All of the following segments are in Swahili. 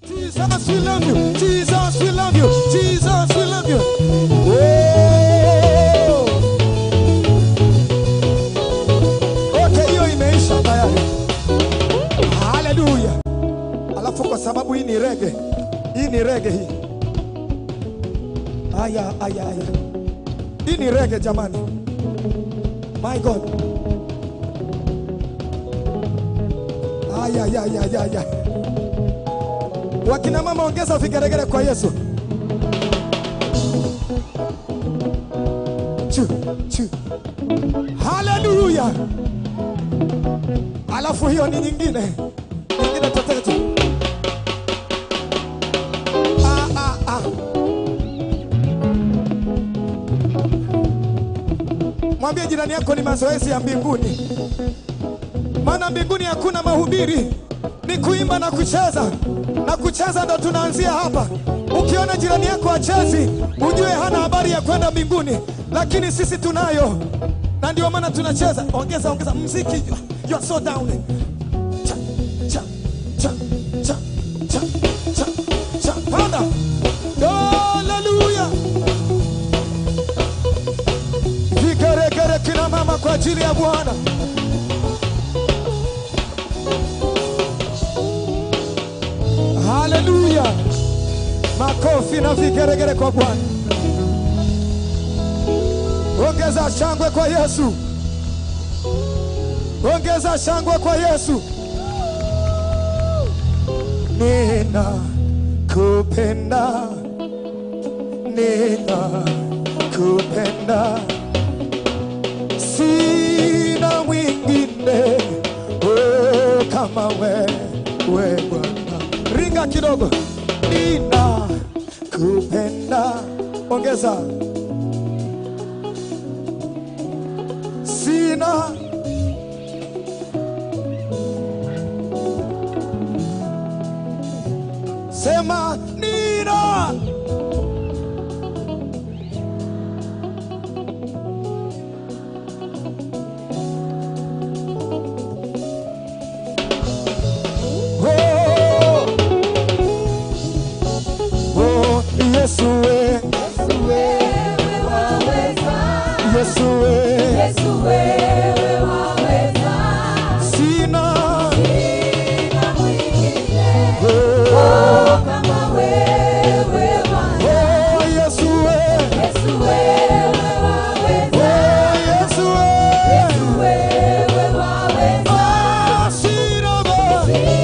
Jesus, we love you. Jesus, we love you. Jesus, we love you. Oh. Okay, hiyo imeisha tayari. Haleluya. Alafu kwa sababu hii ni rege, hii ni rege hii. Aya, aya, aya. Hii ni rege jamani. My God. Aya, aya, aya, aya. Wakina mama ongeza vigeregere kwa Yesu. Chu, chu. Haleluya. Alafu hiyo ni nyingine. Nyingine tetete tu. Ah, ah, ah. Mwambie jirani yako ni mazoezi ya mbinguni. Maana mbinguni hakuna mahubiri, ni kuimba na kucheza, na kucheza ndo tunaanzia hapa. Ukiona jirani yako achezi, ujue hana habari ya kwenda mbinguni, lakini sisi tunayo, na ndio maana tunacheza. Ongeza, ongeza mziki, you are so down. Cha, cha, cha, cha, cha, cha, cha. Panda. Haleluya. Vigeregere kina mama kwa ajili ya Bwana. Haleluya! Makofi na vigeregere kwa Bwana. Ongeza shangwe kwa Yesu, ongeza shangwe kwa Yesu. Nina kupenda, nina kupenda, sina mwingine oh, kama wewe Bwana. Ringa kidogo, nina kupenda, ongeza sina sema nina oh, oh, Yesu we, Yesu we, sina oh, oh, Yesu we, oh, Yesu we, ah, sina ba,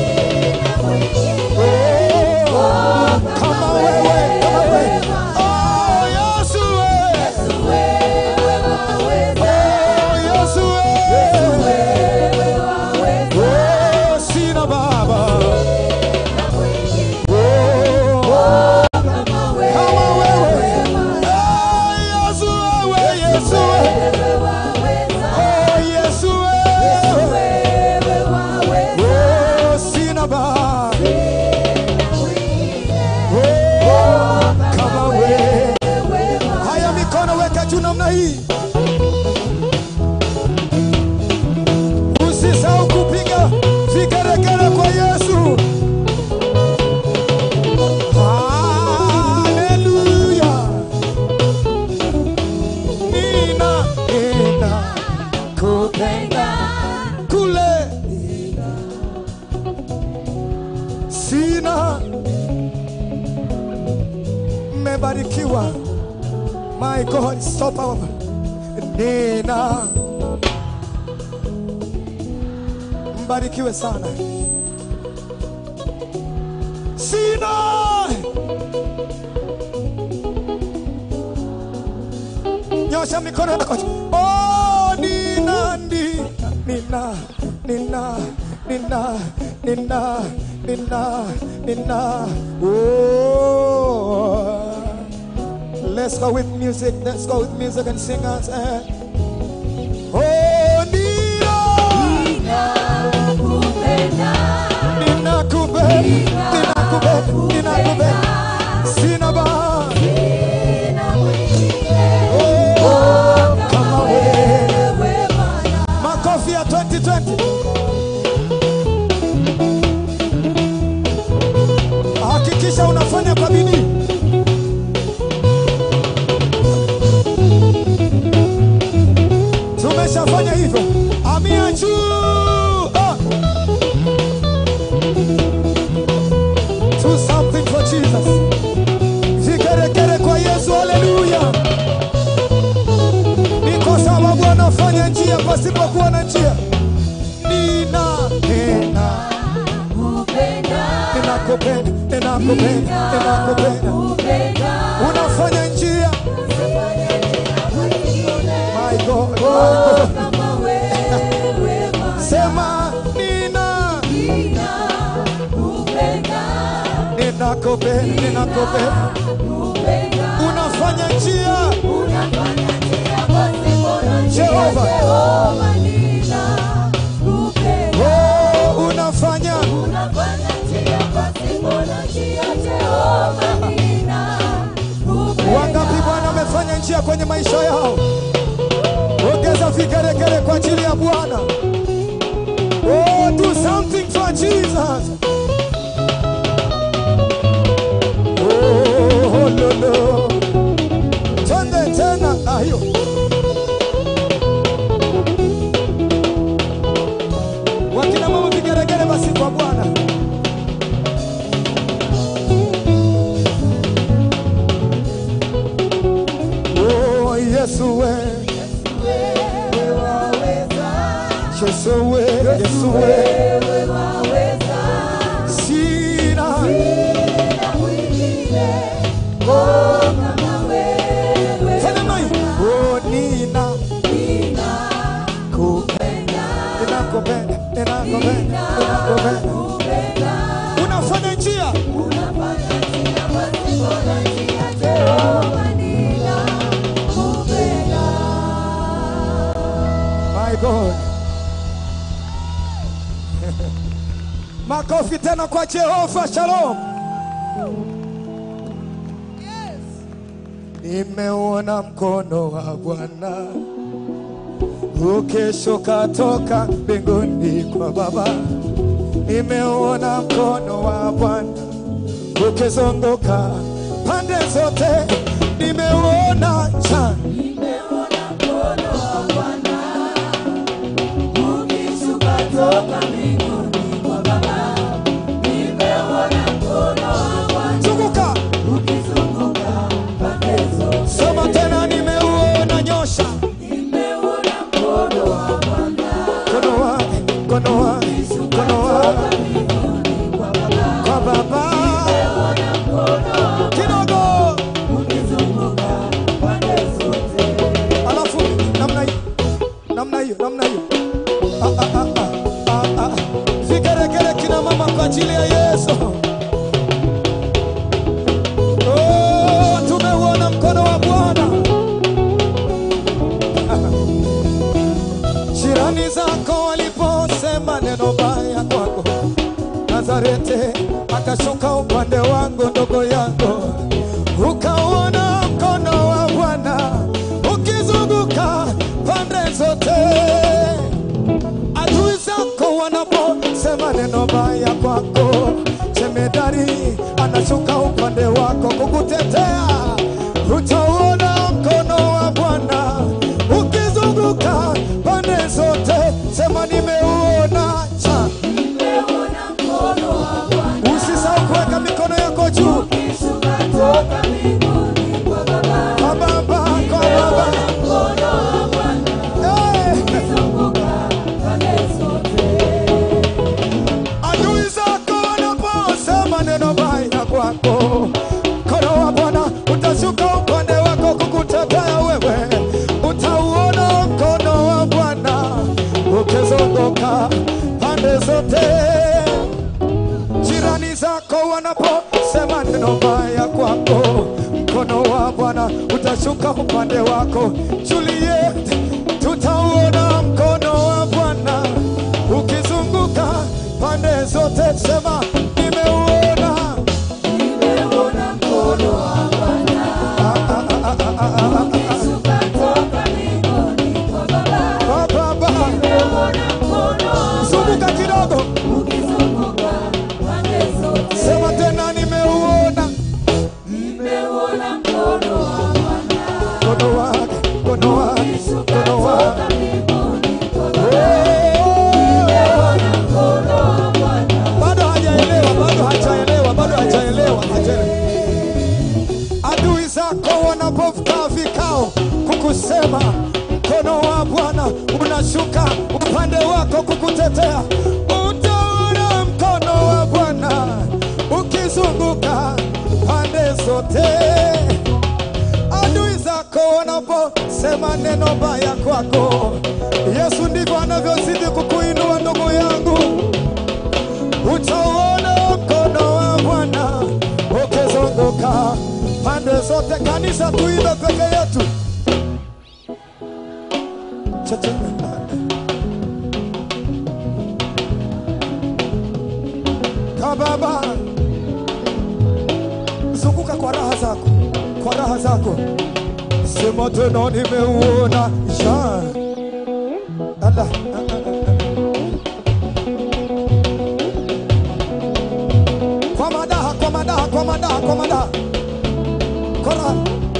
oh, kama wewe, kama wewe, oh, Yesu we, oh, Yesu we, oh, sina baba, oh, kama wewe, ah, Yesu wewe, Yesu we, oh, Yesu we, oh, sina baba, oh, kama wewe. Haya, mikono weka juu namna hii, usisahau kupiga vigeregere kwa Yesu. Haleluya, nina nina kupenda kule, sina mmebarikiwa. My God, so powerful. Nina mbarikiwe sana. Sina nyosha mikono yako. Oh, nina nina nina nina nina nina nina nina. Oh. Let's go with music. Let's go with music and singers. And oh, Nina, Nina Kube, Nina Kube, Nina Kube, Sinaba. Oh, kama wewe. Makofi ya 2020. unafanya njia pasipokuwa na njia. Nina nina ninakupenda, ninakupenda, ninakupenda. Unafanya njia, my God, my God. Sema nina ninakupenda, ninakupenda. Unafanya njia, Jehova. Oh, unafanya Wangapi Bwana amefanya njia kwenye maisha yao? Ongeza vigeregere kwa ajili ya Bwana. Oh, do something for Jesus. Oh, lolo. Twende tena ayo. Wakina mama vigeregere basi kwa Bwana. Oh, Yesu we. Yesu we, Yesu we. Sina Fanya mai. Oh, nina kupenda. Ninakupenda, ninakupenda, ninakupenda. Unafanya njia. My God. Makofi tena kwa Jehova. Shalom. Nimeuona mkono wa Bwana ukishuka toka mbinguni kwa Baba. Nimeuona mkono wa Bwana ukizunguka pande zote. Nimeuona cha zunguka, soma tena. Nimeuona nyosha mkono wake, mkono wake, mkono wake kwa Baba kidogo, alafu namna hiyo, namna hiyo, namna hiyo. Ah, ah, ah, ah, ah, ah. Vigeregere kina mama kwa ajili ya Yesu. Oh, tumeuona mkono wa Bwana. Jirani zako waliposema neno baya kwako, Nazareti akashuka upande wangu, ndogo yangu, ukauona mkono wa Bwana ukizunguka pande zote. Adui zako wanaposema neno baya kwako, jemedari anashuka upande wako kukutetea. Utauona mkono wa Bwana ukizunguka pande zote. Sema nimeuona cha. Usisahau kuweka mikono yako juu kwa Baba, kwa Baba. Eh. Adui zako wanaposema neno baya kwako, mkono wa Bwana utashuka upande wako kukutetea wewe. Utauona mkono wa Bwana ukizunguka pande zote. Jirani zako wanaposema neno baya kwako, mkono wa Bwana utashuka upande wako. Juliet, tutauona mkono wa Bwana ukizunguka pande zote. Sema nimeuona. Ah, ah, ah, ah, ah, ah, ah. Ba, ba, ba. Zunguka kidogo, sema tena, nimeuona mkono wake, mkono wake, mkono wake. Oh, bado hajaelewa, bado hajaelewa, bado hajaelewa, hajaelewa. Adui zako wanapokaa vikao kukusema mkono wa Bwana unashuka upande wako kukutetea. Utaona mkono wa Bwana ukizunguka pande zote. Adui zako wanaposema neno baya kwako, Yesu ndivyo anavyozidi kukuinua ndugu yangu. Utaona mkono wa Bwana ukizunguka pande zote. Kanisa, tuimbe peke yetu. Cha-cha. Kababa, zunguka kwa raha zako, kwa raha zako. Sema tena, nimeuona ja Ala, ah, ah, ah. kwa madaha, kwa madaha, kwa madaha, kwa madaha, kwa raha.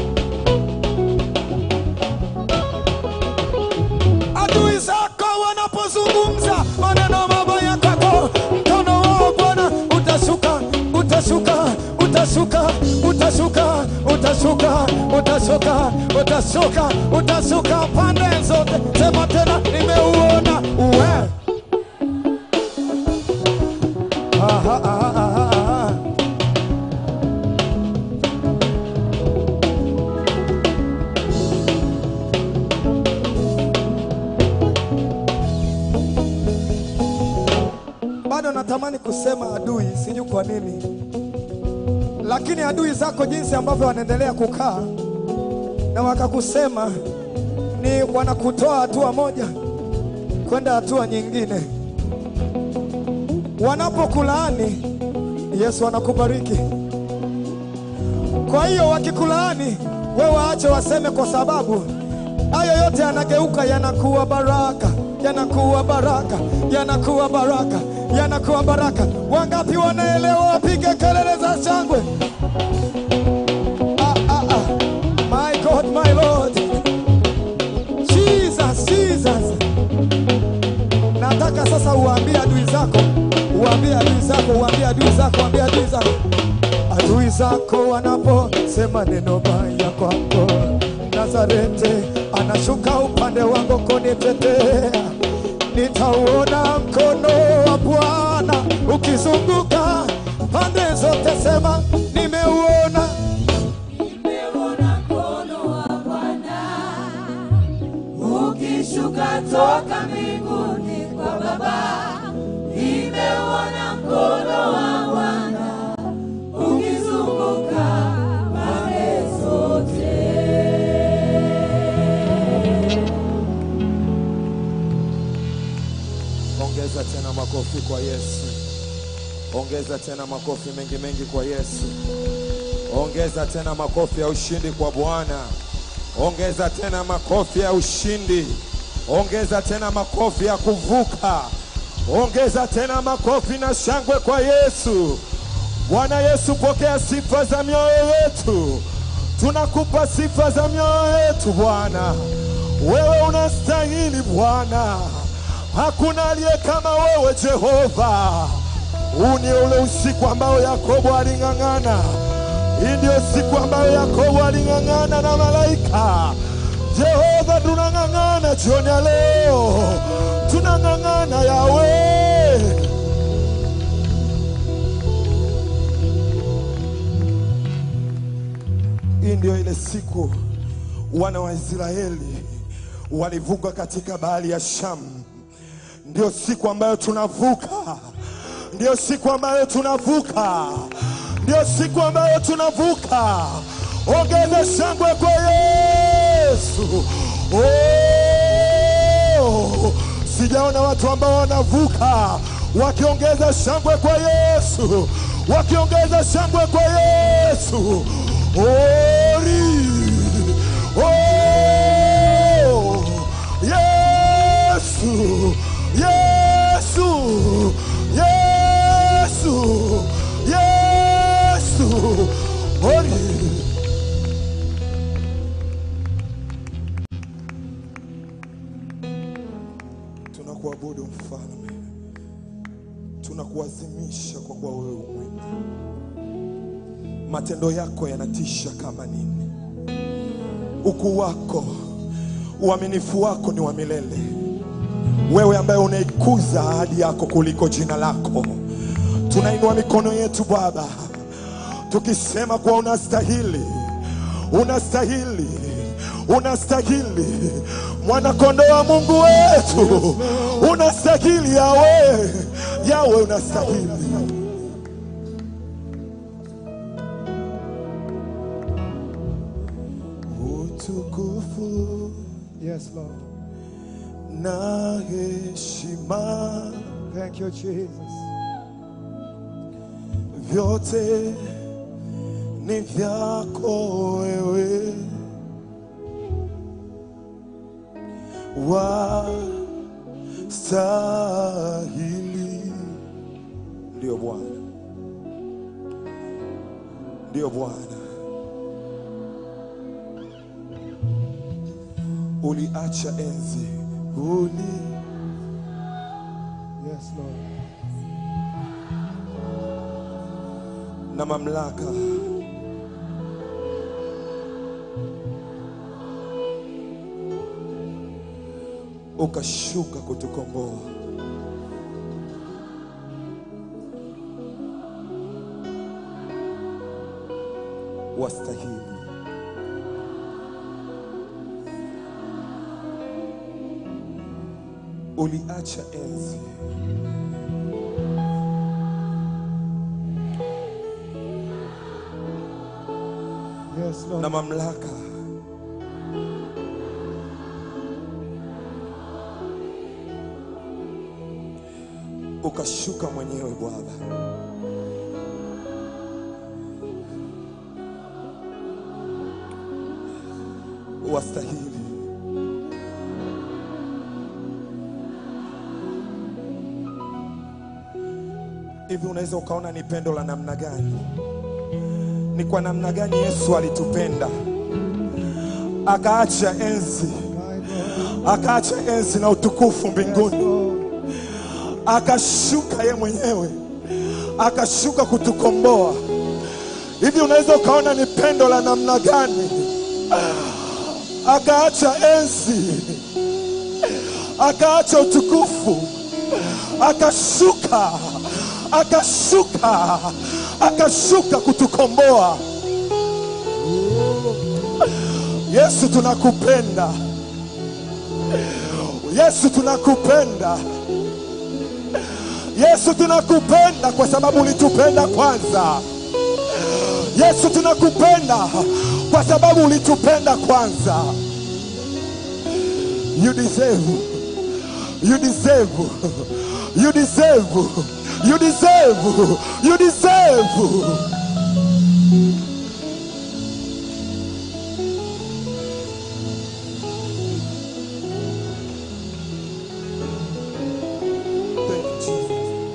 adui zako wanapozungumza maneno mabaya kwako, mkono wao Bwana utashuka, utashuka, utashuka, utashuka, utashuka, utashuka, utashuka, utashuka pande zote. Sema tena, nimeuona uwe. Aha, aha, aha, aha. bado natamani kusema adui, sijui kwa nini, lakini adui zako jinsi ambavyo wanaendelea kukaa na wakakusema, ni wanakutoa hatua moja kwenda hatua nyingine. Wanapokulaani, Yesu anakubariki. Kwa hiyo wakikulaani, wewe waache waseme, kwa sababu hayo yote yanageuka yanakuwa baraka, yanakuwa baraka, yanakuwa baraka, yanakuwa baraka. Wangapi wanaelewa? Wapige kelele za shangwe! Ah, ah, ah. My God, my Lord, Jesus, Jesus. Nataka sasa uambie adui zako, uambie adui zako, uambie adui zako, uambie adui zako adui zako wanaposema neno baya kwako, Nazareti anashuka upande wangu kunitetea. Nitauona mkono wa Bwana ukizunguka pande zote, sema nimeuona. Nimeona mkono wa Bwana ukishuka toka mbinguni kwa Baba. Nimeona mkono wa Bwana ukizunguka pande zote. Ongeza tena makofi kwa Yesu. Ongeza tena makofi mengi mengi kwa Yesu. Ongeza tena makofi ya ushindi kwa Bwana. Ongeza tena makofi ya ushindi. Ongeza tena makofi ya kuvuka. Ongeza tena makofi na shangwe kwa Yesu. Bwana Yesu, pokea sifa za mioyo yetu. Tunakupa sifa za mioyo yetu Bwana. Wewe unastahili Bwana. Hakuna aliye kama wewe Jehova. Huu ni ule usiku ambao Yakobo aling'ang'ana. Hii ndio siku ambayo Yakobo aling'ang'ana na malaika. Jehova, tunang'ang'ana jioni ya leo, tunang'ang'ana yawe Hii ndio ile siku wana wa Israeli walivuka katika bahari ya Shamu. Ndio siku ambayo tunavuka, ndio siku ambayo tunavuka, ndio siku ambayo tunavuka. Ongeza shangwe kwa Yesu. Oh, sijaona watu ambao wanavuka wakiongeza shangwe kwa Yesu, wakiongeza shangwe kwa Yesu. Ori. Oh, Yesu, Yesu, Yesu, Yesu. Ori. Tunakuabudu mfalme, tunakuazimisha kwa kuwa wewe umwema. Matendo yako yanatisha kama nini! Ukuu wako uaminifu wako ni wa milele. Wewe ambaye unaikuza ahadi yako kuliko jina lako, tunainua mikono yetu Baba, tukisema kuwa unastahili, unastahili, unastahili, mwanakondoo wa Mungu wetu, unastahili Yawe, Yawe unastahili. Utukufu Yes, Lord. na heshima Thank you, Jesus. vyote ni vyako wewe, wastahili. Ndiyo Bwana, ndiyo Bwana. Uliacha enzi, uli Yes, Lord. na mamlaka ukashuka kutukomboa. Wastahili. Uliacha enzi Yes, Lord. na mamlaka ukashuka mwenyewe Bwana. Wastahili. Hivi unaweza ukaona ni pendo la namna gani? Ni kwa namna gani Yesu alitupenda akaacha enzi, My God. akaacha enzi na utukufu mbinguni, Lord. akashuka ye mwenyewe, akashuka kutukomboa. Hivi unaweza ukaona ni pendo la namna gani? Akaacha enzi, akaacha utukufu, akashuka, akashuka, akashuka kutukomboa. Yesu tunakupenda. Yesu tunakupenda. Yesu tunakupenda kwa sababu ulitupenda kwanza. Yesu tunakupenda kwa sababu ulitupenda kwanza. You deserve. You deserve. You deserve. You deserve. You deserve. Thank you, Jesus.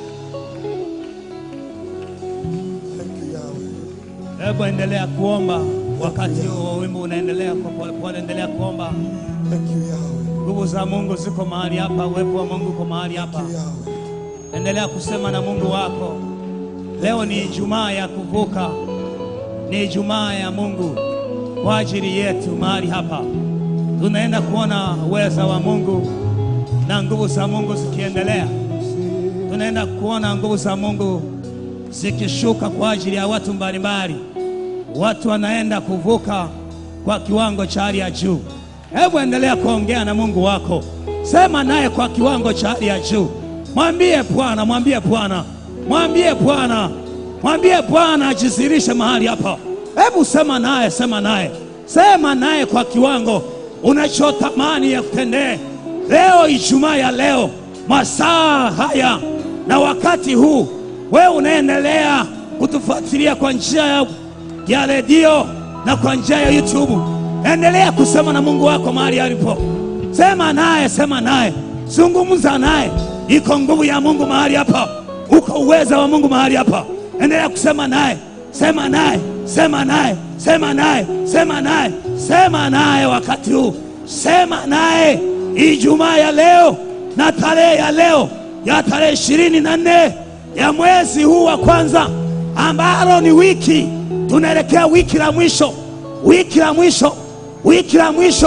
Thank you, Yahweh. Hebu endelea kuomba wakati huo wimbo unaendelea kwa polepole, endelea kuomba. Thank you, Yahweh. Nguvu za Mungu ziko mahali hapa, uwepo wa Mungu uko mahali hapa. Thank you, Yahweh. Endelea kusema na Mungu wako. Leo ni Ijumaa ya kuvuka, ni Ijumaa ya Mungu kwa ajili yetu mahali hapa. Tunaenda kuona uweza wa Mungu na nguvu za Mungu zikiendelea. Tunaenda kuona nguvu za Mungu zikishuka kwa ajili ya watu mbalimbali. Watu wanaenda kuvuka kwa kiwango cha hali ya juu. Hebu endelea kuongea na Mungu wako, sema naye kwa kiwango cha hali ya juu. Mwambie Bwana, mwambie Bwana, mwambie Bwana, mwambie Bwana ajisirishe mahali hapa. Hebu sema naye, sema naye, sema naye kwa kiwango unachotamani ya kutendee leo, Ijumaa ya leo, masaa haya na wakati huu, wewe unaendelea kutufuatilia kwa njia ya ya redio na kwa njia ya YouTube. Endelea kusema na Mungu wako mahali alipo. Sema naye, sema naye, zungumza naye. Iko nguvu ya Mungu mahali hapa, uko uweza wa Mungu mahali hapa. Endelea kusema naye, sema naye, sema naye, sema naye, sema naye, sema naye wakati huu, sema naye Ijumaa ya leo na tarehe ya leo ya tarehe ishirini na nne ya mwezi huu wa kwanza ambalo ni wiki tunaelekea wiki la mwisho, wiki la mwisho, wiki la mwisho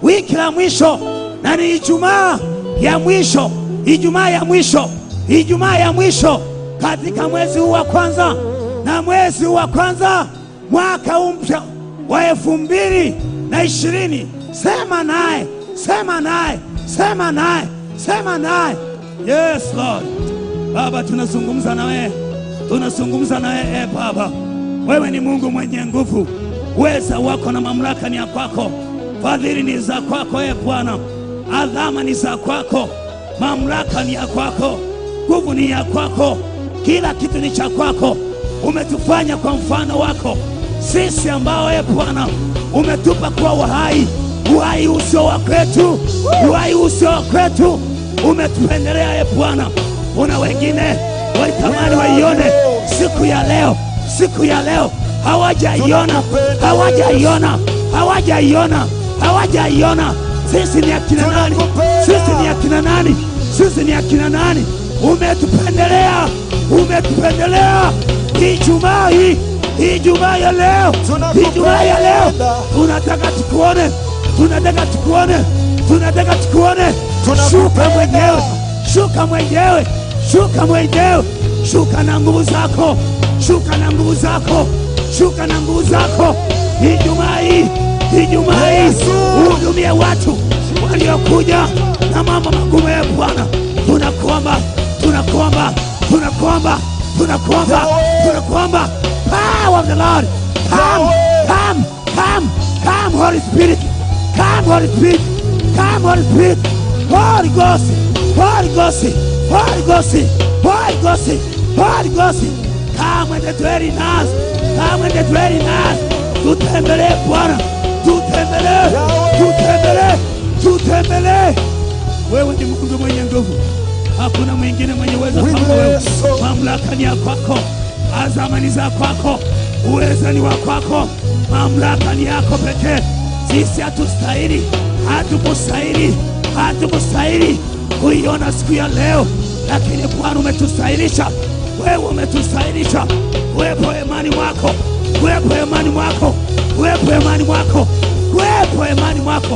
wiki la mwisho, na ni Ijumaa ya mwisho, Ijumaa ya mwisho, Ijumaa ya mwisho katika mwezi huu wa kwanza, na mwezi huu wa kwanza mwaka huu mpya wa elfu mbili na ishirini. Sema naye, sema naye, sema naye, sema naye. Yes Lord. Baba, tunazungumza na wewe, tunazungumza na wewe e Baba, wewe ni Mungu mwenye nguvu, uweza wako na mamlaka ni ya kwako, fadhili ni za kwako e Bwana, adhama ni za kwako, mamlaka ni ya kwako, nguvu ni ya kwako, kila kitu ni cha kwako. Umetufanya kwa mfano wako sisi ambao e Bwana umetupa kuwa uhai, uhai usio wa kwetu, uhai usio wa kwetu, umetupendelea e Bwana. Una wengine walitamani waione siku ya leo, siku ya leo hawajaiona, hawajaiona, hawajaiona, hawajaiona. Sisi ni akina nani? Sisi ni akina nani? Sisi ni akina nani? Umetupendelea, umetupendelea. Ijumaa hii, Ijumaa ya leo, Ijumaa ya leo, tunataka tukuone, tunataka tukuone, tunataka tukuone. Shuka mwenyewe, shuka mwenyewe, shuka mwenyewe, shuka na nguvu zako, shuka na nguvu zako, shuka na nguvu zako. Ijumaa hii, Ijumaa hii, uhudumie watu waliokuja na mambo magumu ya Bwana. Tunakuomba, tunakuomba, tunakuomba, tunakuomba, tunakuomba. Power of the Lord, come, come, come, come, Holy Spirit, come, Holy Spirit, come, Holy Spirit, Holy Ghost, Holy Ghost, Holy Ghost, Holy Ghost, Holy Ghost, come and dwell in us, come and dwell in us. Tutembelee Bwana, tutembelee, tutembelee, tutembelee. Wewe ni Mungu mwenye nguvu, hakuna mwingine mwenye uwezo kama wewe. Mamlaka ni ya kwako, azama ni za kwako, uweza ni wa kwako, mamlaka ni yako pekee. Sisi hatustahili, hatukustahili, hatukustahili kuiona siku ya leo, lakini Bwana umetustahilisha, wewe umetustahilisha. Uwepo imani mwako, uwepo imani mwako, uwepo imani mwako, uwepo imani mwako,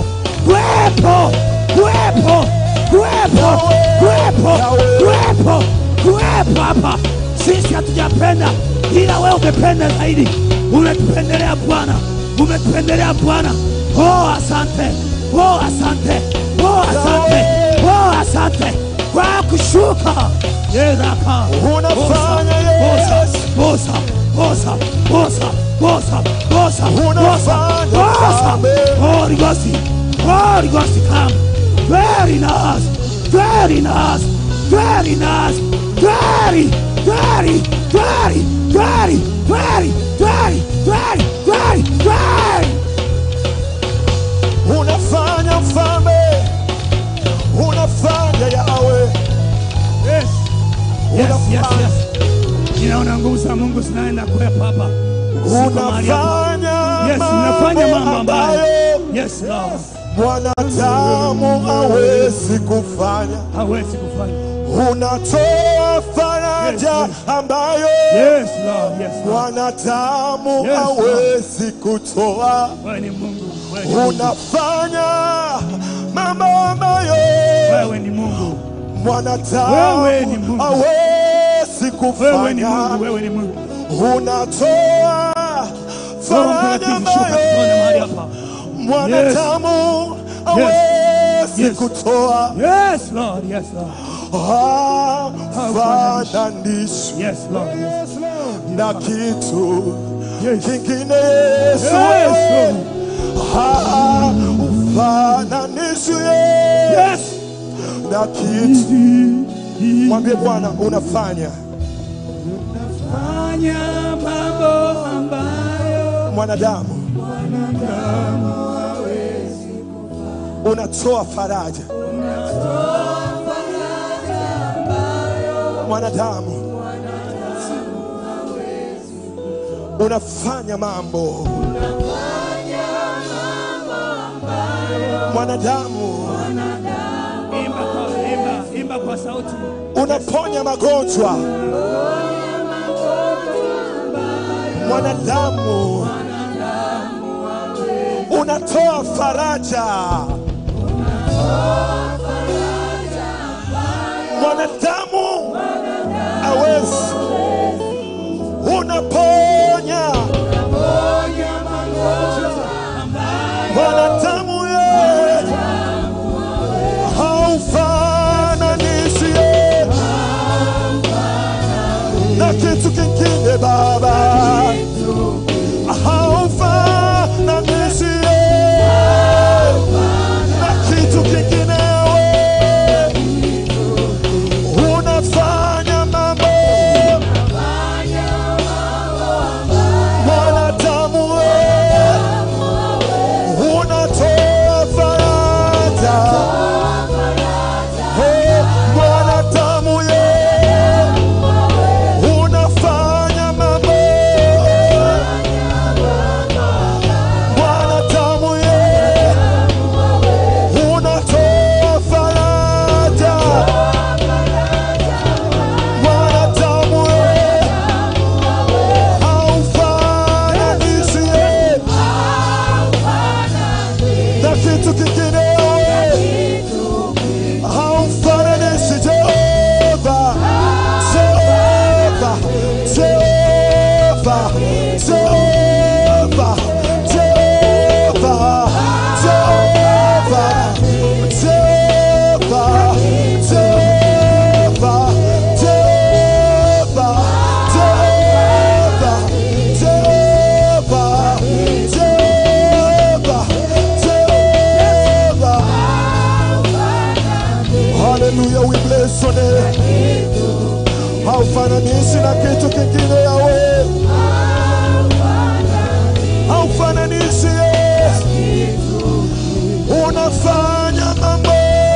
uwepo, uwepo, uwepo, uwepo, uwepo, uwepo hapa. Sisi hatujapenda, ila wewe umependa zaidi, umetupendelea Bwana, umetupendelea Bwana. Oh, asante, oh, asante, oh, asante, oh, asante kwa kushuka yeraka Unafanya bosa, Yesu. bosa, bosa, bosa, bosa, bosa, Unafanya bosa, Mfalme. Holy Ghost, Holy Ghost, come, dwell in us, dwell in us, dwell in us, dwell, dwell, dwell, dwell, dwell, dwell, dwell, dwell, dwell. unafanya mfalme, unafanya Yawe, Yes. Yes, yes, Unafanya. yes. Ninaona nguvu za Mungu zinaenda kuwepo hapa. Siko mahali hapa. unafanya Yes, unafanya mambo mambo ambayo ambayo Yes, Lord. mwanadamu hawezi kufanya. Hawezi kufanya. Unatoa faraja Yes, ambayo Yes, Lord. Yes, Lord. mwanadamu Yes, hawezi kutoa. Wewe ni Mungu. Wewe ni Mungu. Unafanya mambo ambayo Wewe ni Mungu. mwanadamu Wewe ni Mungu. hawezi Wewe ni Mungu. kufanya. Wewe ni Mungu. Unatoa Roho faraja Mtakatifu shuka tuone ambayo mahali hapa. mwanadamu hawezi Yes. kutoa. Yes, Lord. Yes, Lord. Hafananishwi Yes, Lord. Yes, na kitu Yes. kingine Yesu, Yes, Lord. haufananishwi Yes. na kitu. Mwambie Bwana unafanya Fanya mambo ambayo mwanadamu, unatoa faraja mwanadamu, unafanya mambo mwanadamu, imba kwa imba, imba kwa sauti. unaponya magonjwa mwanadamu, unatoa faraja. Mwanadamu awezi, unaponya mwanadamu ye haufananishi ye na kitu kingine Baba, haufananishi ye na kitu kingine we unafanya mambo mwanadamu we unatoa faraja Oh, mwanadamu ye unafanya mambo mwanadamu ye unatoa faraja mwanadamu ye haufananishi ye na kitu kingine haufananishi Jehova, Jehova, Jehova, Jehova, Jehova, Jehova, Jehova, Jehova, Jehova, Jehova, Jehova, Jehova, Jehova. Hallelujah, we bless your name. Haufananishi na kitu kingine yawe, haufananishi ye, unafanya mambo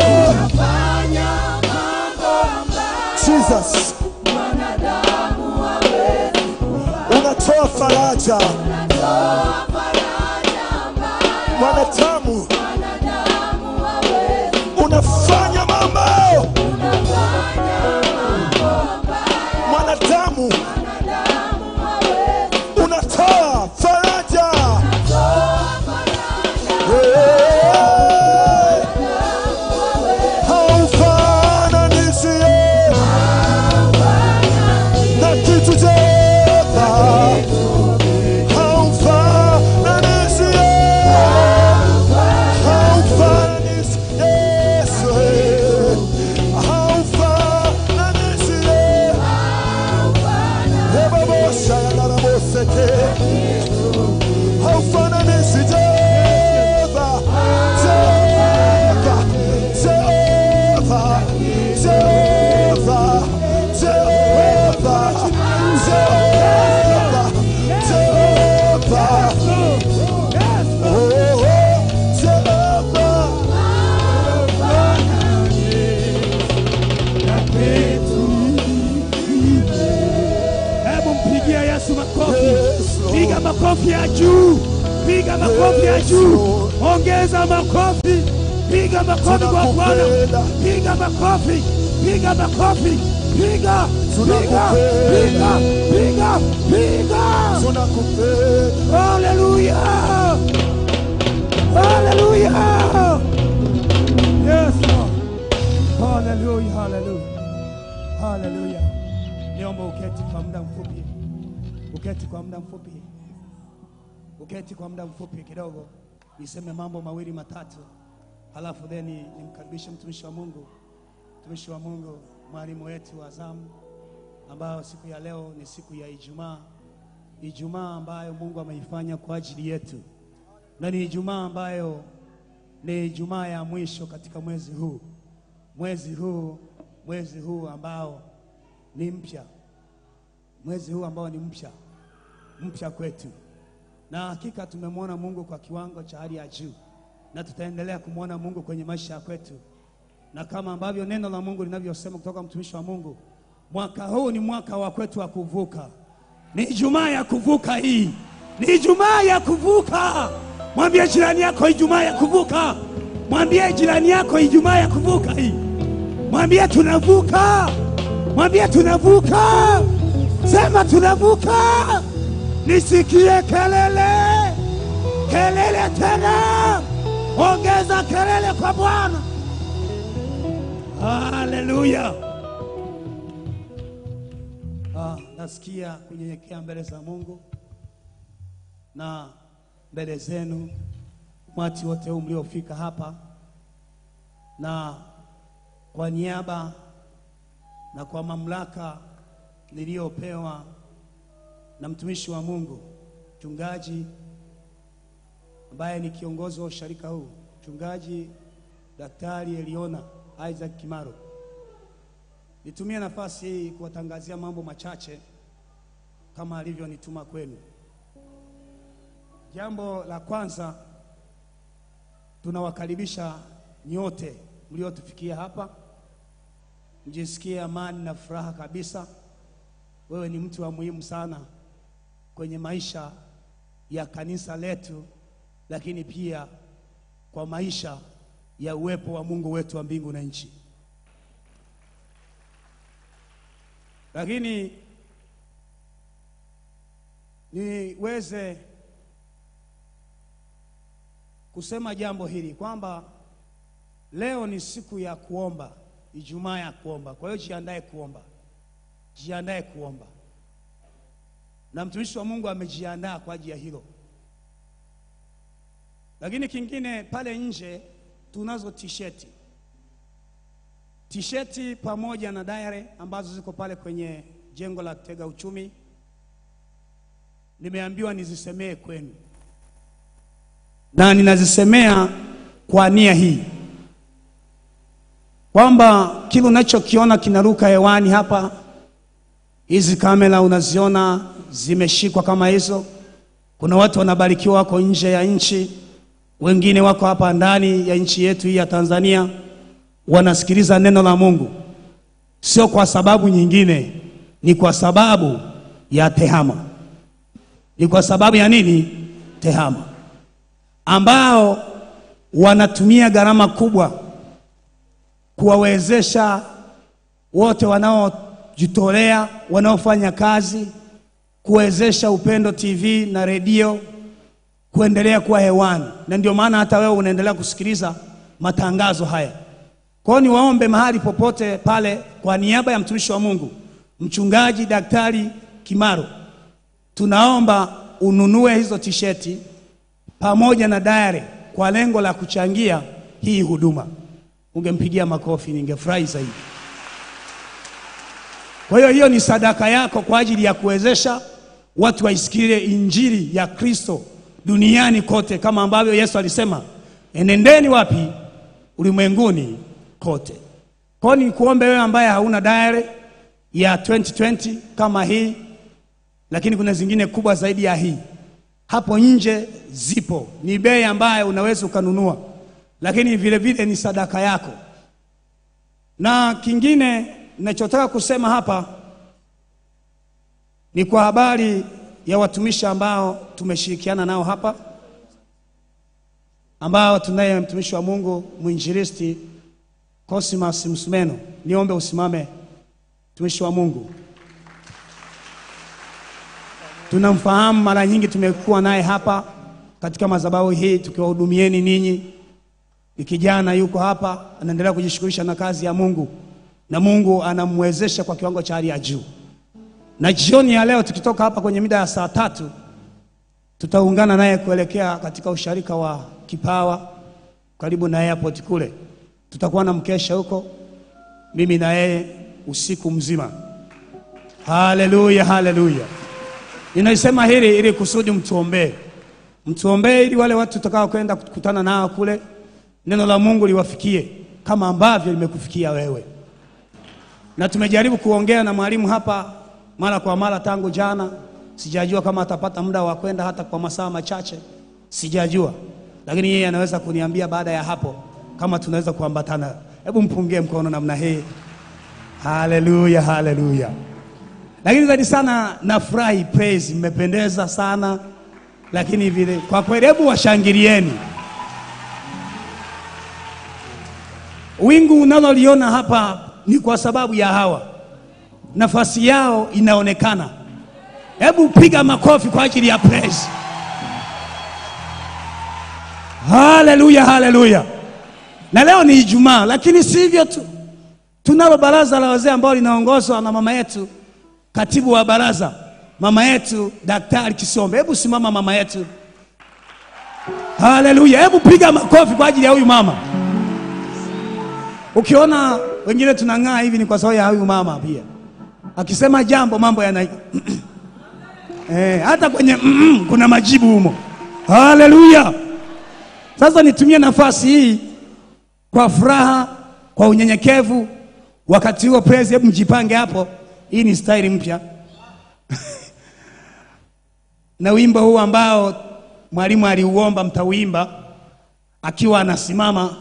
Jesus, unatoa faraja mwanadamu, unafanya mambo mwanadamu, unatoa faraja Hey. haufananishi ye na kitu Jehova, haufananishi ye haufananishi Yesu, haufananishi ye Ebabosha yanaraboseke haufananishi Jehova, Jehova, Jehova, Jehova, Jehova, Jehova, Jehova. Oh, oh, Jehova. Hebu mpigia Yesu makofi. Yes, Lord. Piga makofi ya juu. Piga makofi ya Yes, juu. Lord. Ongeza makofi. Piga makofi kwa Bwana. Tunakupenda. Piga makofi. Piga makofi. Piga. Piga. Tunakupenda. Piga. Piga. Piga. Tunakupenda. Hallelujah. Hallelujah. Yes, Lord. Hallelujah. Hallelujah. Hallelujah. Niomba uketi kwa muda mfupi. Uketi kwa muda mfupi. Uketi kwa muda mfupi kidogo. Niseme mambo mawili matatu. Halafu then nimkaribishe mtumishi wa Mungu. Mtumishi wa Mungu, mwalimu wetu wa zamu ambao siku ya leo ni siku ya Ijumaa. Ijumaa ambayo Mungu ameifanya kwa ajili yetu, na ni Ijumaa ambayo ni Ijumaa ya mwisho katika mwezi huu, mwezi huu, mwezi huu ambao ni mpya, mwezi huu ambao ni mpya, mpya kwetu, na hakika tumemwona Mungu kwa kiwango cha hali ya juu, na tutaendelea kumwona Mungu kwenye maisha ya kwetu, na kama ambavyo neno la Mungu linavyosema kutoka mtumishi wa Mungu, mwaka huu ni mwaka wa kwetu wa kuvuka. Ni Ijumaa ya kuvuka hii, ni Ijumaa ya kuvuka. Mwambie jirani yako Ijumaa ya kuvuka. Mwambie jirani yako Ijumaa ya kuvuka hii. Mwambie tunavuka. Mwambie tunavuka. Sema tunavuka. Nisikie kelele. kelele tena, ongeza kelele kwa Bwana. Haleluya! Ah, nasikia kunyenyekea mbele za Mungu na mbele zenu umati wote huu mliofika hapa, na kwa niaba na kwa mamlaka niliyopewa na mtumishi wa Mungu mchungaji ambaye ni kiongozi wa usharika huu, mchungaji Daktari Eliona Isaac Kimaro, nitumie nafasi hii kuwatangazia mambo machache kama alivyonituma kwenu. Jambo la kwanza, tunawakaribisha nyote mliotufikia hapa, mjisikie amani na furaha kabisa. Wewe ni mtu wa muhimu sana kwenye maisha ya kanisa letu, lakini pia kwa maisha ya uwepo wa Mungu wetu wa mbingu na nchi. Lakini niweze kusema jambo hili kwamba leo ni siku ya kuomba, Ijumaa ya kuomba. Kwa hiyo jiandae kuomba, jiandae kuomba, na mtumishi wa Mungu amejiandaa kwa ajili ya hilo. Lakini kingine, pale nje tunazo tisheti, tisheti pamoja na diary ambazo ziko pale kwenye jengo la Tega Uchumi. Nimeambiwa nizisemee kwenu na ninazisemea kwa nia hii kwamba kile unachokiona kinaruka hewani hapa, hizi kamera unaziona zimeshikwa kama hizo. Kuna watu wanabarikiwa wako nje ya nchi, wengine wako hapa ndani ya nchi yetu hii ya Tanzania, wanasikiliza neno la Mungu, sio kwa sababu nyingine, ni kwa sababu ya tehama. Ni kwa sababu ya nini? Tehama ambao wanatumia gharama kubwa kuwawezesha wote wanaojitolea, wanaofanya kazi, kuwezesha Upendo TV na redio kuendelea kuwa hewani, na ndio maana hata wewe unaendelea kusikiliza matangazo haya. Kwa hiyo niwaombe mahali popote pale, kwa niaba ya mtumishi wa Mungu mchungaji Daktari Kimaro, tunaomba ununue hizo tisheti pamoja na diary kwa lengo la kuchangia hii huduma. Ungempigia makofi, ningefurahi zaidi. Kwa hiyo hiyo ni sadaka yako kwa ajili ya kuwezesha watu waisikie injili ya Kristo duniani kote, kama ambavyo Yesu alisema, enendeni wapi? Ulimwenguni kote. Kwa hiyo nikuombe wewe ambaye hauna diary ya 2020 kama hii, lakini kuna zingine kubwa zaidi ya hii hapo nje zipo, ni bei ambayo unaweza ukanunua, lakini vile vile ni sadaka yako. Na kingine ninachotaka kusema hapa ni kwa habari ya watumishi ambao tumeshirikiana nao hapa, ambao tunaye mtumishi wa Mungu mwinjilisti Cosmas Msumeno. Niombe usimame, mtumishi wa Mungu tunamfahamu mara nyingi, tumekuwa naye hapa katika madhabahu hii tukiwahudumieni ninyi. Ni kijana yuko hapa anaendelea kujishughulisha na kazi ya Mungu na Mungu anamwezesha kwa kiwango cha hali ya juu. Na jioni ya leo tukitoka hapa kwenye mida ya saa tatu tutaungana naye kuelekea katika usharika wa Kipawa karibu na airport kule, tutakuwa na mkesha huko, mimi na yeye usiku mzima. Haleluya, haleluya. Ninaisema hili ili kusudi mtuombee, mtuombee ili wale watu tutakao kwenda kukutana nao kule, neno la Mungu liwafikie kama ambavyo limekufikia wewe. Na tumejaribu kuongea na mwalimu hapa mara kwa mara tangu jana, sijajua kama atapata muda wa kwenda hata kwa masaa machache, sijajua, lakini yeye anaweza kuniambia baada ya hapo kama tunaweza kuambatana. Hebu mpungie mkono namna hii. Haleluya, haleluya. Lakini zaidi sana nafurahi, praise, mmependeza sana, lakini vile kwa kweli, hebu washangilieni. Wingu unaloliona hapa ni kwa sababu ya hawa, nafasi yao inaonekana. Hebu piga makofi kwa ajili ya praise. Haleluya, haleluya. Na leo ni Ijumaa, lakini si hivyo tu, tunalo baraza la wazee ambao linaongozwa na mama yetu, katibu wa baraza, mama yetu Daktari Kisombe. Hebu simama mama yetu. Haleluya, hebu piga makofi kwa ajili ya huyu mama. Ukiona wengine tunang'aa hivi ni kwa sababu ya huyu mama pia, akisema jambo mambo yana eh, hata kwenye mm, kuna majibu humo. Haleluya. Sasa nitumie nafasi hii kwa furaha, kwa unyenyekevu. Wakati huo praise, hebu mjipange hapo. Hii ni staili mpya na wimbo huu ambao mwalimu aliuomba mtauimba akiwa anasimama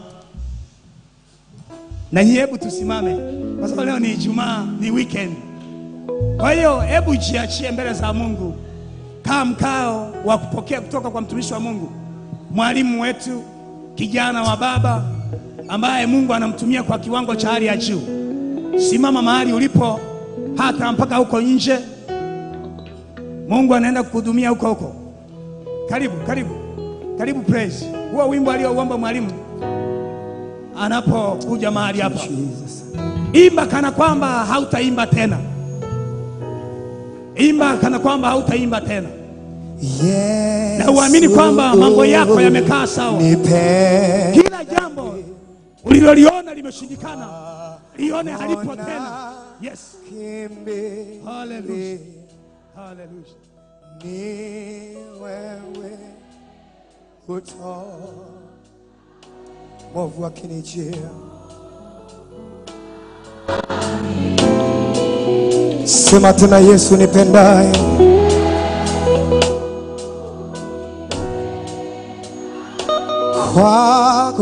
na nyie, hebu tusimame kwa sababu leo ni Ijumaa, ni weekend. Kwa hiyo hebu jiachie mbele za Mungu, kaa mkao wa kupokea kutoka kwa mtumishi wa Mungu, mwalimu wetu, kijana wa baba ambaye Mungu anamtumia kwa kiwango cha hali ya juu. Simama mahali ulipo, hata mpaka huko nje, Mungu anaenda kukuhudumia huko huko. Karibu, karibu, karibu. Praise huo wimbo aliouomba mwalimu anapokuja mahali hapa, imba kana kwamba hautaimba tena, imba kana kwamba hautaimba tena, Yesu, na uamini kwamba mambo yako yamekaa sawa. nipe Kila jambo uliloliona limeshindikana, lione halipo tena. Yes, kimbilio haleluya, haleluya. ni wewe uto mwovu akinijia sema tena Yesu nipendaye kwako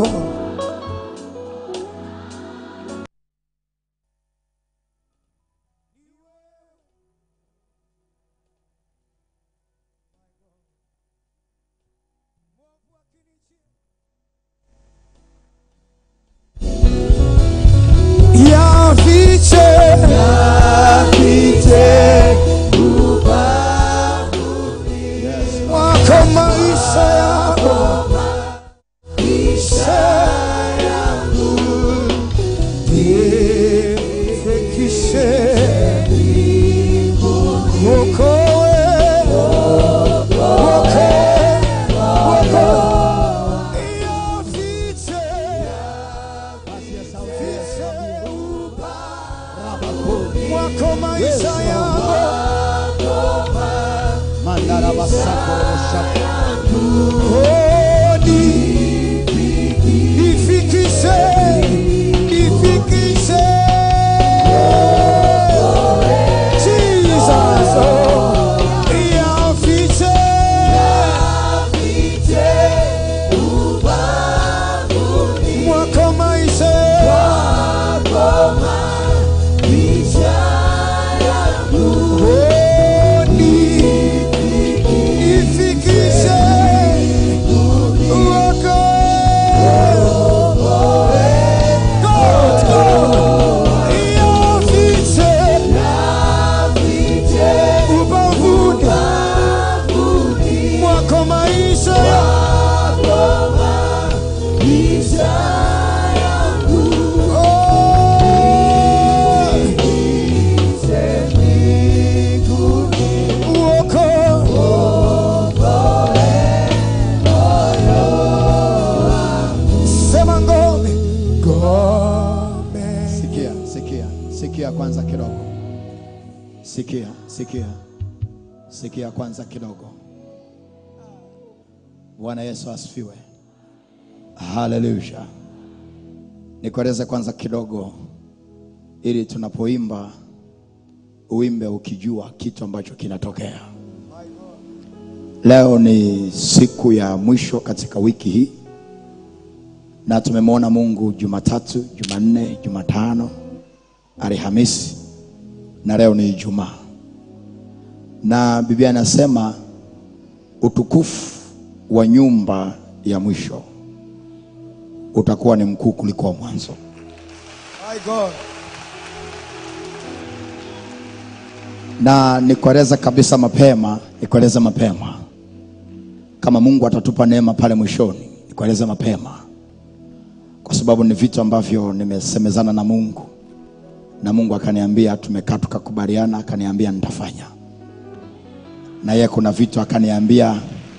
yafiche wako maisha yako ifikishe wokowe wokowe wokowe yafiche wako maisha yako Hodi, ifikishe, ifikishe. Jesus, oh, yafiche. Mwako maisha Hodi, ifikishe. Wako. God, God, yafiche. ubavuni mwako maisha Oh. Uoko. Sema ngome ngome Sikia, sikia, sikia kwanza kidogo. Sikia, sikia, sikia kwanza kidogo. Bwana Yesu asifiwe. Haleluya. Nikueleze kwanza kidogo, ili tunapoimba uimbe ukijua kitu ambacho kinatokea. Leo ni siku ya mwisho katika wiki hii na tumemwona Mungu Jumatatu, Jumanne, Jumatano, Alhamisi na leo ni Ijumaa, na Biblia inasema utukufu wa nyumba ya mwisho utakuwa ni mkuu kuliko wa mwanzo. My God. na nikueleza kabisa mapema, nikueleza mapema, kama Mungu atatupa neema pale mwishoni, nikueleze mapema kwa sababu ni vitu ambavyo nimesemezana na mungu na mungu akaniambia tumekaa tukakubaliana akaniambia nitafanya na yeye kuna vitu akaniambia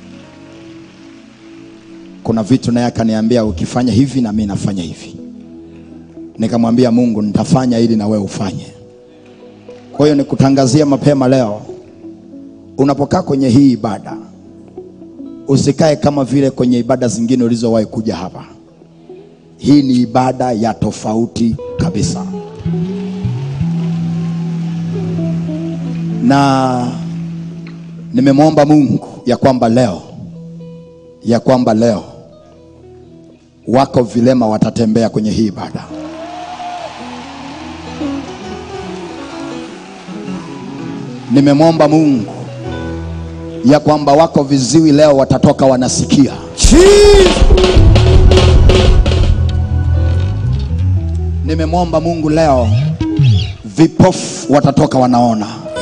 kuna vitu naye akaniambia ukifanya hivi na mi nafanya hivi nikamwambia mungu nitafanya ili na wewe ufanye kwa hiyo nikutangazia mapema leo unapokaa kwenye hii ibada usikae kama vile kwenye ibada zingine ulizowahi kuja hapa hii ni ibada ya tofauti kabisa na nimemwomba mungu ya kwamba leo ya kwamba leo wako vilema watatembea kwenye hii ibada nimemwomba mungu ya kwamba wako viziwi leo watatoka wanasikia nimemwomba mungu leo vipofu watatoka wanaona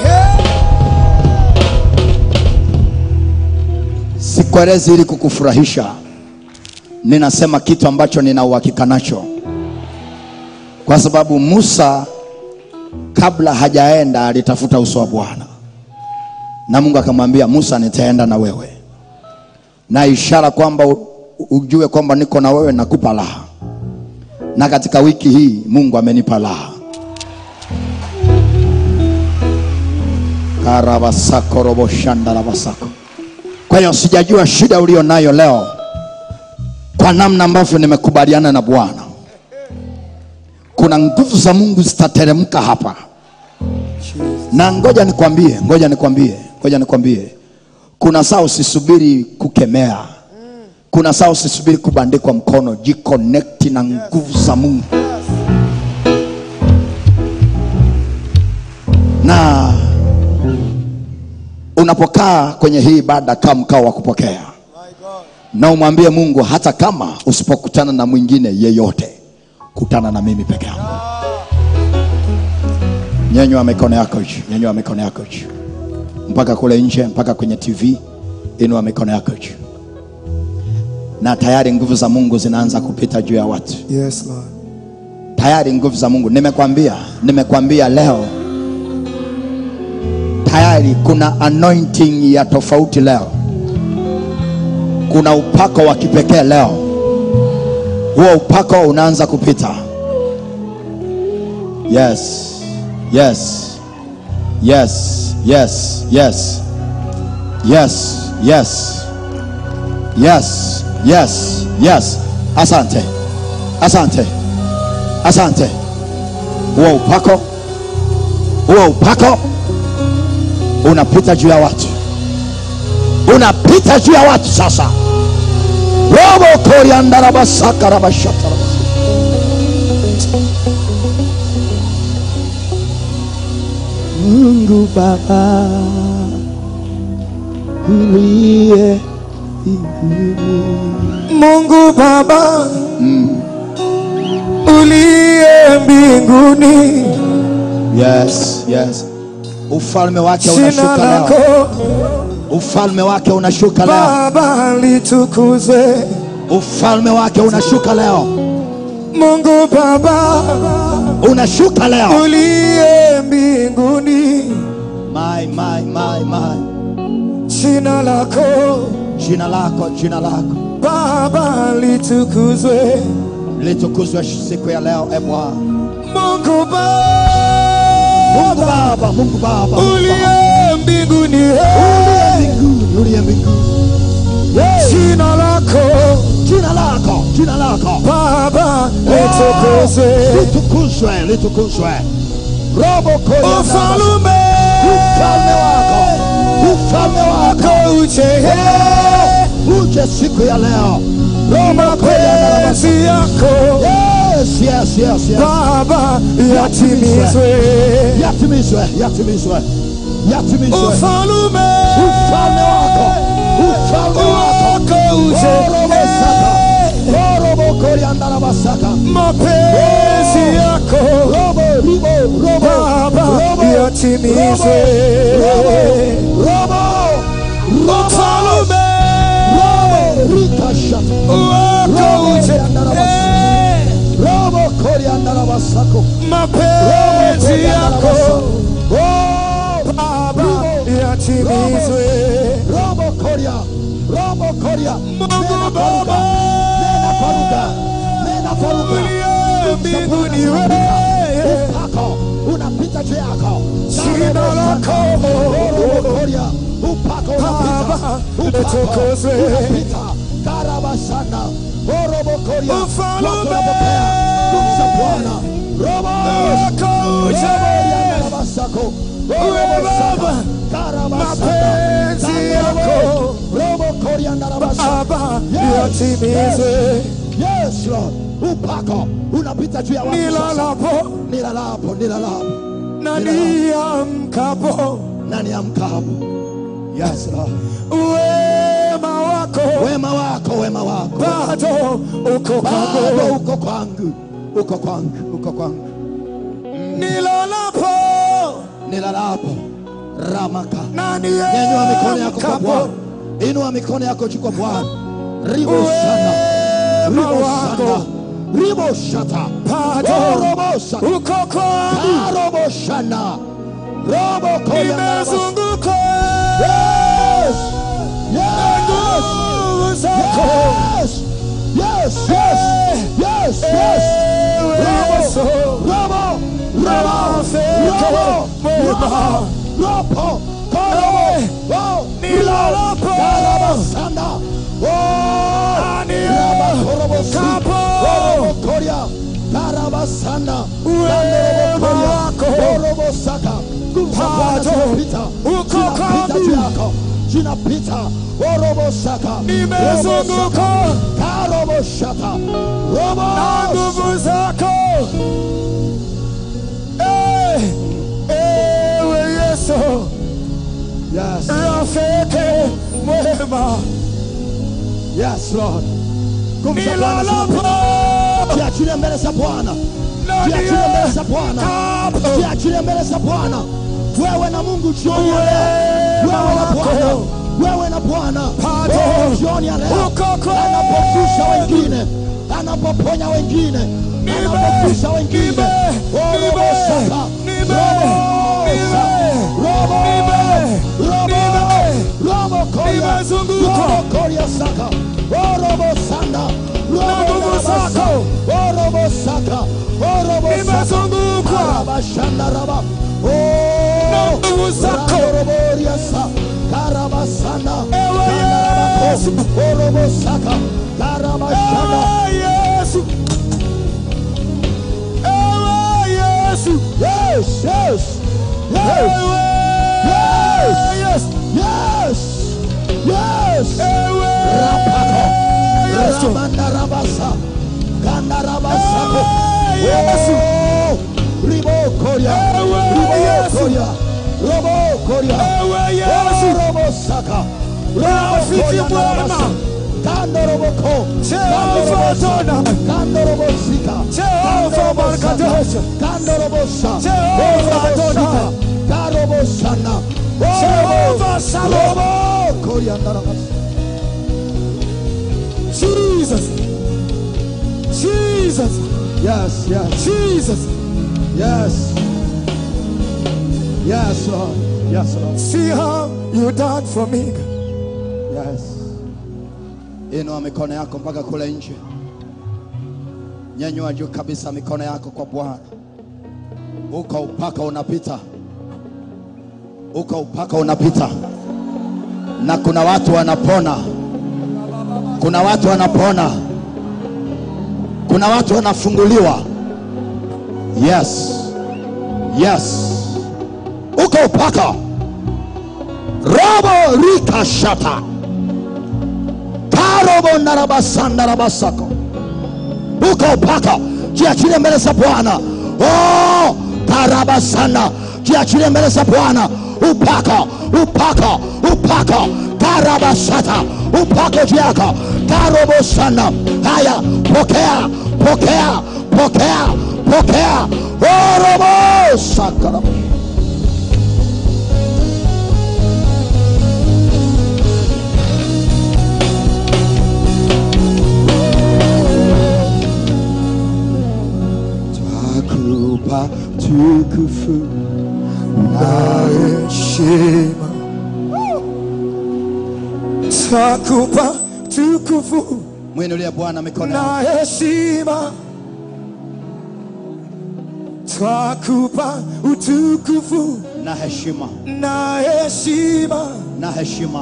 sikuelezi ili kukufurahisha ninasema kitu ambacho nina uhakika nacho kwa sababu musa kabla hajaenda alitafuta uso wa bwana na mungu akamwambia musa nitaenda na wewe na ishara kwamba u- ujue kwamba niko na wewe nakupa raha na katika wiki hii mungu amenipa raha karabasako roboshandarabasako kwa hiyo sijajua shida ulio nayo leo kwa namna ambavyo nimekubaliana na bwana kuna nguvu za mungu zitateremka hapa na ngoja nikwambie ngoja nikwambie ngoja nikwambie kuna saa usisubiri kukemea kuna saa usisubiri kubandikwa mkono jikonekti na nguvu za mungu na unapokaa kwenye hii ibada kaa mkao wa kupokea na umwambie mungu hata kama usipokutana na mwingine yeyote kutana na mimi peke yangu nyenywa mikono yako juu nyenywa mikono yako juu mpaka kule nje mpaka kwenye tv inua mikono yako juu na tayari nguvu za mungu zinaanza kupita juu ya watu Yes, Lord. tayari nguvu za mungu nimekwambia nimekwambia leo tayari kuna anointing ya tofauti leo kuna upako wa kipekee leo huo upako unaanza kupita yes yes yes yes yes yes yes yes yes yes asante asante asante huo upako huo upako unapita juu ya watu unapita juu ya watu sasa robo koriandarabasakarabashatara Mungu Baba uliye Mungu Baba uliye mbinguni, yes yes ufalme wake jina unashuka leo lako ufalme wake unashuka leo Baba litukuzwe. ufalme wake unashuka leo Mungu Baba unashuka leo uliye mbinguni, my, my, my, my. jina lako jina lako jina lako Baba litukuzwe. litukuzwe siku ya leo e bwana Mungu Baba mungu baba mungu baba Mungu Baba. uliye mbinguni, uliye hey, mbinguni uliye mbinguni jina lako jina lako jina lako Baba litukuzwe. litukuzwe litukuzwe robo koya Ufalume ufalme wako ufalme wako wako uje, uje siku ya leo robo koya mapenzi yako yes yes yes yes Baba yatimizwe. yatimizwe yatimizwe yatimizwe Ufalume ufalme wako ufalme wako wako uje, Orobo koriandara basaka. mapenzi yako Robo ribo robo Baba robo yatimizwe. robo robo Ufalume robo rika shata. wako koriandarabasako mapenzi yako Baba yatimizwe. robo koria robo koria Mungu Baba nena kwa lugha nena kwa lugha uliye mbinguni wewe upako unapita juu yako Jina lako. robo koria upako unapita Baba, upako litukuzwe. unapita karabasana robo koria Ufalme. watu wanapokea kumcha Bwana robo wako uje Karabasako. Wewe Baba, mapenzi yako. Robo koriandarabasa. Baba Yes, yatimizwe. Yes, Lord. Upako unapita juu ya watu sasa. Nilalapo Nilalapo, nilalapo. na niamkapo, Nani amkapo? Yes, Lord. wema wako Wema wako, wema wako. bado uko Bado kwangu. uko kwangu. Uko kwangu, uko kwangu. Nilalapo Nilalapo. Ramaka. na Nyanyua mikono yako kwa niamkapo, Bwana. Inua mikono yako juu kwa Bwana. Ribo sana. wema Ribo sana. wako Ribo shata. bado Oh, robo shata. uko kwangu. Ah, robo shana. Robo koya narabas. Nimezunguka Yes. Yes. nguvu zako. Yes. Yes. Yes. Yes. Yes. Ewe Robo. Yesu. Robo. Robo. Rafiki Robo. mwema. Robo. Korobo. Oh. Nilalapo. Karabasana. Oh. Ani. Rabakorobosi. Kapo. Orobokoria. Karabasana. Wema wako. Orobosaka. Nguvu za Bwana Bado. zinapita. Uko Zinapita kwangu. juu yako. Zinapita. Orobosaka. Nimezunguka Karoboshata. Robo. na nguvu zako. Eh, Ewe Yesu, Yes. rafiki mwema, Yes, Lord. Nguvu za Bwana nilalapo zinapita. Jiachilie mbele za Bwana. na Jiachilie mbele za Bwana. niamkapo. Jiachilie mbele za Bwana. Wewe na Mungu jioni ya leo. Wewe na Bwana. Wewe na Bwana. Bado. Wewe jioni ya leo. Uko kwangu. Anapofisha wengine. Anapoponya wengine. Anapofisha wengine. Nime. Oh, Nime. robo saka. Nime. Robo. Nime. Robo. Nime. Robo. Nime. Robo koria. Nimezunguka. Robo koria saka. Oh, robo sana. Robo nguvu narabasa. zako. Oh, robo saka. Oh, robo saka. Nimezungukwa. Karabashandaraba. Oh, Na nguvu zako. Raboroboriasa. Karabasana. Ewe Kandarabako. Yesu. Oh, robo saka. Karabashanda. Ewe Yesu, ewe Yesu, Yes, yes, yes, ewe yes, yes, yes. ewe Rapako. Yesu, Ramandarabasa. Kandarabasako. Yesu. Oh, Ribokoria. Ewe Ribokoria. Robokoria. ewe Yesu, Robo saka. Rafiki Robokoria mwema. narabasa. Kando roboko. Jehova Adonai. Kando robo sika. Jehova Kando robo Barkadosh. saka. Kando robo sa. Jehova Oh, robo Adonai. sika. Karobo sana. Oh, Jehova robo. Shalom. Robokoria narabasa. Jesus, Jesus, Yes, yes, Jesus. yes. Yes, Lord. Yes, Lord. See how you died for me. Yes. Inua mikono yako mpaka kule nje. Nyanyua juu kabisa mikono yako kwa Bwana. Uko upaka unapita, uko upaka unapita, na kuna watu wanapona, kuna watu wanapona, kuna watu wanafunguliwa. Yes, yes, uko upaka robo rika shata karobo narabasandarabasako uko upaka jiachilie mbele za bwana oh, karabasana jiachilie mbele za bwana upaka upaka upaka karabasata upako juu yako karobosana haya pokea pokea pokea pokea orobosakara takupa tukufu na heshima takupa tukufu mwinulie bwana mikono na heshima twakupa utukufu na heshima na heshima na heshima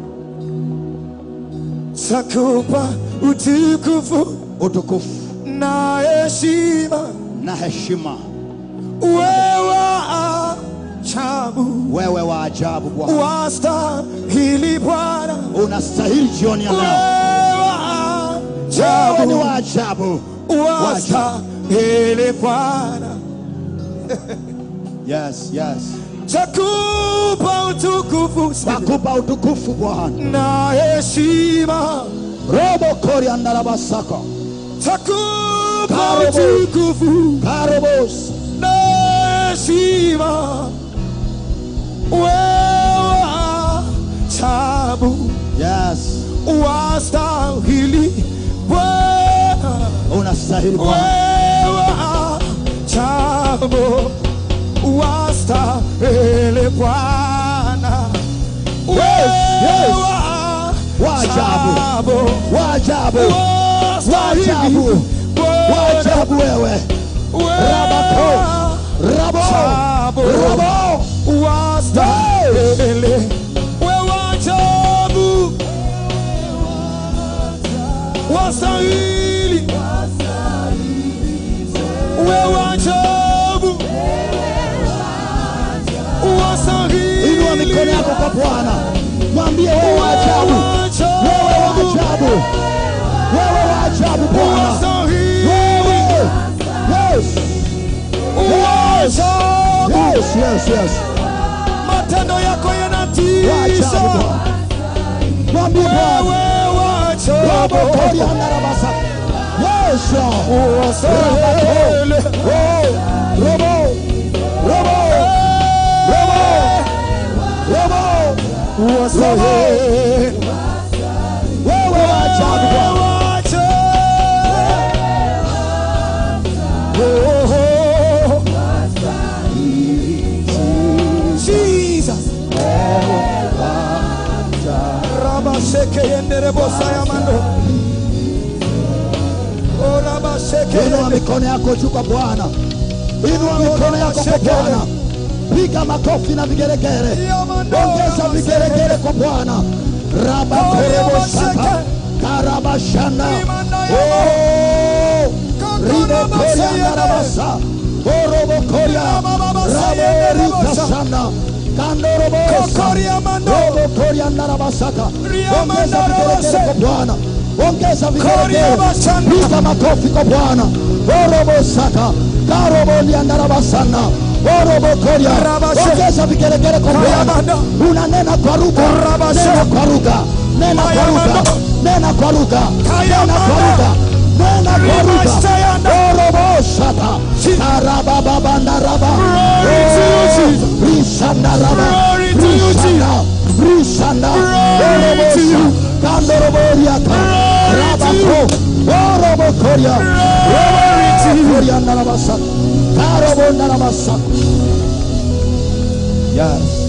takupa utukufu utukufu na heshima na heshima wewe ajabu wewe wa ajabu bwana wastahili Bwana unastahili jioni ya leo wewe wewe ni ajabu wa ajabu wastahili Bwana yes yes takupa utukufu takupa utukufu bwana na heshima robo koriandarabasako takupa Karibu. utukufu karobos na heshima wewe ajabu yes wastahili Bwana unastahili bwana wewe ajabu wastahili Bwana yes. wewe Wa ajabu. ajabu wa ajabu wastahili Waajabu. Bwana. wa ajabu wewe Rabako. rabo Ajabu. rabo wastahili wewe ajabu wastahili wewe ajabu wastahili inua mikono yako kwa bwana mwambie wewe wa ajabu wewe wa ajabu wewe wa ajabu bwana wewe yes yes yes yes matendo yako wa ajabu yanatisha bwana mwambie bwana wewe robo ajabu koriandarabasa yes Lord. wastahili Oh, robo robo robo wastahili wewe wa ajabu bwana inua mikono yako juu kwa bwana inua mikono yako kwa bwana piga makofi na vigeregere ongeza vigeregere kwa bwana rabakorebosaka karabashana Oh, ribokoriandarabasa orobokoria raborikasana kandorobosa robokoriandarabasaka ongeza vigeregere kwa bwana ongeza vigeregere piga makofi kwa bwana orobosaka karoboliandarabasana orobokoria ongeza vigeregere kwa bwana unanena kwa lugha nena kwa lugha nena kwa lugha nena kwa lugha nena kwa lugha nena kwa lugha orobosaka karabababandaraba risandaraba risanda risanda orobosa kandoroboriaka rabako orobokoria roboriandarabasa karobondarabasa yes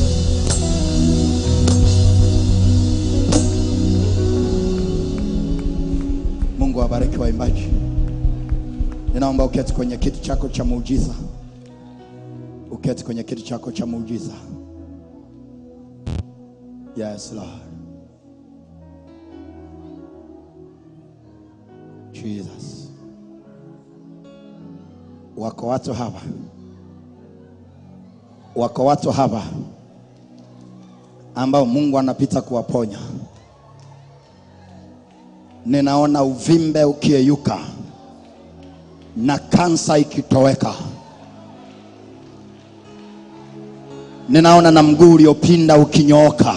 mungu awabariki waimbaji ninaomba uketi kwenye kiti chako cha muujiza uketi kwenye kiti chako cha muujiza yes lord jesus wako watu hapa wako watu hapa ambao mungu anapita kuwaponya ninaona uvimbe ukiyeyuka na kansa ikitoweka ninaona na mguu uliopinda ukinyooka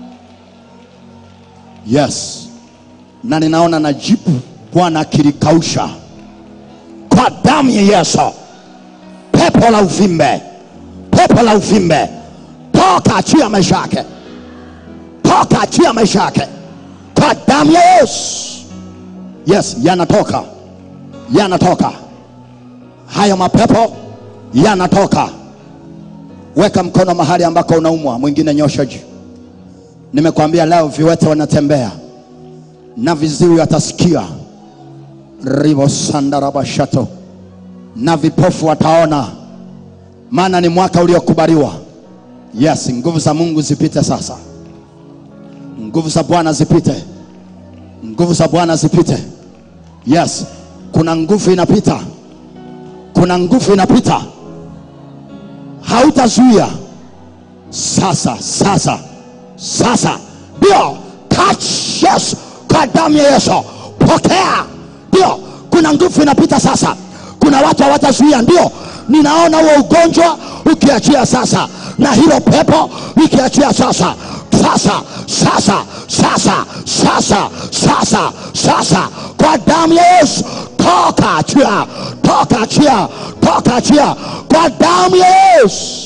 yes na ninaona na jipu bwana akilikausha kwa damu ya yesu pepo la uvimbe pepo la uvimbe toka achia maisha yake toka achia maisha yake kwa damu ya yesu yes yanatoka yanatoka hayo mapepo yanatoka. Weka mkono mahali ambako unaumwa, mwingine nyosha juu. Nimekwambia leo viwete wanatembea na viziwi watasikia, ribo sandarabashato, na vipofu wataona, maana ni mwaka uliokubaliwa. Yes, nguvu za Mungu zipite sasa, nguvu za Bwana zipite, nguvu za Bwana zipite. Yes, kuna nguvu inapita, kuna nguvu inapita, hautazuia sasa, sasa, sasa, ndio touch. Yes, kwa damu ya Yesu, pokea. Ndio, kuna nguvu inapita sasa, kuna watu hawatazuia. Ndio, ninaona huo ugonjwa ukiachia sasa, na hilo pepo likiachia sasa sasa sasa sasa sasa sasa sasa kwa damu ya Yesu toka achia toka achia toka achia kwa damu ya Yesu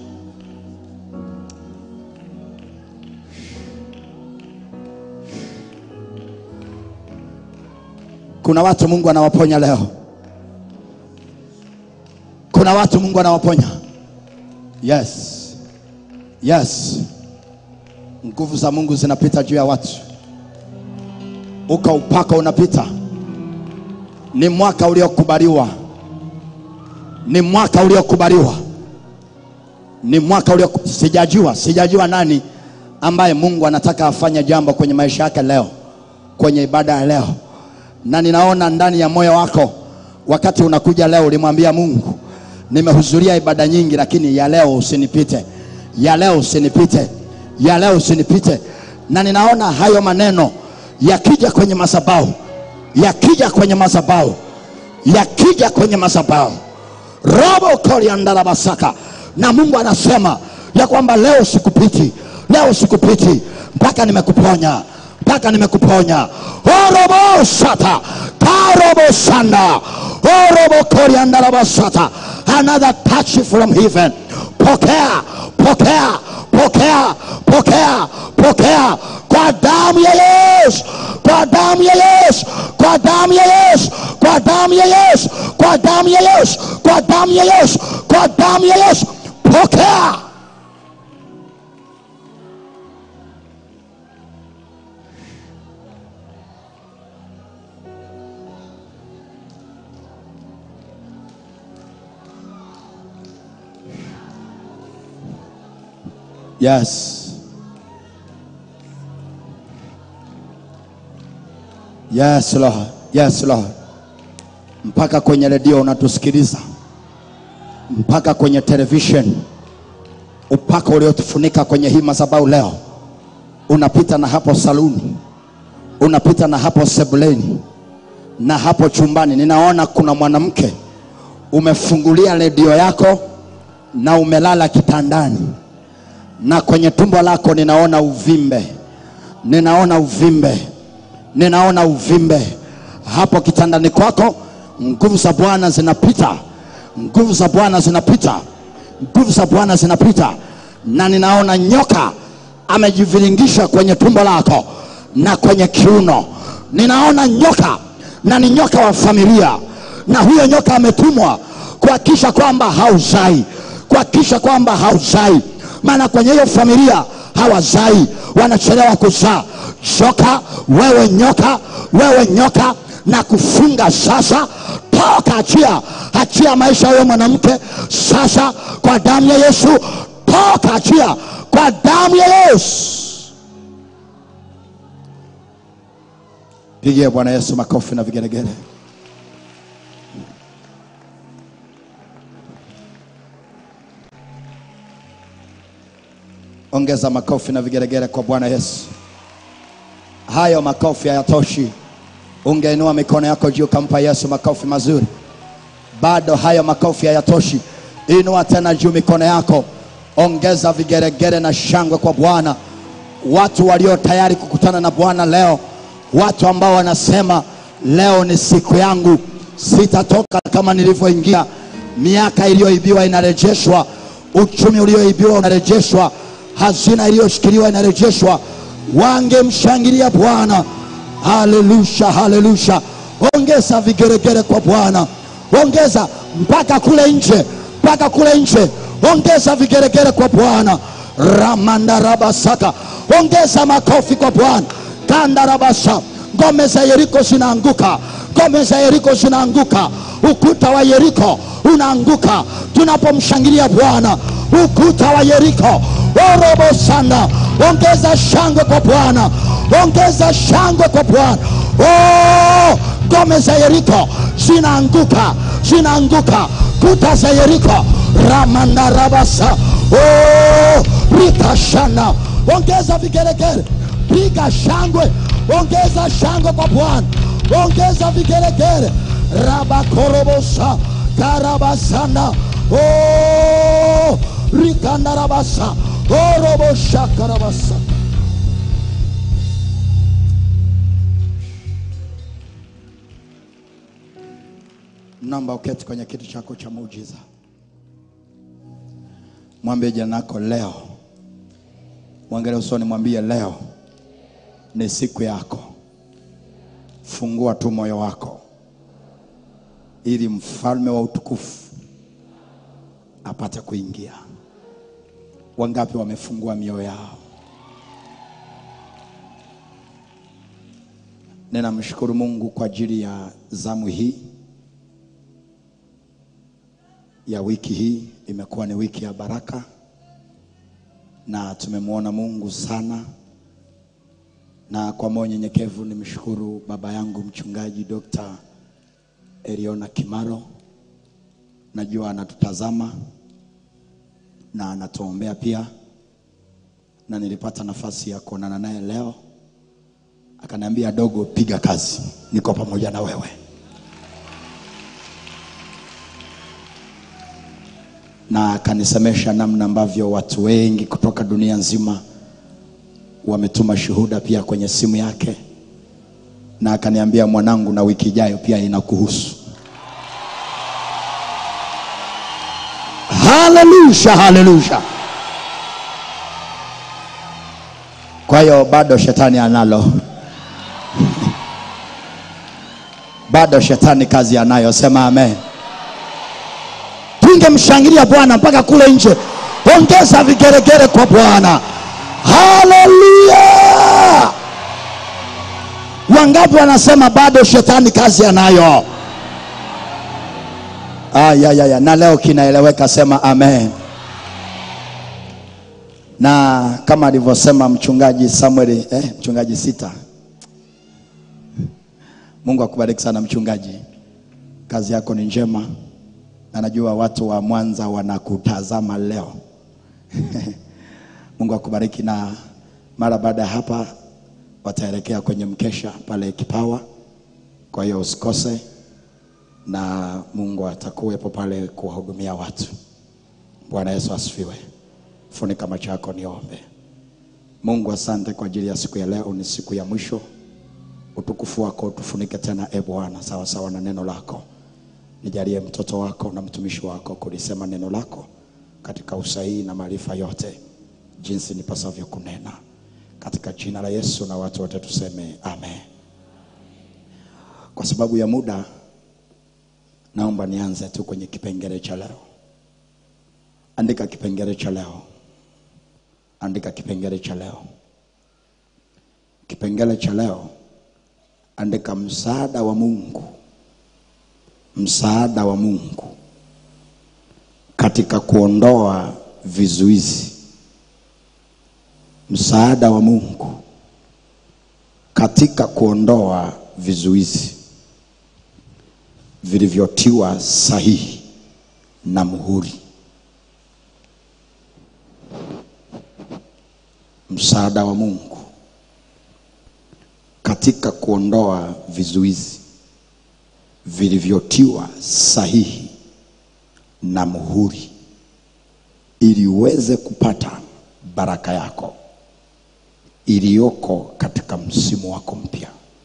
kuna watu Mungu anawaponya leo kuna watu Mungu anawaponya yes yes nguvu za Mungu zinapita juu ya watu, uka upaka unapita. Ni mwaka uliokubaliwa, ni mwaka uliokubaliwa, ni mwaka ulio, sijajua sijajua nani ambaye Mungu anataka afanye jambo kwenye maisha yake leo, kwenye ibada ya leo, na ninaona ndani ya moyo wako, wakati unakuja leo, ulimwambia Mungu, nimehudhuria ibada nyingi, lakini ya leo usinipite, ya leo usinipite ya leo usinipite. Na ninaona hayo maneno yakija kwenye madhabahu, yakija kwenye madhabahu, yakija kwenye madhabahu, robo koriandala basaka, na Mungu anasema ya kwamba leo sikupiti, leo sikupiti mpaka nimekuponya, mpaka nimekuponya. orobo shata karobo sanda orobo koriandala basata, another touch from heaven. Pokea, pokea pokea pokea pokea kwa damu ya Yesu, kwa damu ya Yesu, kwa damu ya Yesu, kwa damu ya Yesu, kwa damu ya Yesu, kwa damu ya Yesu, kwa damu ya Yesu, pokea. Yes. Yes, Lord. Yes, Lord. Mpaka kwenye redio unatusikiliza, mpaka kwenye television, upaka uliotufunika kwenye hii madhabahu leo, unapita na hapo saluni, unapita na hapo sebuleni, na hapo chumbani. Ninaona kuna mwanamke umefungulia redio yako na umelala kitandani na kwenye tumbo lako ninaona uvimbe, ninaona uvimbe, ninaona uvimbe hapo kitandani kwako. Nguvu za Bwana zinapita, nguvu za Bwana zinapita, nguvu za Bwana zinapita, na ninaona nyoka amejiviringisha kwenye tumbo lako na kwenye kiuno. Ninaona nyoka na ni nyoka wa familia, na huyo nyoka ametumwa kuhakikisha kwamba hauzai, kuhakikisha kwamba hauzai maana kwenye hiyo familia hawazai, wanachelewa kuzaa. Shoka wewe nyoka, wewe nyoka, na kufunga sasa, toka, achia, achia maisha ya huyo mwanamke sasa, kwa damu ya Yesu, toka, achia, kwa damu ya Yesu. Pigie Bwana Yesu makofi na vigelegele. Ongeza makofi na vigelegele kwa Bwana Yesu. Hayo makofi hayatoshi, ungeinua mikono yako juu kampa Yesu makofi mazuri. Bado hayo makofi hayatoshi, inua tena juu mikono yako, ongeza vigeregere na shangwe kwa Bwana. Watu walio tayari kukutana na Bwana leo, watu ambao wanasema leo ni siku yangu, sitatoka kama nilivyoingia. Miaka iliyoibiwa inarejeshwa, uchumi ulioibiwa unarejeshwa, hazina iliyoshikiliwa inarejeshwa. Wangemshangilia Bwana. Haleluya, haleluya! Ongeza vigeregere kwa Bwana, ongeza mpaka kule nje, mpaka kule nje ongeza vigeregere kwa bwana ramandarabasaka ongeza makofi kwa bwana kandarabasa ngome za yeriko zinaanguka ngome za yeriko zinaanguka ukuta wa yeriko unaanguka tunapomshangilia bwana ukuta wa yeriko orobo sana ongeza shangwe kwa bwana ongeza shangwe kwa bwana oh, ngome za yeriko zinaanguka zinaanguka kuta za yeriko ramandarabasa oh, rikashana ongeza vigeregere piga shangwe ongeza shangwe kwa bwana ongeza vigeregere rabakorobosa karabasana oh, rikandarabasa orobosha karabasa naomba uketi kwenye kiti chako cha muujiza mwambie jina lako leo mwangalie usoni mwambie leo ni siku yako fungua tu moyo wako ili mfalme wa utukufu apate kuingia wangapi wamefungua mioyo yao ninamshukuru mungu kwa ajili ya zamu hii ya wiki hii imekuwa ni wiki ya baraka na tumemwona mungu sana na kwa moyo nyenyekevu nimshukuru baba yangu mchungaji Dr. Eliona Kimaro, najua anatutazama na anatuombea pia, na nilipata nafasi ya kuonana naye leo, akaniambia dogo, piga kazi, niko pamoja na wewe. na akanisemesha namna ambavyo watu wengi kutoka dunia nzima wametuma shuhuda pia kwenye simu yake, na akaniambia mwanangu, na wiki ijayo pia inakuhusu. Haleluya, haleluya. Kwa hiyo bado shetani analo, bado shetani kazi anayo. Sema amen. Tungemshangilia Bwana mpaka kule nje. Ongeza vigeregere kwa Bwana. Haleluya! Wangapi wanasema bado shetani kazi anayo? Ah, ya, ya, ya. Na leo kinaeleweka, sema amen. Na kama alivyosema mchungaji Samuel, eh, mchungaji Sita, Mungu akubariki sana mchungaji, kazi yako ni njema, na najua watu wa Mwanza wanakutazama leo Mungu akubariki, na mara baada ya hapa wataelekea kwenye mkesha pale Kipawa, kwa hiyo usikose, na Mungu atakuwepo pale kuwahudumia watu. Bwana Yesu asifiwe. Funika macho yako, niombe. Mungu, asante kwa ajili ya siku ya leo, ni siku ya mwisho. Utukufu wako tufunike tena, e Bwana, sawa sawa na neno lako. Nijalie mtoto wako na mtumishi wako kulisema neno lako katika usahihi na maarifa yote, jinsi nipasavyo kunena, katika jina la Yesu, na watu wote tuseme amen. Kwa sababu ya muda, naomba nianze tu kwenye kipengele cha leo. Andika kipengele cha leo, andika kipengele cha leo, kipengele cha leo, andika msaada wa Mungu, msaada wa Mungu katika kuondoa vizuizi, msaada wa Mungu katika kuondoa vizuizi vilivyotiwa sahihi na muhuri. Msaada wa Mungu katika kuondoa vizuizi vilivyotiwa sahihi na muhuri ili uweze kupata baraka yako iliyoko katika msimu wako mpya.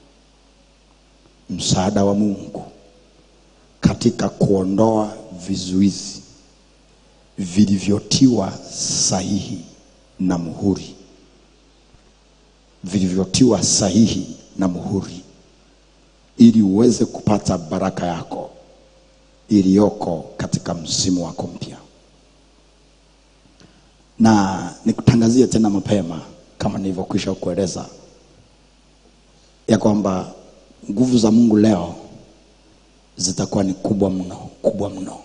Msaada wa Mungu katika kuondoa vizuizi vilivyotiwa sahihi na muhuri, vilivyotiwa sahihi na muhuri ili uweze kupata baraka yako iliyoko katika msimu wako mpya na nikutangazie tena mapema kama nilivyokwisha kueleza ya kwamba nguvu za mungu leo zitakuwa ni kubwa mno kubwa mno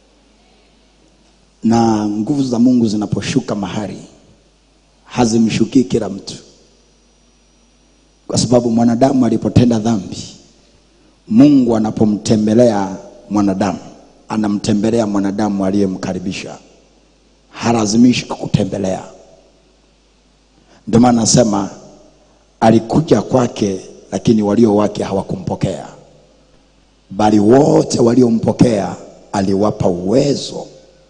na nguvu za mungu zinaposhuka mahali hazimshukii kila mtu kwa sababu mwanadamu alipotenda dhambi mungu anapomtembelea mwanadamu anamtembelea mwanadamu aliyemkaribisha halazimishi kukutembelea ndio maana nasema alikuja kwake lakini walio wake hawakumpokea bali wote waliompokea aliwapa uwezo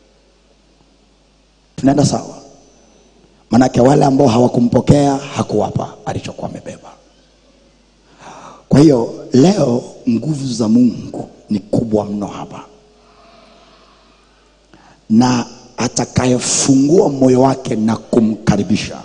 tunaenda sawa manake wale ambao hawakumpokea hakuwapa alichokuwa amebeba kwa hiyo leo nguvu za mungu ni kubwa mno hapa na atakayefungua moyo wake na kumkaribisha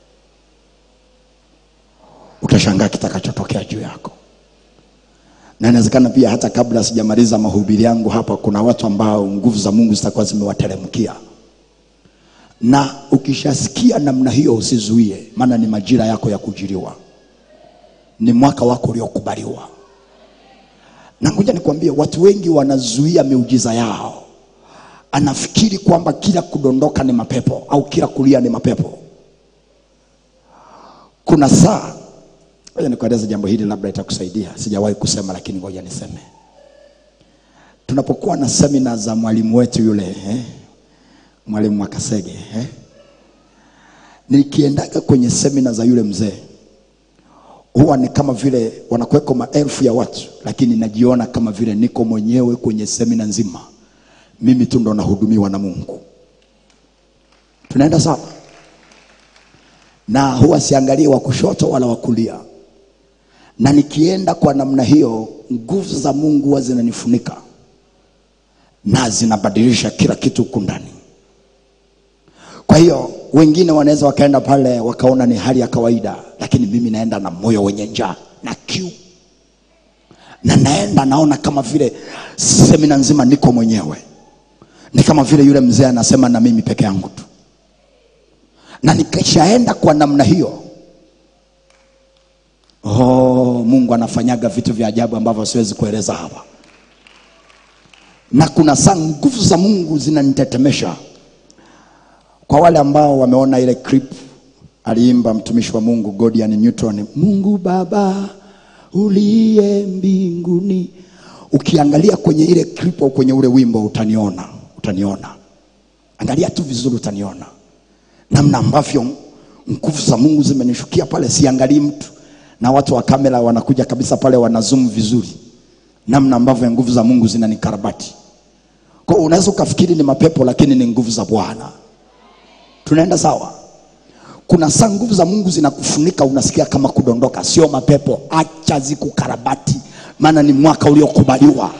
utashangaa kitakachotokea juu yako na inawezekana pia hata kabla sijamaliza mahubiri yangu hapa kuna watu ambao nguvu za mungu zitakuwa zimewateremkia na ukishasikia namna hiyo usizuie maana ni majira yako ya kujiriwa ni mwaka wako uliokubaliwa na ngoja nikwambie watu wengi wanazuia miujiza yao anafikiri kwamba kila kudondoka ni mapepo au kila kulia ni mapepo kuna saa ngoja nikueleze jambo hili labda itakusaidia sijawahi kusema lakini ngoja niseme tunapokuwa na semina za mwalimu wetu yule eh? mwalimu mwakasege eh? nikiendaga kwenye semina za yule mzee huwa ni kama vile wanakuweko maelfu ya watu lakini najiona kama vile niko mwenyewe kwenye semina nzima mimi tu ndo nahudumiwa na mungu tunaenda sawa na huwa siangalie wa kushoto wala wa kulia na nikienda kwa namna hiyo nguvu za mungu huwa zinanifunika na zinabadilisha kila kitu huku ndani kwa hiyo wengine wanaweza wakaenda pale wakaona ni hali ya kawaida lakini mimi naenda na moyo wenye njaa na kiu na naenda naona kama vile semina nzima niko mwenyewe ni kama vile yule mzee anasema na mimi peke yangu tu na nikishaenda kwa namna hiyo oh, mungu anafanyaga vitu vya ajabu ambavyo siwezi kueleza hapa na kuna saa nguvu za mungu zinanitetemesha kwa wale ambao wameona ile clip aliimba mtumishi wa mungu godian newton mungu baba uliye mbinguni ukiangalia kwenye ile clip au kwenye ule wimbo utaniona utaniona angalia tu vizuri utaniona namna ambavyo nguvu za mungu zimenishukia pale siangalii mtu na watu wa kamera wanakuja kabisa pale wanazoom vizuri namna ambavyo nguvu za mungu zinanikarabati kwa hiyo unaweza ukafikiri ni mapepo lakini ni nguvu za bwana tunaenda sawa kuna saa nguvu za mungu zinakufunika unasikia kama kudondoka sio mapepo acha zikukarabati maana ni mwaka uliokubaliwa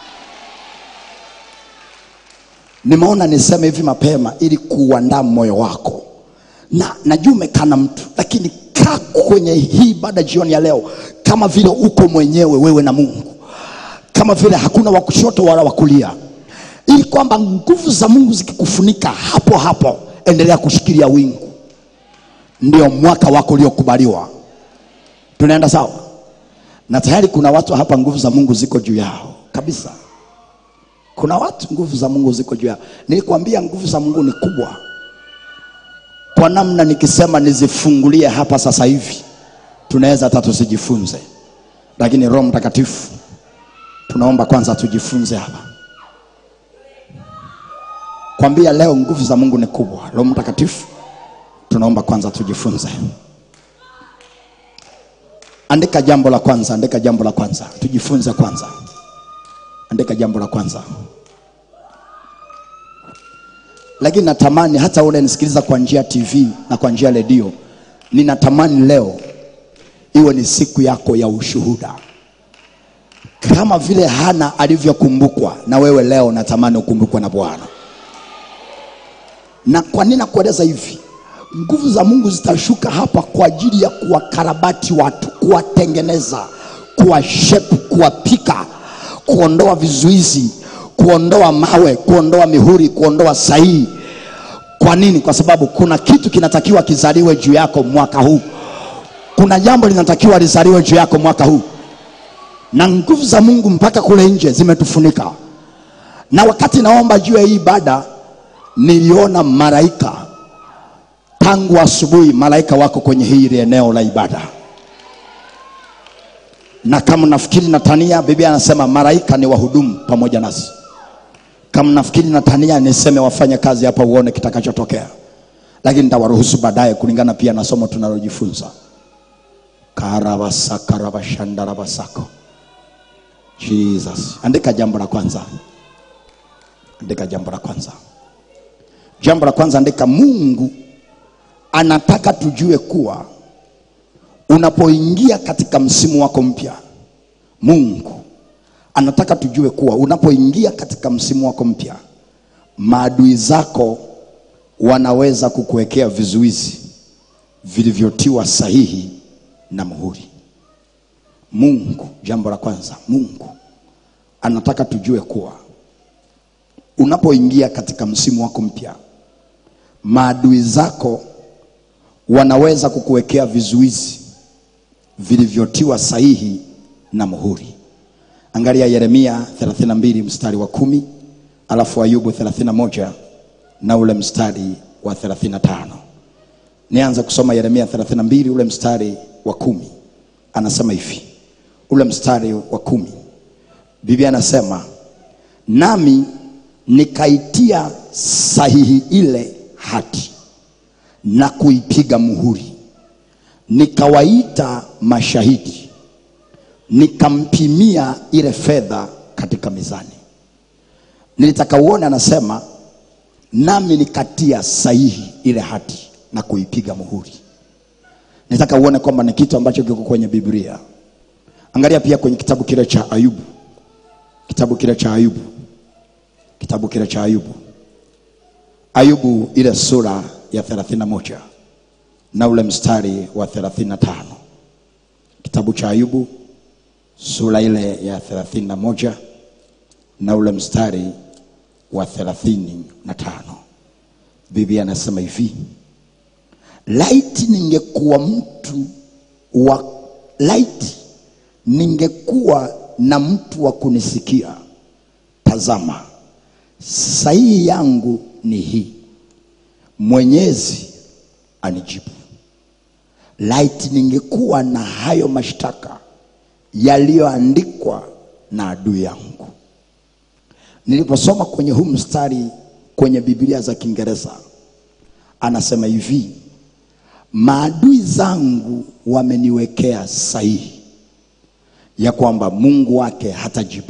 nimeona niseme hivi mapema ili kuuandaa moyo wako na najua umekaa na mtu lakini kaa kwenye hii baada jioni ya leo kama vile uko mwenyewe wewe na mungu kama vile hakuna wa kushoto wala wa kulia ili kwamba nguvu za mungu zikikufunika hapo hapo endelea kushikilia wingu ndio mwaka wako uliokubaliwa tunaenda sawa na tayari kuna watu hapa nguvu za mungu ziko juu yao kabisa kuna watu nguvu za mungu ziko juu yao nilikwambia nguvu za mungu ni kubwa kwa namna nikisema nizifungulie hapa sasa hivi tunaweza hata tusijifunze lakini roho mtakatifu tunaomba kwanza tujifunze hapa kwambia leo nguvu za mungu ni kubwa roho mtakatifu tunaomba kwanza tujifunze andika jambo la kwanza andika jambo la kwanza tujifunze kwanza andika jambo la kwanza lakini natamani hata ule nisikiliza kwa njia ya tv na kwa njia ya redio ninatamani leo iwe ni siku yako ya ushuhuda kama vile hana alivyokumbukwa na wewe leo natamani ukumbukwe na bwana na kwa nini nakueleza hivi nguvu za mungu zitashuka hapa kwa ajili ya kuwakarabati watu kuwatengeneza kuwashepu kuwapika kuondoa vizuizi kuondoa mawe kuondoa mihuri kuondoa sahihi kwa nini kwa sababu kuna kitu kinatakiwa kizaliwe juu yako mwaka huu kuna jambo linatakiwa lizaliwe juu yako mwaka huu na nguvu za mungu mpaka kule nje zimetufunika na wakati naomba juu ya hii ibada niliona malaika tangu asubuhi malaika wako kwenye hili eneo la ibada na kama nafikiri natania biblia anasema malaika ni wahudumu pamoja nasi kama nafikiri natania niseme wafanye kazi hapa uone kitakachotokea lakini nitawaruhusu baadaye kulingana pia na somo tunalojifunza karabasakaravashandarabasako jesus andika jambo la kwanza andika jambo la kwanza jambo la kwanza andika mungu anataka tujue kuwa unapoingia katika msimu wako mpya mungu anataka tujue kuwa unapoingia katika msimu wako mpya maadui zako wanaweza kukuwekea vizuizi vilivyotiwa sahihi na muhuri mungu jambo la kwanza mungu anataka tujue kuwa unapoingia katika msimu wako mpya maadui zako wanaweza kukuwekea vizuizi vilivyotiwa sahihi na muhuri angalia yeremia 32 mstari wa kumi alafu ayubu 31 na ule mstari wa 35 nianze kusoma yeremia 32 ule mstari wa kumi anasema hivi ule mstari wa kumi biblia anasema nami nikaitia sahihi ile hati na kuipiga muhuri nikawaita mashahidi nikampimia ile fedha katika mizani nilitaka uone anasema nami nikatia sahihi ile hati na kuipiga muhuri nitaka uone kwamba ni kitu ambacho kiko kwenye biblia angalia pia kwenye kitabu kile cha ayubu kitabu kile cha ayubu kitabu kile cha ayubu ayubu ile sura ya 31 na ule mstari wa 35 kitabu cha ayubu sura ile ya 31 na ule mstari wa 35 biblia anasema hivi laiti ningekuwa mtu wa laiti ningekuwa na mtu wa kunisikia tazama sahihi yangu ni hii mwenyezi anijibu laiti ningekuwa na hayo mashtaka yaliyoandikwa na adui yangu niliposoma kwenye huu mstari kwenye biblia za kiingereza anasema hivi maadui zangu wameniwekea sahihi ya kwamba mungu wake hatajibu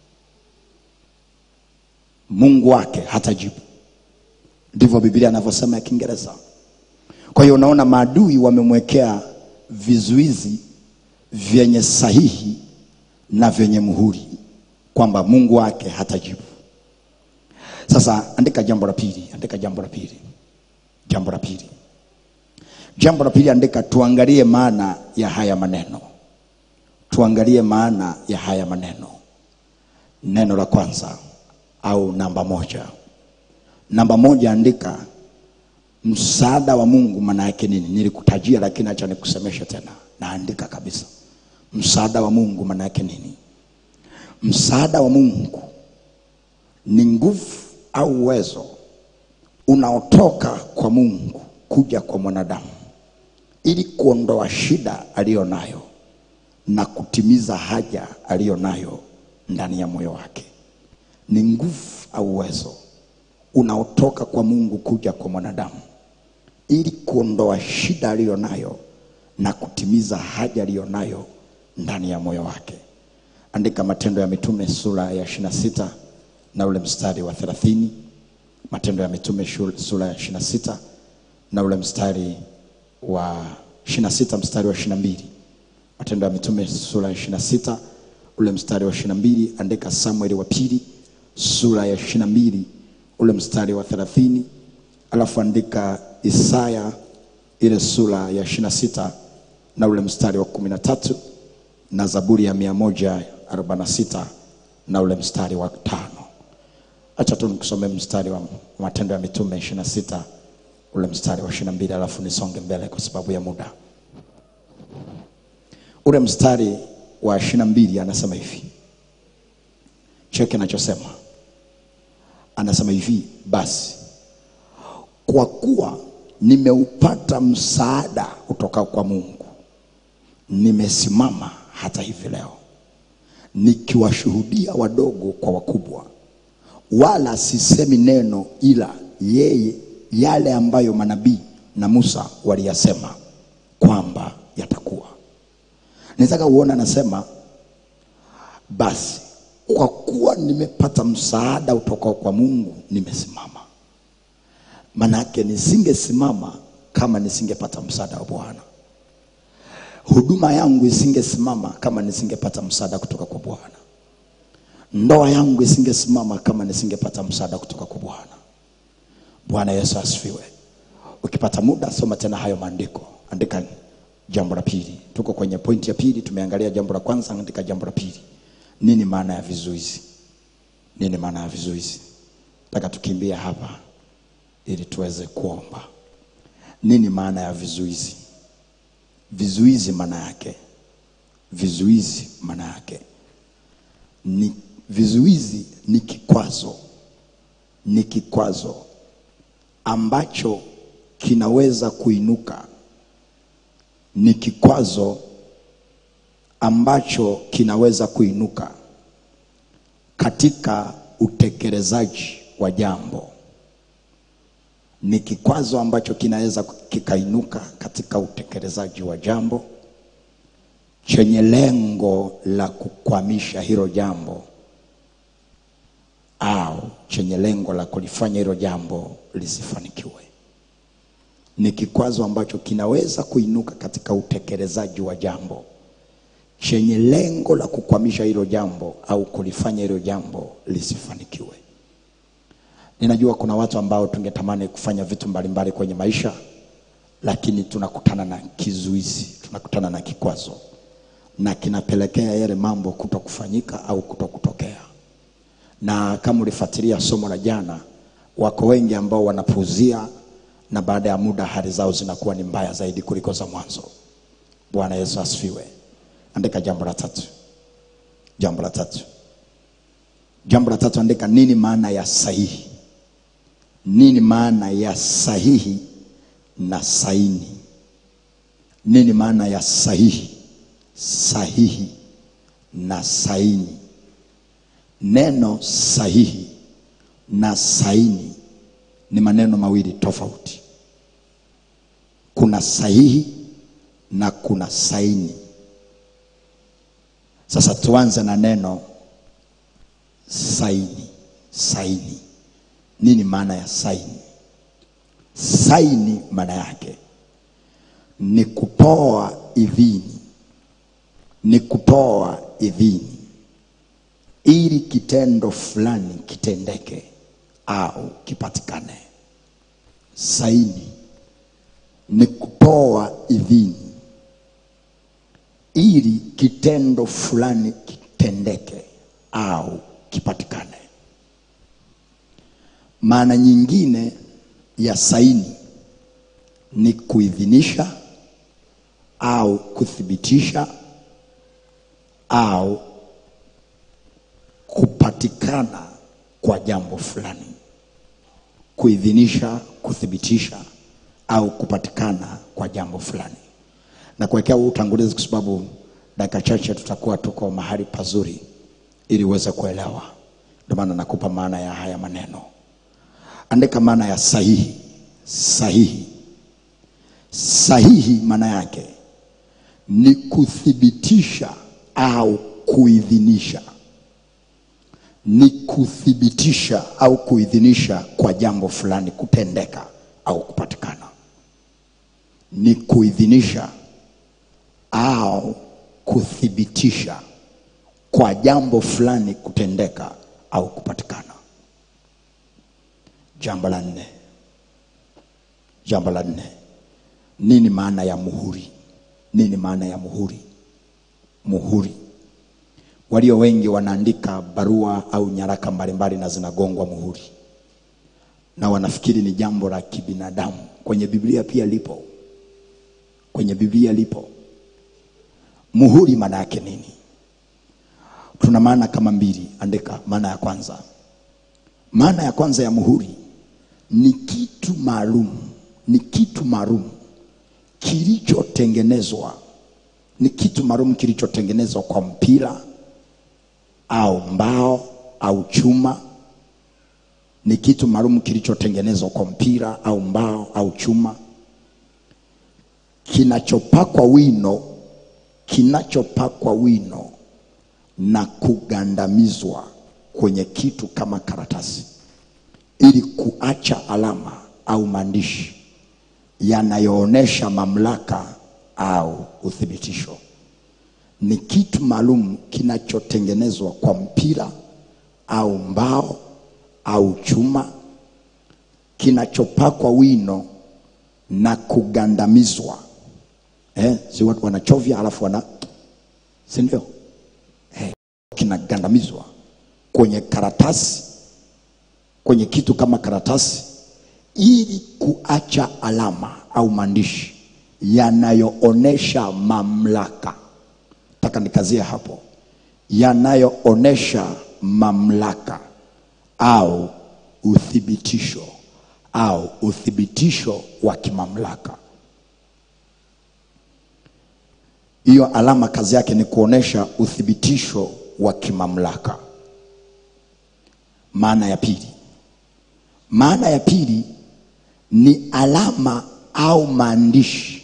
mungu wake hatajibu ndivyo biblia anavyosema ya kiingereza kwa hiyo unaona maadui wamemwekea vizuizi vyenye sahihi na vyenye muhuri kwamba mungu wake hatajibu sasa andika jambo la pili andika jambo la pili jambo la pili jambo la pili andika tuangalie maana ya haya maneno tuangalie maana ya haya maneno neno la kwanza au namba moja namba moja andika msaada wa mungu maana yake nini nilikutajia lakini acha nikusemeshe tena naandika kabisa msaada wa mungu maana yake nini msaada wa mungu ni nguvu au uwezo unaotoka kwa mungu kuja kwa mwanadamu ili kuondoa shida aliyo nayo na kutimiza haja aliyo nayo ndani ya moyo wake ni nguvu au uwezo unaotoka kwa mungu kuja kwa mwanadamu ili kuondoa shida aliyo nayo na kutimiza haja aliyo nayo ndani ya moyo wake andika matendo ya mitume sura ya 26 na ule mstari wa 30 matendo ya mitume shul- sura ya 26 na ule mstari wa 26 mstari wa 22 matendo ya mitume sura ya 26 ule mstari wa 22 andika samueli wa pili sura ya 22 ule mstari wa 30 alafu andika isaya ile sura ya 26 na ule mstari wa 13 na zaburi ya 146 na ule mstari wa tano Acha tu nikusomee mstari wa Matendo ya Mitume 26 ule mstari wa 22, alafu nisonge mbele kwa sababu ya muda. Ule mstari wa 22 anasema hivi, cheki anachosema, anasema hivi, basi kwa kuwa nimeupata msaada kutoka kwa Mungu, nimesimama hata hivi leo nikiwashuhudia wadogo kwa wakubwa, wala sisemi neno ila yeye yale ambayo manabii na Musa waliyasema kwamba yatakuwa. Nataka uone, anasema basi kwa kuwa nimepata msaada kutoka kwa Mungu nimesimama. Manake nisingesimama kama nisingepata msaada wa Bwana. Huduma yangu isingesimama kama nisingepata msaada kutoka kwa Bwana. Ndoa yangu isingesimama kama nisingepata msaada kutoka kwa Bwana. Bwana Yesu asifiwe. Ukipata muda, soma tena hayo maandiko, andika jambo la pili. Tuko kwenye pointi ya pili, tumeangalia jambo la kwanza, andika jambo la pili. Nini maana ya vizuizi? Nini maana ya vizuizi? Nataka tukimbia hapa ili tuweze kuomba. Nini maana ya vizuizi? Vizuizi maana yake, vizuizi maana yake ni vizuizi ni kikwazo, ni kikwazo ambacho kinaweza kuinuka, ni kikwazo ambacho kinaweza kuinuka katika utekelezaji wa jambo ni kikwazo ambacho kinaweza kikainuka katika utekelezaji wa jambo chenye lengo la kukwamisha hilo jambo au chenye lengo la kulifanya hilo jambo lisifanikiwe. Ni kikwazo ambacho kinaweza kuinuka katika utekelezaji wa jambo chenye lengo la kukwamisha hilo jambo au kulifanya hilo jambo lisifanikiwe. Ninajua kuna watu ambao tungetamani kufanya vitu mbalimbali kwenye maisha, lakini tunakutana na kizuizi, tunakutana na kikwazo, na kinapelekea yale mambo kuto kufanyika au kuto kutokea. Na kama ulifuatilia somo la jana, wako wengi ambao wanapuuzia, na baada ya muda hali zao zinakuwa ni mbaya zaidi kuliko za mwanzo. Bwana Yesu asifiwe. Andika jambo la tatu, jambo la tatu, jambo la tatu, andika nini maana ya sahihi nini maana ya sahihi na saini? Nini maana ya sahihi, sahihi na saini? Neno sahihi na saini ni maneno mawili tofauti. Kuna sahihi na kuna saini. Sasa tuanze na neno saini. Saini nini maana ya saini? Saini maana yake ni kutoa idhini, ni kutoa idhini ili kitendo fulani kitendeke au kipatikane. Saini ni kutoa idhini ili kitendo fulani kitendeke au kipatikane. Maana nyingine ya saini ni kuidhinisha au kuthibitisha au kupatikana kwa jambo fulani. Kuidhinisha, kuthibitisha au kupatikana kwa jambo fulani. Na kuwekea huu utangulizi kwa sababu dakika chache tutakuwa tuko mahali pazuri ili uweze kuelewa. Ndio maana nakupa maana ya haya maneno. Andika maana ya sahihi. Sahihi, sahihi maana yake ni kuthibitisha au kuidhinisha, ni kuthibitisha au kuidhinisha kwa jambo fulani kutendeka au kupatikana, ni kuidhinisha au kuthibitisha kwa jambo fulani kutendeka au kupatikana. Jambo la nne, jambo la nne, nini maana ya muhuri? Nini maana ya muhuri? Muhuri, walio wengi wanaandika barua au nyaraka mbalimbali na zinagongwa muhuri na wanafikiri ni jambo la kibinadamu kwenye biblia pia lipo kwenye biblia lipo muhuri maana yake nini tuna maana kama mbili andika maana ya kwanza maana ya kwanza ya muhuri ni kitu maalum ni kitu maalum kilichotengenezwa ni kitu maalum kilichotengenezwa kwa mpira au mbao au chuma ni kitu maalum kilichotengenezwa kwa mpira au mbao au chuma kinachopakwa wino kinachopakwa wino na kugandamizwa kwenye kitu kama karatasi ili kuacha alama au maandishi yanayoonyesha mamlaka au uthibitisho ni kitu maalum kinachotengenezwa kwa mpira au mbao au chuma kinachopakwa wino na kugandamizwa eh, si watu wanachovya alafu wana si ndio eh, kinagandamizwa kwenye karatasi kwenye kitu kama karatasi ili kuacha alama au maandishi yanayoonesha mamlaka taka nikazie hapo yanayoonesha mamlaka au uthibitisho au uthibitisho wa kimamlaka hiyo alama kazi yake ni kuonesha uthibitisho wa kimamlaka maana ya pili maana ya pili ni alama au maandishi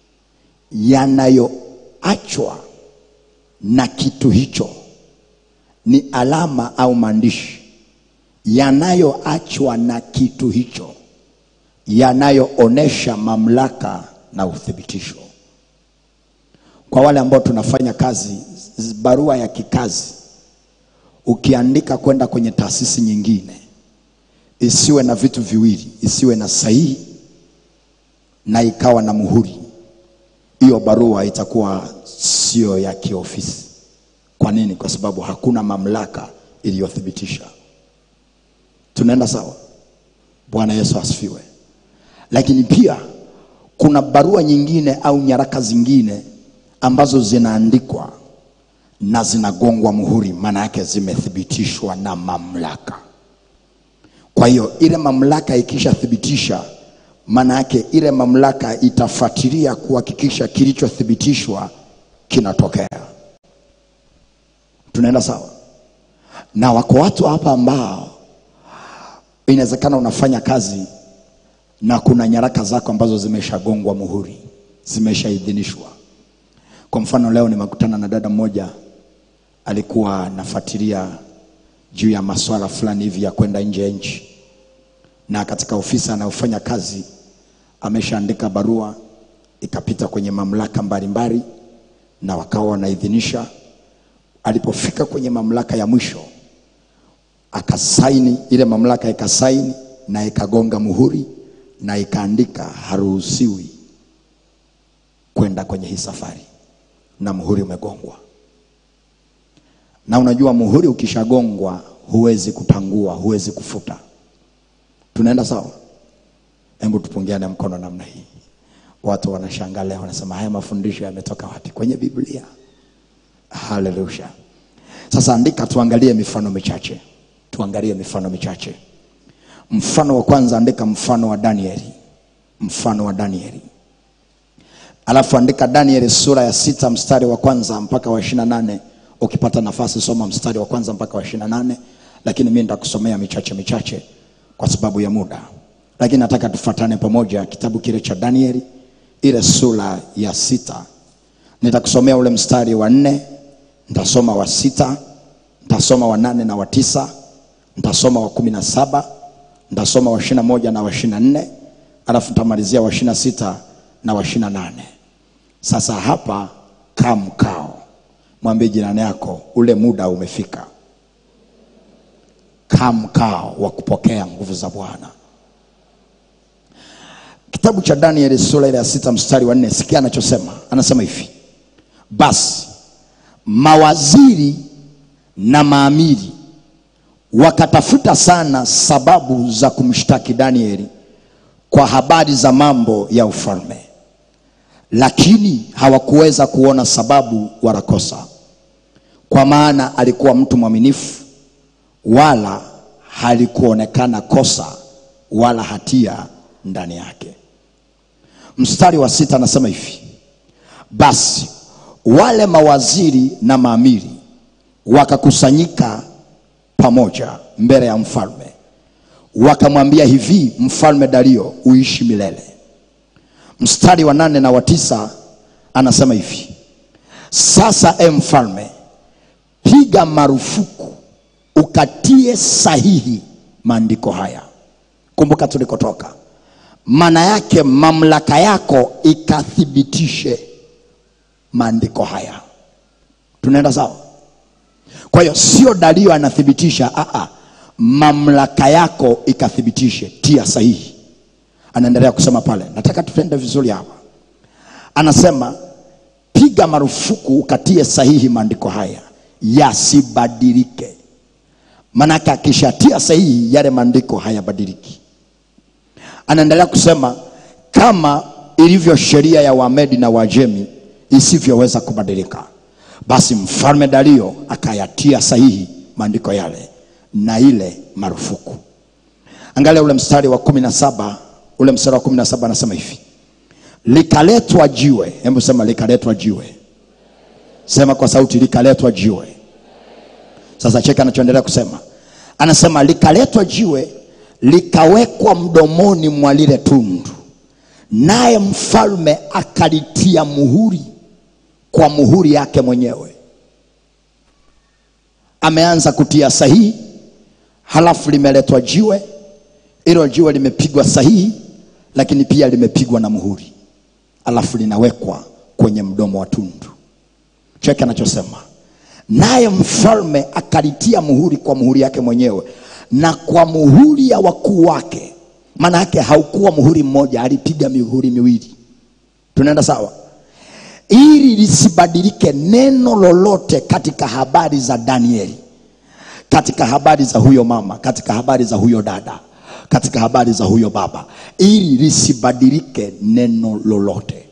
yanayoachwa na kitu hicho ni alama au maandishi yanayoachwa na kitu hicho yanayoonesha mamlaka na uthibitisho kwa wale ambao tunafanya kazi z- barua ya kikazi ukiandika kwenda kwenye taasisi nyingine isiwe na vitu viwili isiwe na sahihi na ikawa na muhuri hiyo barua itakuwa sio ya kiofisi kwa nini kwa sababu hakuna mamlaka iliyothibitisha tunaenda sawa bwana yesu asifiwe lakini pia kuna barua nyingine au nyaraka zingine ambazo zinaandikwa na zinagongwa muhuri maana yake zimethibitishwa na mamlaka kwa hiyo ile mamlaka ikishathibitisha maana yake ile mamlaka itafuatilia kuhakikisha kilichothibitishwa kinatokea tunaenda sawa na wako watu hapa ambao inawezekana unafanya kazi na kuna nyaraka zako ambazo zimeshagongwa muhuri zimeshaidhinishwa kwa mfano leo nimekutana na dada mmoja alikuwa anafuatilia juu ya maswala fulani hivi ya kwenda nje ya nchi na katika ofisi anayofanya kazi ameshaandika barua ikapita kwenye mamlaka mbalimbali na wakawa wanaidhinisha alipofika kwenye mamlaka ya mwisho akasaini ile mamlaka ikasaini na ikagonga muhuri na ikaandika haruhusiwi kwenda kwenye hii safari na muhuri umegongwa na unajua muhuri ukishagongwa huwezi kupangua huwezi kufuta tunaenda sawa hebu tupungiane mkono namna hii watu wanashangaa leo wanasema haya mafundisho yametoka wapi kwenye biblia haleluya sasa andika tuangalie mifano michache tuangalie mifano michache mfano wa kwanza andika mfano wa danieli mfano wa danieli alafu andika danieli sura ya sita mstari wa kwanza mpaka wa ishirina nane ukipata nafasi soma mstari wa kwanza mpaka wa ishirina nane lakini mi nitakusomea michache michache kwa sababu ya muda lakini nataka tufuatane pamoja kitabu kile cha danieli ile sura ya sita nitakusomea ule mstari wa nne nitasoma wa sita nitasoma wa nane na wa tisa nitasoma wa kumi na saba nitasoma wa ishirina moja na wa ishirina nne alafu nitamalizia wa ishirina sita na wa ishirina nane sasa hapa kaa mkao mwambie jirani yako ule muda umefika kaa mkao wa kupokea nguvu za bwana kitabu cha danieli sura ile ya sita mstari wa nne sikia anachosema anasema hivi basi mawaziri na maamiri wakatafuta sana sababu za kumshtaki Danieli kwa habari za mambo ya ufalme, lakini hawakuweza kuona sababu wala kosa, kwa maana alikuwa mtu mwaminifu, wala halikuonekana kosa wala hatia ndani yake. Mstari wa sita anasema hivi: basi wale mawaziri na maamiri wakakusanyika pamoja mbele ya mfalme, wakamwambia hivi, mfalme Dario, uishi milele. Mstari wa nane na wa tisa anasema hivi, sasa e mfalme, piga marufuku ukatie sahihi maandiko haya. Kumbuka tulikotoka, maana yake mamlaka yako ikathibitishe maandiko haya. Tunaenda sawa? Kwa hiyo sio Dario anathibitisha, aa, mamlaka yako ikathibitishe, tia sahihi. Anaendelea kusema pale, nataka tutende vizuri hapa. Anasema piga marufuku ukatie sahihi maandiko haya yasibadilike. Maanake akishatia sahihi yale maandiko hayabadiliki. Anaendelea kusema kama ilivyo sheria ya Wamedi na Wajemi isivyoweza kubadilika, basi mfalme Dario akayatia sahihi maandiko yale na ile marufuku. Angalia ule mstari wa kumi na saba ule mstari wa kumi na saba anasema hivi, likaletwa jiwe. Hebu sema likaletwa jiwe, sema kwa sauti, likaletwa jiwe. Sasa cheka anachoendelea kusema, anasema likaletwa jiwe likawekwa mdomoni mwa lile tundu, naye mfalme akalitia muhuri kwa muhuri yake mwenyewe. Ameanza kutia sahihi, halafu limeletwa jiwe. Hilo jiwe limepigwa sahihi, lakini pia limepigwa na muhuri, halafu linawekwa kwenye mdomo wa tundu. Cheke anachosema naye mfalme akalitia muhuri kwa muhuri yake mwenyewe na kwa muhuri ya wakuu wake. Maana yake haukuwa muhuri mmoja, alipiga mihuri miwili. Tunaenda sawa? Ili lisibadilike neno lolote katika habari za Danieli, katika habari za huyo mama, katika habari za huyo dada, katika habari za huyo baba, ili lisibadilike neno lolote.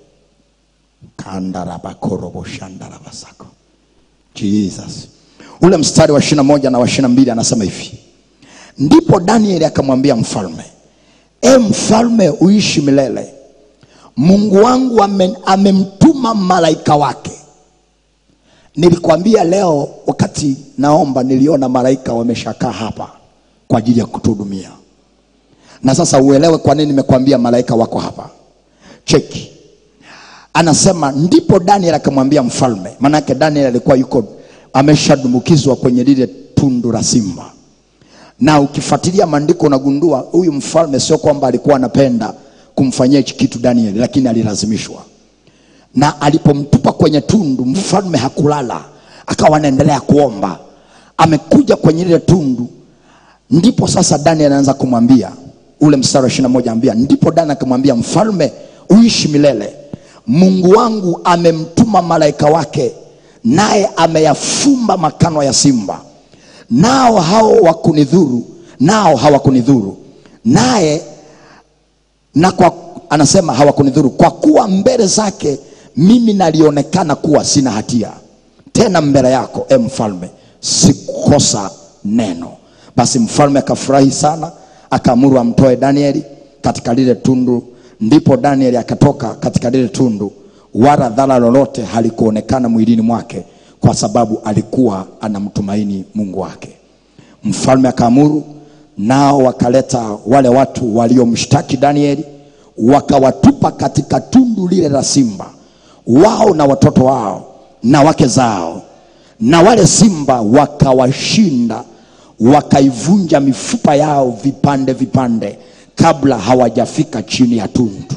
kandarabakorobo-shandarabasako Jesus. Ule mstari wa 21 na wa 22 anasema hivi, ndipo Danieli akamwambia mfalme, e mfalme, uishi milele. Mungu wangu ame- amemtuma malaika wake. Nilikwambia leo wakati naomba, niliona malaika wameshakaa hapa kwa ajili ya kutuhudumia, na sasa uelewe kwa nini nimekwambia malaika wako hapa. Cheki, anasema ndipo Daniel akamwambia mfalme, maanake Daniel alikuwa yuko ameshadumbukizwa kwenye lile tundu la simba, na ukifuatilia maandiko unagundua huyu mfalme sio kwamba alikuwa anapenda kumfanyia hichi kitu Daniel, lakini alilazimishwa. Na alipomtupa kwenye tundu, mfalme hakulala, akawa anaendelea kuomba. Amekuja kwenye lile tundu, ndipo sasa Daniel anaanza kumwambia ule mstari wa 21 anambia, ndipo Daniel akamwambia mfalme, uishi milele. Mungu wangu amemtuma malaika wake, naye ameyafumba makano ya simba, nao hao wakunidhuru, nao hawakunidhuru, naye na kwa anasema hawakunidhuru, kwa kuwa mbele zake mimi nalionekana kuwa sina hatia, tena mbele yako e mfalme sikukosa neno. Basi mfalme akafurahi sana, akaamuru amtoe Danieli katika lile tundu. Ndipo Danieli akatoka katika lile tundu, wala dhara lolote halikuonekana mwilini mwake, kwa sababu alikuwa anamtumaini Mungu wake. Mfalme akaamuru, nao wakaleta wale watu waliomshtaki Danieli, wakawatupa katika tundu lile la simba, wao na watoto wao na wake zao, na wale simba wakawashinda, wakaivunja mifupa yao vipande vipande, kabla hawajafika chini ya tundu.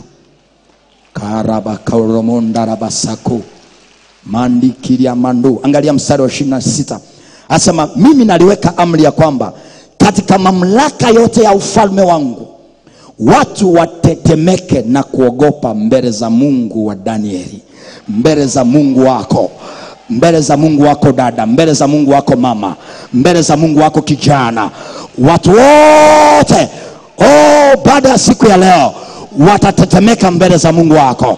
karabakoromondarabasako mandikiria mandu. Angalia mstari wa ishirini na sita asema, mimi naliweka amri ya kwamba katika mamlaka yote ya ufalme wangu watu watetemeke na kuogopa mbele za Mungu wa Danieli, mbele za Mungu wako, mbele za mungu wako dada mbele za mungu wako mama mbele za mungu wako kijana watu wote oh, baada ya siku ya leo watatetemeka mbele za mungu wako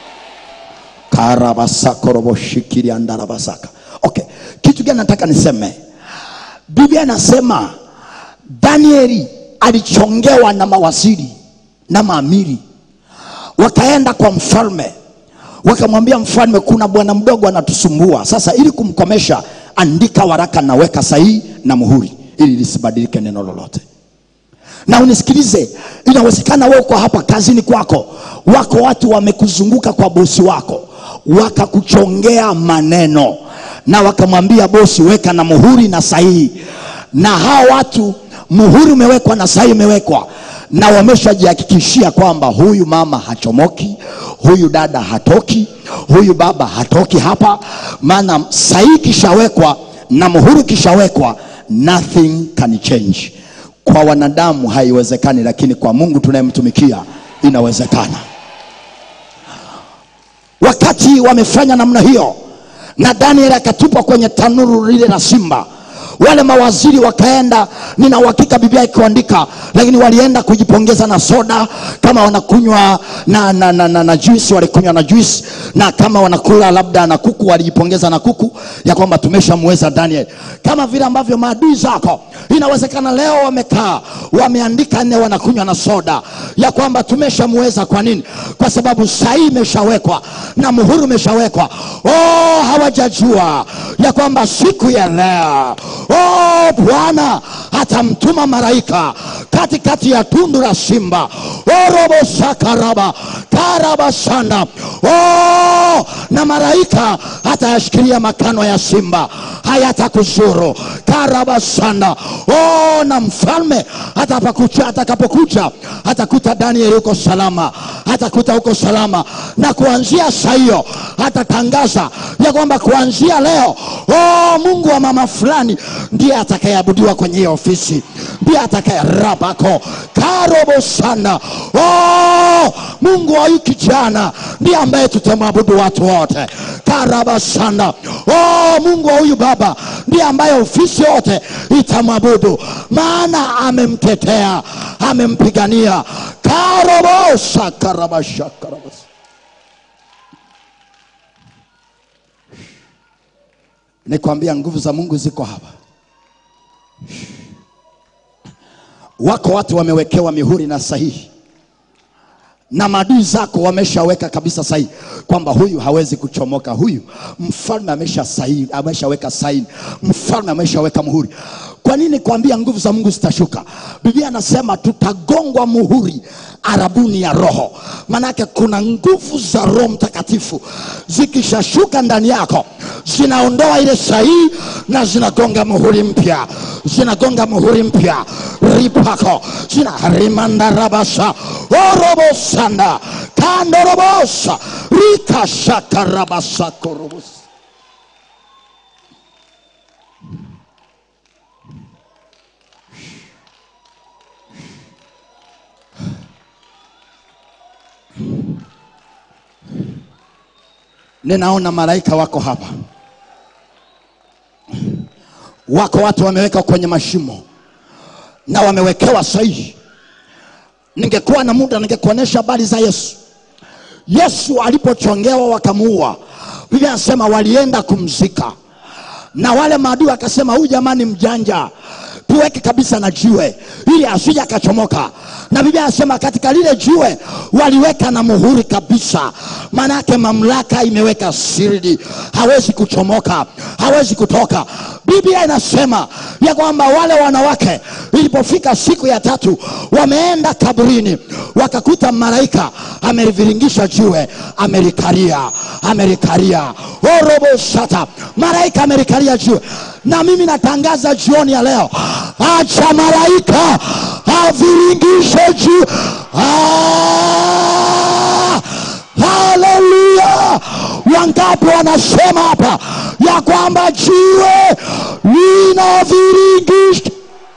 karabasakoroboshikiriandarabasaka okay kitu gani nataka niseme biblia inasema danieli alichongewa na mawaziri na maamiri wakaenda kwa mfalme wakamwambia mfalme kuna bwana mdogo anatusumbua sasa ili kumkomesha andika waraka na weka sahihi na muhuri ili lisibadilike neno lolote na unisikilize inawezekana wewe uko hapa kazini kwako wako watu wamekuzunguka kwa bosi wako wakakuchongea maneno na wakamwambia bosi weka na muhuri na sahihi na hao watu muhuri umewekwa na sahihi imewekwa na wameshajihakikishia kwamba huyu mama hachomoki huyu dada hatoki huyu baba hatoki hapa maana sahihi kishawekwa na muhuri kishawekwa nothing can change kwa wanadamu haiwezekani lakini kwa mungu tunayemtumikia inawezekana wakati wamefanya namna hiyo na daniel akatupwa kwenye tanuru lile la simba wale mawaziri wakaenda nina uhakika biblia ikiandika lakini walienda kujipongeza na soda kama wanakunywa na, na, na, na, na juisi walikunywa na juisi na kama wanakula labda na kuku walijipongeza na kuku ya kwamba tumeshamweza daniel kama vile ambavyo maadui zako inawezekana leo wamekaa wameandika nne wanakunywa na soda ya kwamba tumeshamweza kwa nini kwa sababu sahii imeshawekwa na muhuri umeshawekwa oh, hawajajua ya kwamba siku ya leo oh, bwana atamtuma malaika katikati ya tundu la simba orobosakaraba karabasanda oh, na malaika atayashikilia makano ya simba hayatakuzuru karabasanda oh, na mfalme atapakucha atakapokucha atakuta danieli huko salama atakuta huko salama na kuanzia saa hiyo atatangaza ya kwamba kuanzia leo oh, mungu wa mama fulani ndiye atakayeabudiwa kwenye hiyo ofisi ndiye atakaye rabako karobo sana oh, mungu wa huyu kijana ndiye ambaye tutamwabudu watu wote karaba sana oh, mungu wa huyu baba ndiye ambaye ofisi yote itamwabudu maana amemtetea amempigania karobosa karabasha karabasa nikwambia nguvu za mungu ziko hapa wako watu wamewekewa mihuri na sahihi na maadui zako wameshaweka kabisa sahihi kwamba huyu hawezi kuchomoka huyu mfalme amesha sahihi ameshaweka saini mfalme ameshaweka muhuri kwa nini kuambia nguvu za mungu zitashuka biblia anasema tutagongwa muhuri arabuni ya roho maanake kuna nguvu za roho mtakatifu zikishashuka ndani yako zinaondoa ile sahihi na zinagonga muhuri mpya zinagonga muhuri mpya ripako zina rimandarabasa orobosanda kandorobosa rikashakarabasakorobosa ninaona malaika wako hapa wako watu wameweka kwenye mashimo na wamewekewa sahihi ningekuwa na muda ningekuonyesha habari za yesu yesu alipochongewa wakamuua biblia anasema walienda kumzika na wale maadui wakasema huyu jamani mjanja tuweke kabisa na jiwe ili asije akachomoka na biblia anasema katika lile jiwe waliweka na muhuri kabisa maanake mamlaka imeweka sirdi hawezi kuchomoka hawezi kutoka biblia inasema ya kwamba wale wanawake ilipofika siku ya tatu wameenda kaburini wakakuta malaika ameliviringisha jiwe amelikaria amelikaria orobosata malaika amelikaria jiwe na mimi natangaza jioni ya leo acha malaika aviringishe jiwe Ah! haleluya wangapi wanasema hapa ya kwamba jiwe linaviringisha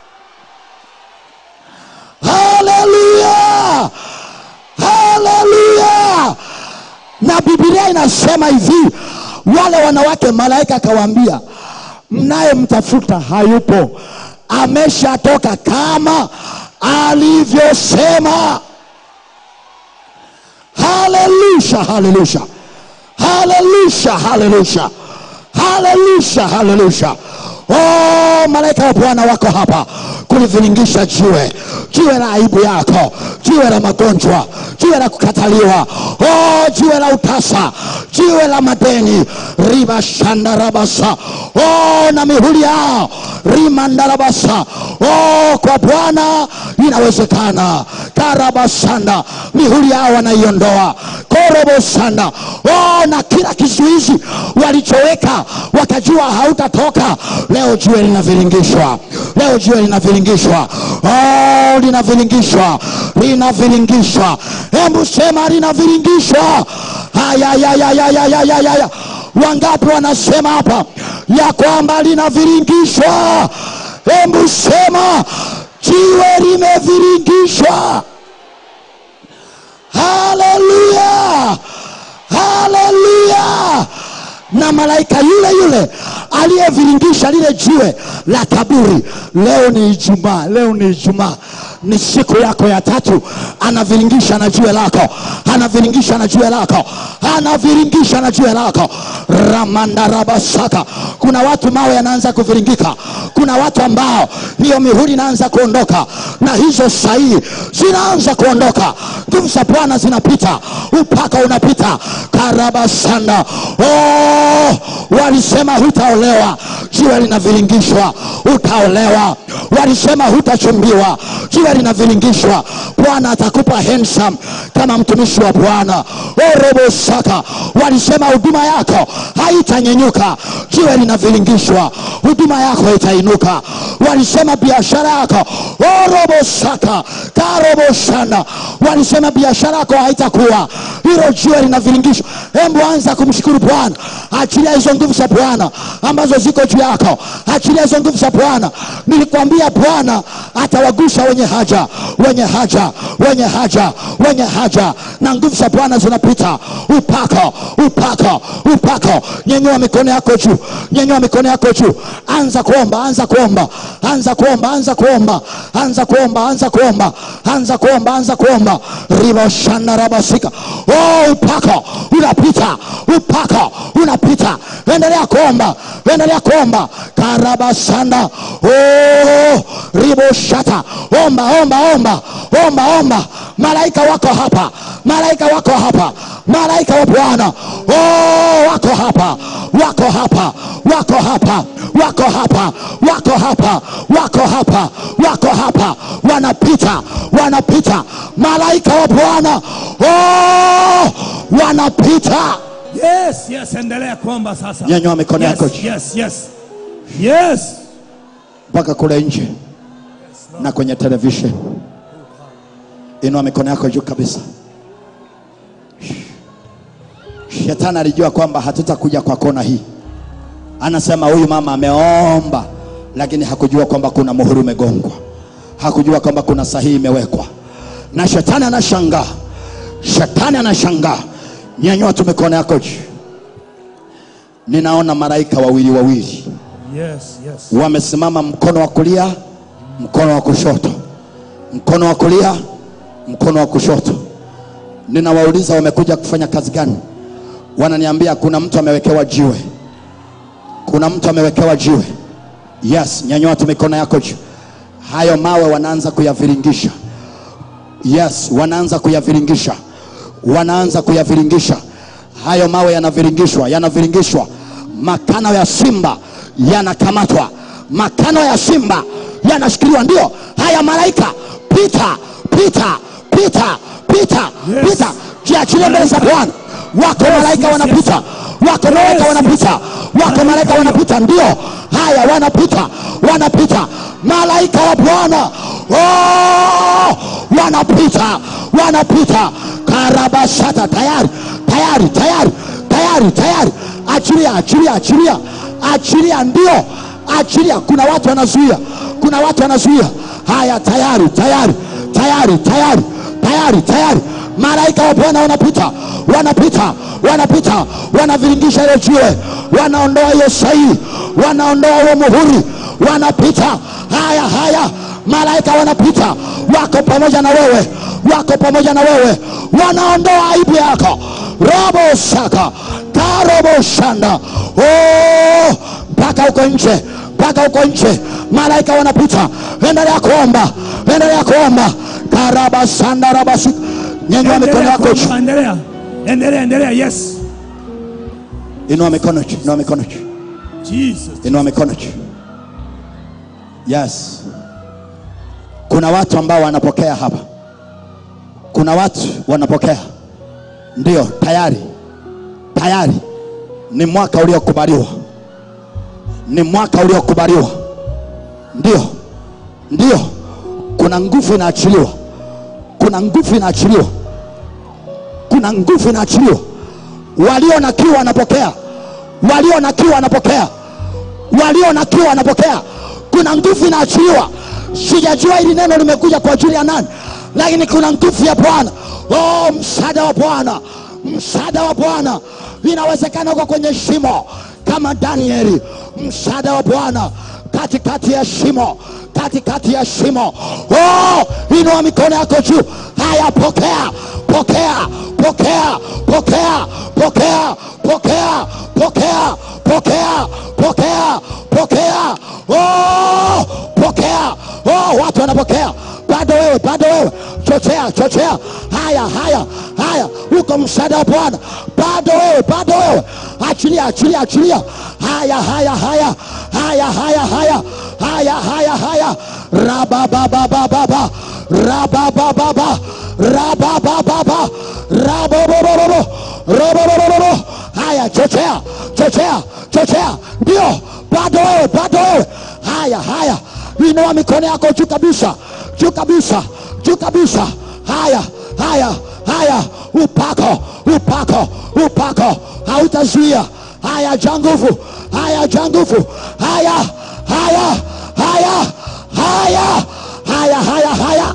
haleluya haleluya na bibilia inasema hivi wale wanawake malaika akawaambia mnayemtafuta hayupo ameshatoka kama alivyosema haleluya haleluya haleluya haleluya haleluya haleluya oh, malaika wa bwana wako hapa kuliviringisha jiwe jiwe la aibu yako jiwe la magonjwa jiwe la kukataliwa oh, jiwe la utasa jiwe la madeni ribashandarabasa oh, na mihuri yao rimandarabasa oh, kwa bwana inawezekana karabasanda mihuri yao wanaiondoa korobosanda oh, na kila kizuizi walichoweka wakajua hautatoka leo jiwe linaviringishwa leo jiwe linaviringishwa oh, linaviringishwa linaviringishwa hebu sema linaviringishwa hayayayayayayayaya wangapi wanasema hapa ya kwamba linaviringishwa hebu sema jiwe limeviringishwa haleluya haleluya na malaika yule yule aliyeviringisha lile jiwe la kaburi leo ni ijumaa leo ni ijumaa ni siku yako ya tatu anaviringisha na jiwe lako anaviringisha na jiwe lako anaviringisha na jiwe lako ramandarabasaka kuna watu mawe yanaanza kuviringika kuna watu ambao hiyo mihuri inaanza kuondoka na hizo sahihi zinaanza kuondoka nguvu za bwana zinapita upaka unapita karabasanda oh, walisema hutaolewa jiwe linaviringishwa utaolewa walisema hutachumbiwa jiwe linaviringishwa bwana atakupa handsome kama mtumishi wa bwana orobosaka walisema huduma yako haitanyenyuka jiwe linaviringishwa huduma yako itainuka walisema biashara yako orobosaka karoboshana walisema biashara yako haitakuwa hilo jiwe linaviringishwa hembu anza kumshukuru bwana achilia hizo nguvu za bwana ambazo ziko juu yako achilia hizo nguvu za bwana nilikwambia bwana atawagusha wenye haja wenye haja wenye haja wenye haja na nguvu za bwana zinapita upako upako upako nyenyua mikono yako juu nyenyua mikono yako juu anza kuomba anza kuomba anza kuomba anza kuomba anza kuomba anza kuomba anza kuomba anza kuomba riboshana rabasika oh, upako unapita upako unapita endelea kuomba endelea kuomba karabasanda oh, riboshata omba omba omba omba omba malaika wako hapa malaika wako hapa malaika wa bwana oh, wako hapa wako hapa wako hapa wako hapa wako hapa wako hapa wako hapa wanapita wanapita malaika wa bwana oh, wanapita Yes, yes, endelea kuomba sasa. Nyanyua mikono yes, yako juu. Yes, yes. Yes. mpaka kule nje na kwenye television inua mikono yako juu kabisa shetani alijua kwamba hatutakuja kwa kona hii anasema huyu mama ameomba lakini hakujua kwamba kuna muhuri umegongwa hakujua kwamba kuna sahihi imewekwa na shetani anashangaa shetani anashangaa nyanyua tu mikono yako juu ninaona malaika wawili wawili Yes, yes. wamesimama mkono wa kulia mkono wa kushoto mkono wa kulia mkono wa kushoto ninawauliza wamekuja kufanya kazi gani wananiambia kuna mtu amewekewa jiwe kuna mtu amewekewa jiwe yes nyanyua tu mikono yako juu hayo mawe wanaanza kuyaviringisha yes wanaanza kuyaviringisha wanaanza kuyaviringisha hayo mawe yanaviringishwa yanaviringishwa makano ya simba yanakamatwa makano ya simba yanashikiliwa ndio haya malaika pita pita pita pita Yes. pita jiachilie mbele za bwana wako Yes, malaika yes, wanapita yes. wako malaika Yes, wanapita wako malaika wanapita ndio haya wanapita wanapita malaika wa bwana oh, wanapita wanapita karabashata tayari tayari tayari tayari tayari achilia achilia achilia achilia ndio achilia kuna watu wanazuia kuna watu wanazuia haya tayari tayari tayari tayari tayari tayari malaika wa bwana wanapita wanapita wanapita wanaviringisha ile jiwe wanaondoa hiyo sahihi wanaondoa huo muhuri wanapita haya haya malaika wanapita wako pamoja na wewe wako pamoja na wewe wanaondoa aibu yako robo shaka karobo shanda Oh, mpaka huko nje mpaka huko nje malaika wanapita endelea kuomba endelea kuomba karaba sanda rabasi nyanyua mikono Endelea yako juu kuomba, endelea endelea endelea yes inua mikono juu inua mikono juu jesus inua mikono juu yes kuna watu ambao wanapokea hapa kuna watu wanapokea ndio tayari tayari ni mwaka uliokubaliwa ni mwaka uliokubaliwa ndio ndio kuna nguvu inaachiliwa kuna nguvu inaachiliwa kuna nguvu inaachiliwa walio na kiu wanapokea walio na kiu wanapokea walio na kiu wanapokea kuna nguvu inaachiliwa sijajua hili neno limekuja kwa ajili ya nani lakini kuna nguvu ya bwana oh, msaada wa bwana msaada wa bwana inawezekana uko kwenye shimo kama danieli msaada wa bwana katikati ya shimo katikati ya shimo oh, inua mikono yako juu haya pokea pokea pokea pokea pokea pokea pokea pokea pokea pokea oh, pokea oh, watu wanapokea bado wewe bado wewe chochea chochea haya haya haya uko msaada wa bwana bado wewe bado wewe achilia achilia achilia haya haya haya haya haya haya haya haya haya rabababababa rababababa rababababa rabobobobobo robobobobo haya chochea chochea chochea ndio bado wewe bado wewe haya haya inua mikono yako juu kabisa juu kabisa juu kabisa haya haya haya upako upako upako hautazuia haya ja nguvu haya ja nguvu haya haya haya haya haya haya haya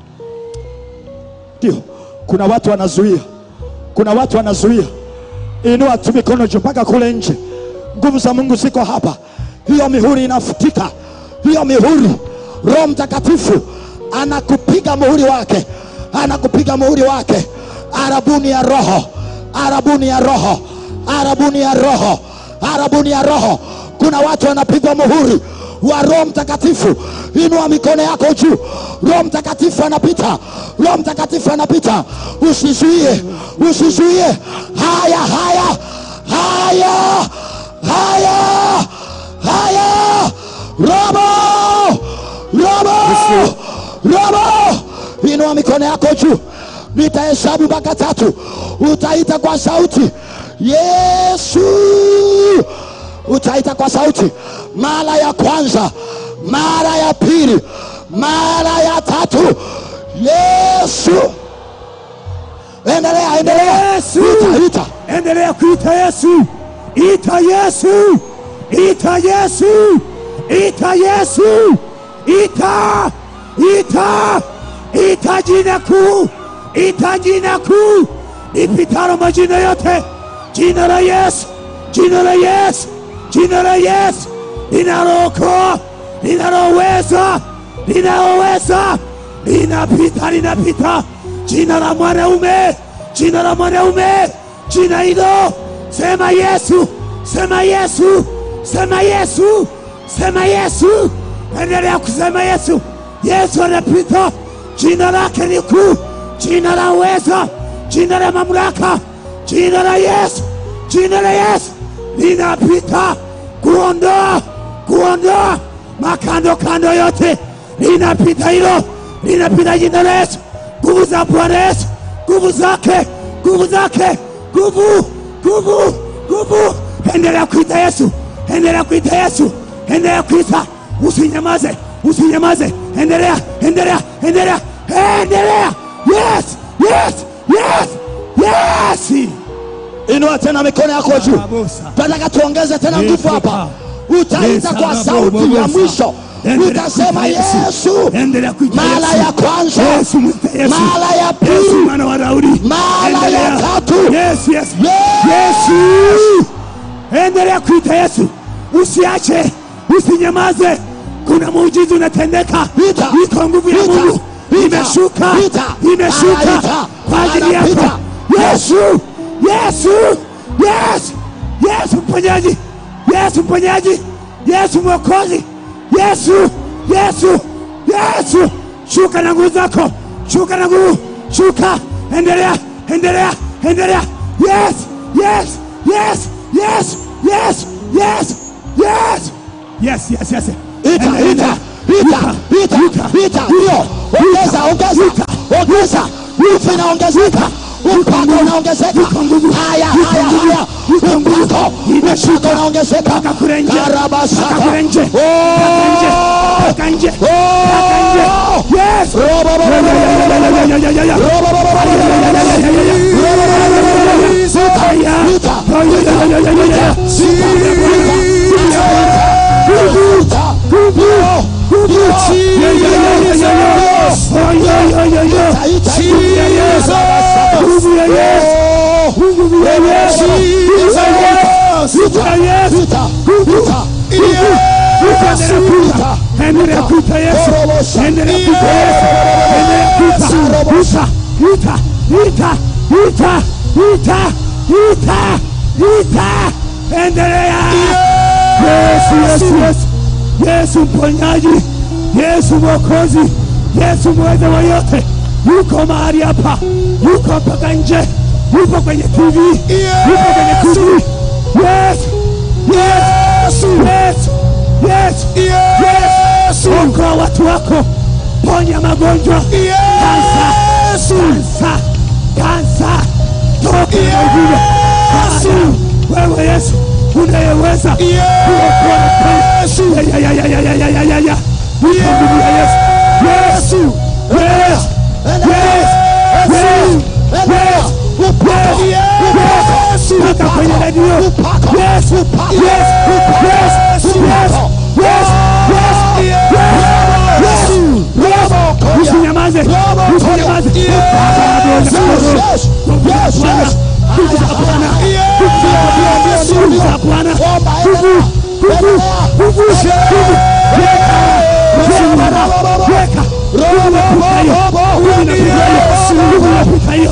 ndio kuna watu wanazuia kuna watu wanazuia inua tu mikono juu mpaka kule nje nguvu za mungu ziko hapa hiyo mihuri inafutika hiyo mihuri roho mtakatifu anakupiga muhuri wake anakupiga muhuri wake arabuni ya roho arabuni ya roho arabuni ya roho arabuni ya roho kuna watu wanapigwa muhuri wa roho mtakatifu inua mikono yako juu roho mtakatifu anapita roho mtakatifu anapita usizuie usizuie haya haya haya haya haya robo robo robo inua mikono yako juu nitahesabu mpaka tatu utaita kwa sauti yesu utaita kwa sauti mara ya kwanza mara ya pili mara ya tatu yesu endelea endelea Yesu. ita, ita. endelea kuita yesu ita yesu ita yesu ita yesu ita ita ita jina kuu ita jina kuu ipitalo majina yote jina la yesu jina la yesu jina la yesu linalookoa linaloweza linaloweza linapita linapita jina la mwanaume jina la mwanaume jina hilo sema yesu sema yesu sema yesu sema yesu endelea kusema yesu yesu anapita jina lake ni kuu jina la uweza jina la mamlaka jina la yesu jina la yesu linapita kuondoa kuondoa makando kando yote linapita hilo linapita jina la yesu nguvu za bwana yesu nguvu zake nguvu zake nguvu nguvu nguvu endelea kuita yesu endelea kuita yesu endelea kuita usinyamaze usinyamaze endelea endelea endelea endelea yes yes yes yes inua tena mikono yako juu Barabusa. tunataka tuongeze tena Yesu nguvu hapa ka. utaita kwa Yesu sauti ya anabobosa. mwisho Endelea utasema kuita Yesu. yesu Endelea kuita mara Yesu. ya kwanza Yesu, mwite Yesu. mara ya Yesu, pili mwana wa Waraudi. Mara ya Endelea. tatu. Yes, yes. Yes. Yesu. Endelea kuita Yesu, usiache, usinyamaze. Kuna muujiza unatendeka, Ita. iko nguvu ya Ita. Mungu Ita. imeshuka, Ita. imeshuka Ita. kwa ajili Ita. yako. Yesu, Yesu, Yesu, Yesu mponyaji, Yesu mponyaji, Yesu mwokozi, Yesu, Yesu, Yesu, shuka na nguvu zako, shuka na nguvu, shuka, endelea, endelea, endelea. Yes, yes, yes, yes, yes, yes, yes, yes, yes, yes. Ita, ita, ita, ita, ita, ndio. Ongeza, ongeza, ongeza. Nguvu inaongezeka. Upako unaongezeka. Haya, haya, haya. Upako, upako unaongezeka. Paka kule nje, Karabasaka. paka kule nje, Oh! paka nje, paka nje, paka nje. Yes. Robo, robo, Ya, robo, ya, ya, ya, ya, ya, ya, ya, ya. robo, robo, robo, Ya, ya, ya, ya, ya, ya, ya. Aya. Ita. Oh, ya, ya, ya, ya, ya, ya, ya. Ya, ya, ya, ya, ya, ya. Oh, ya, ya, ya, ya. Nguvu ya Yesu. Nguvu ya Yesu. Nguvu ya Yesu. Nguvu ya Yesu. Nguvu ya Yesu. Endelea kuita Yesu. Endelea kuita Yesu. Endelea kuita. Ita, ita, ita, ita, ita, ita, ita. Endelea. Yesu, Yesu, Yesu. Yesu mponyaji, Yesu mwokozi, Yesu mweza wa yote, yuko mahali hapa, yuko mpaka nje, yupo kwenye TV, yupo kwenye TV. Yes, yes, yes, yes, yes. Okoa watu wako, ponya magonjwa, kansa, kansa, kansa, toka na uvile. Bwana, Wewe Yesu unayeweza kuokoa na kuponya. Ya, ya, ya, ya, ya, ya, ya, ya, ya. Yuko nguvu ya Yesu. Yesu, yes, yes, yes, yes, yes, yes. Toka kwenye redio. Yes, yes, yes, yes, yes, yes, yes, yes. Usinyamaze, usinyamaze. Nguvu za Bwana, nguvu za Bwana, nguvu za Bwana, nguvu, nguvu, nguvu, nguvu. Weka, weka, weka. Nguvu inapita hiyo, nguvu inapita hiyo, nguvu inapita hiyo.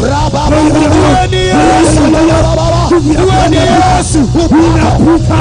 Nguvu ya Bwana inapita, inapita,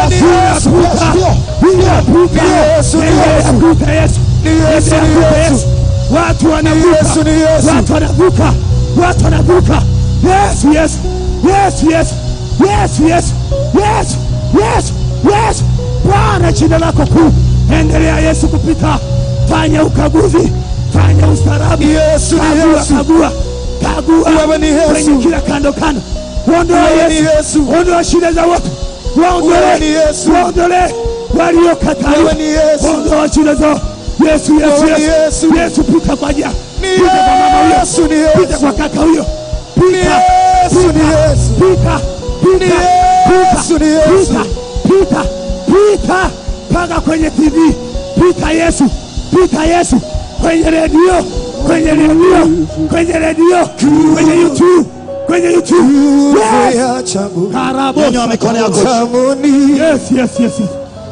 inapita, inapita. Endelea kuita Yesu, endelea kuita Yesu. Watu wanavuka, watu wanavuka, watu wanavuka. Yesu, Yesu, Yesu, Yesu, Yesu, Yesu, Yesu, Yesu, Yesu. Bwana, jina lako kuu, endelea Yesu kupita, fanya ukaguzi, fanya ustaarabu, Yesu ni kagua, Yesu. kagua, kagua Wewe ni Yesu. kwenye kila kando kando, ondoa Wewe ni Yesu, Yesu. ondoa shida za watu, Wewe ni waondolee, Yesu. waondolee waliokataa, Wewe ni Yesu. ondoa shida zao. Yesu, Yesu, Wewe ni Yesu, Yesu. Yesu, pita kwa jia, Ni pita kwa mama huyo, Yesu, ni Yesu. pita kwa kaka huyo, pita, Yesu, ni pita, Yesu. pita, pita, Yesu, ni Yesu. pita, pita, pita, mpaka kwenye TV, pita Yesu, pita Yesu, kwenye redio, kwenye redio, kwenye redio, kwenye YouTube, kwenye YouTube. Yes. Karabo. Nyanyua mikono yako. Tamuni Yes, yes, yes, yes.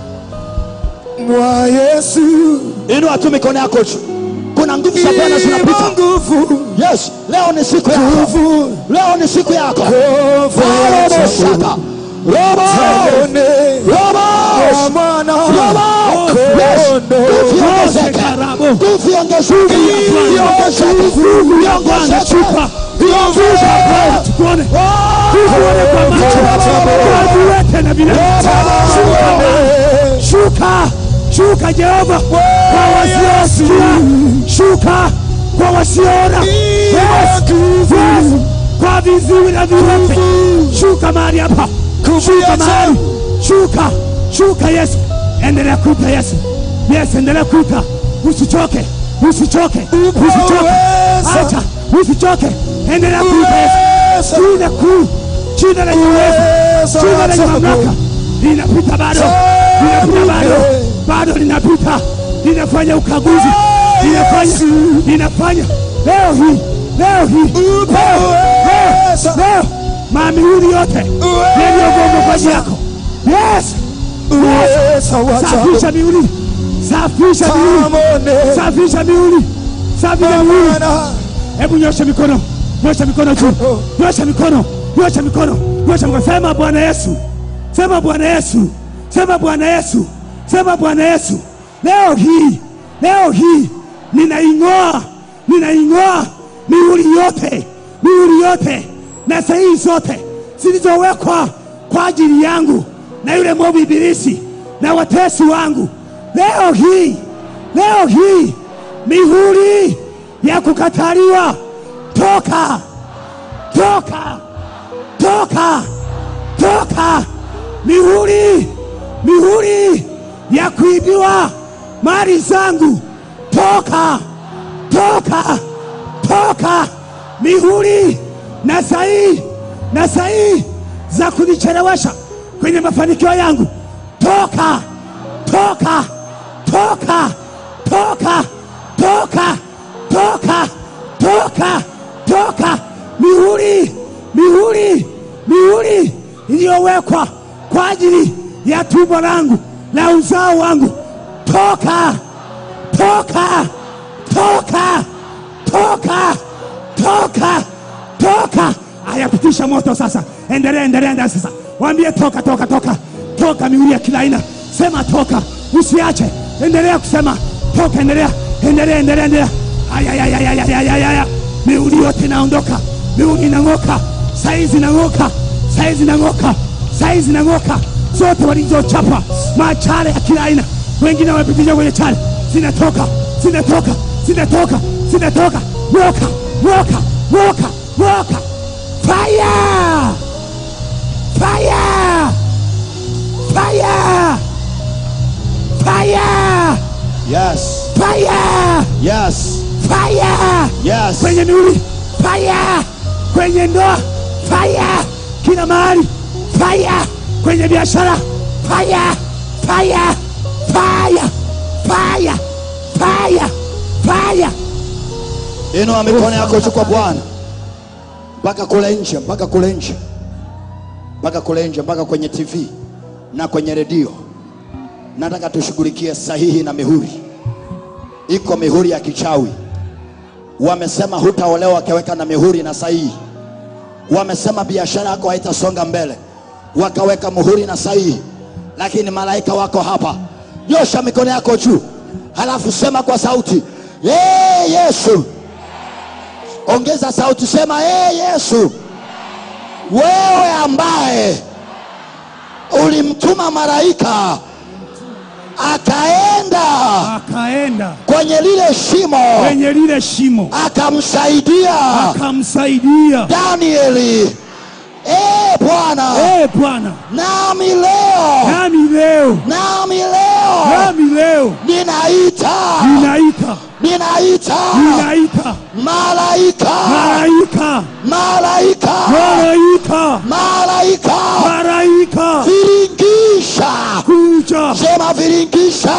mwa Yesu Inua tu mikono yako juu. Kuna nguvu za Bwana imo zinapita. nguvu Yes, leo ni siku yako. nguvu Leo ni siku yako. nguvu ya Robo shaka. Robo. Tamuni Robo. wa mwana Robo. Yes. Kondo. Nguvu iongezeke. Karabo. Nguvu iongezeke. Iongezeke. Iongezeke. Chupa. Iongezeke. Tuone. Tuone kwa macho. Tuweke na vile. Shuka. Shuka. Shuka Jehova. Kwa wasiosikia. Shuka. Kwa wasioona. Yes. Yes. Kwa viziwi na viwete. Shuka mahali hapa. Shuka mahali. Shuka. Shuka Yesu. Endelea kuita Yesu. Yes, endelea kuita. Usichoke. Usichoke. Usichoke. Acha. Usichoke. Endelea kuita Yesu. Jina kuu. Jina lenye uwezo. Jina lenye mamlaka. Linapita bado. Linapita bado. Bado linapita. Linafanya ukaguzi. Linafanya. Linafanya. Leo hii. leo hii leo, leo, leo mamihuri yote yaliyogonga kwa ajili yako yes Uweza wa safisha ajabu. mihuri safisha mihuri Tamone. safisha mihuri safisha mihuri Bwana. hebu nyosha mikono nyosha mikono juu nyosha mikono nyosha mikono nyosha mikono sema bwana yesu sema bwana yesu sema bwana yesu sema bwana yesu leo hii leo hii ninaing'oa ninaing'oa mihuri yote mihuri yote na sahihi zote zilizowekwa kwa ajili yangu na yule mwovu ibilisi na watesi wangu leo hii leo hii mihuri ya kukataliwa toka toka toka toka mihuri mihuri ya kuibiwa mali zangu toka toka toka mihuri na sahihi na sahihi za kunichelewesha kwenye mafanikio yangu toka toka toka toka toka toka toka toka mihuri mihuri mihuri iliyowekwa kwa ajili ya tumbo langu na uzao wangu toka toka toka toka toka toka ayapitisha moto sasa endelea endelea endelea sasa waambie toka toka toka toka mihuri ya kila aina sema toka usiache endelea kusema toka endelea endelea endelea endelea ayayayayayayaya mihuri yote inaondoka mihuri inang'oka saizi inang'oka saizi inang'oka saizi inang'oka zote walizochapa machale ya kila aina wengine wamepitisha kwenye chale zinatoka zinatoka zinatoka zinatoka woka woka woka woka fire fire fire fire Yes. fire Yes. fire Yes. kwenye miuli fire kwenye ndoa fire kila mahali fire kwenye biashara fire fire fire fire fire fire Inua mikono yako juu kwa Bwana, mpaka kule nje, mpaka kule nje, mpaka kule nje, mpaka kwenye TV na kwenye redio. Nataka tushughulikie sahihi na mihuri. Iko mihuri ya kichawi, wamesema hutaolewa wakaweka na mihuri na sahihi. Wamesema biashara yako haitasonga mbele, wakaweka muhuri na sahihi. Lakini malaika wako hapa, nyosha mikono yako juu, halafu sema kwa sauti, ee Yesu. Ongeza sauti, sema ee Yesu, wewe ambaye ulimtuma malaika akaenda akaenda kwenye lile shimo kwenye lile shimo akamsaidia akamsaidia Danieli. Ee Bwana, Eh Bwana, nami leo, nami leo nami leo nami leo ninaita, ninaita ninaita ninaita malaika, malaika malaika, malaika malaika, malaika viringisha, kuja sema viringisha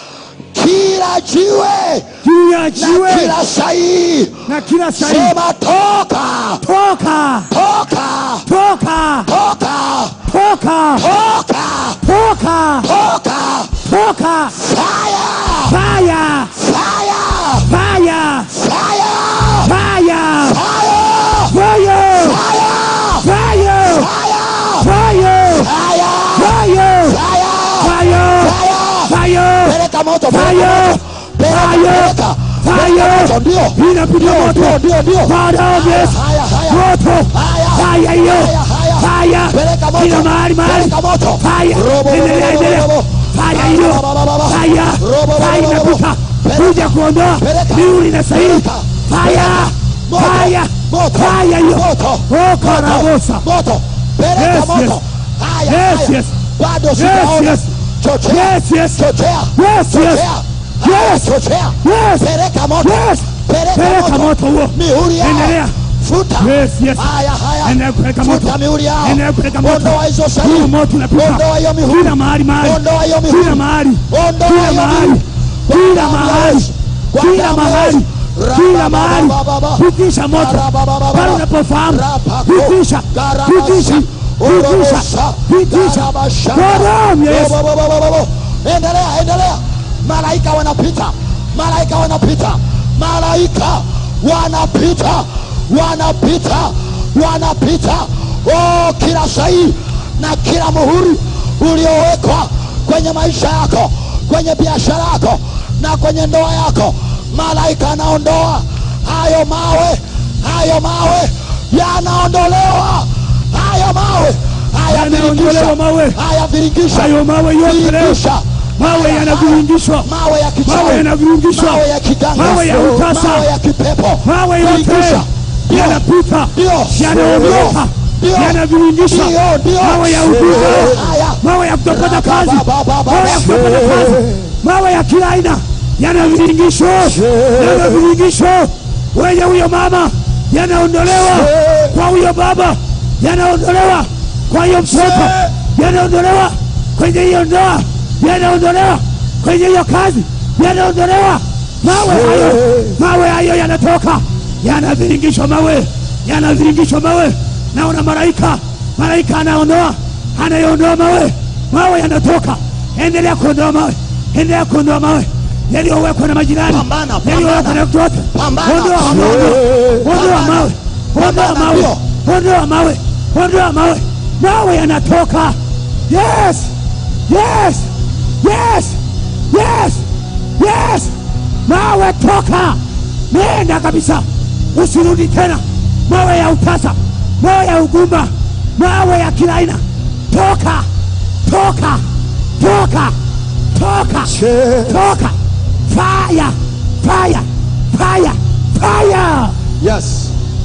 kila jiwe juu ya na jiwe kila sahihi, na kila sahihi sema toka, toka toka, toka toka, toka toka, toka toka, toka fire, fire fire, fire fire, fire fire, fire fire, fire fire, fire fire, fire fire, fire peleka moto, Fire! peleka moto, peleka, peleka, peleka moto, ndio, inapiga ndio, moto ndio, ndio, ndio. Father of yes Haya, haya, moto haya, fire hiyo haya, haya. fire Peleka moto, kila mahali mahali peleka moto. fire Robo, endelea robo, endelea robo. fire hiyo Ba, ba, ba, ba. fire Robo, robo, fire robo. inapita Peleka. kuja kuondoa Peleka. miuli na sahihi Peleka. fire Moto, fire moto, fire hiyo moto, oka rabosa moto, peleka Yes, moto. yes. Haya, Yes, haya. yes. Bado yes sijaona. yes Chochea, yes yes chochea, yes yes chochea. Haya, Yes. chochea. yes Peleka moto. yes Peleka peleka moto huo Mihuri yao. endelea Futa. Yes, yes. Haya, haya. Endelea kupeleka moto. Futa mihuri yao. Endelea kupeleka moto. Ondoa hizo Huo sahihi. moto unapita Ondoa hiyo mihuri. kila mahali mahali Ondoa hiyo mihuri. kila mahali Ondoa kila hiyo mahali mihuri. kila Kwa damu ya mahali Yesu. Kwa kila damu ya mahali Yesu. kila mahali, pitisha moto pale unapofahamu, pitisha, pitisha, pitisha, pitisha kwa damu ya Yesu. endelea endelea malaika wanapita malaika wanapita malaika wanapita wanapita wanapita oh, kila sahihi na kila muhuri uliowekwa kwenye maisha yako kwenye biashara yako na kwenye ndoa yako malaika anaondoa hayo mawe hayo mawe yanaondolewa hayo mawe haya Yanaondolewa viringisha mawe. haya viringisha Hayo mawe yote leo, Viringisha. mawe Haya, yanaviringishwa, mawe ya kichawi, mawe yanaviringishwa, mawe ya kiganga, mawe ya utasa, mawe ya kipepo, mawe yote Viringisha. Ndio. yanapita, Ndio. yanaondoka, Ndio. yanaviringishwa, Ndio, ndio. mawe ya uvivu, Haya. mawe ya kutopata kazi, Ba, ba, ba, ba, mawe ya ba. kutopata kazi, mawe ya kila aina yanaviringishwa, yanaviringishwa wenye huyo mama, yanaondolewa kwa huyo baba, yanaondolewa kwa hiyo mtoto, yanaondolewa kwenye hiyo ndoa, yanaondolewa kwenye hiyo kazi, yanaondolewa mawe hayo, mawe hayo yanatoka, yanaviringishwa mawe, yanaviringishwa mawe. Naona malaika, malaika anaondoa, anayoondoa mawe, mawe yanatoka. Endelea kuondoa mawe, endelea kuondoa mawe yaliyowekwa na majirani, Pambana, pambana. yaliyowekwa na mtu wote. Pambana. Ondoa mawe, ondoa mawe, ondoa mawe, ondoa mawe, ondoa mawe, mawe yanatoka. Yes, yes, yes, yes, yes, mawe toka, nenda kabisa, usirudi tena. Mawe ya utasa, mawe ya ugumba, mawe ya kila aina, toka, toka, toka, toka, toka, fire, fire, fire, fire. yes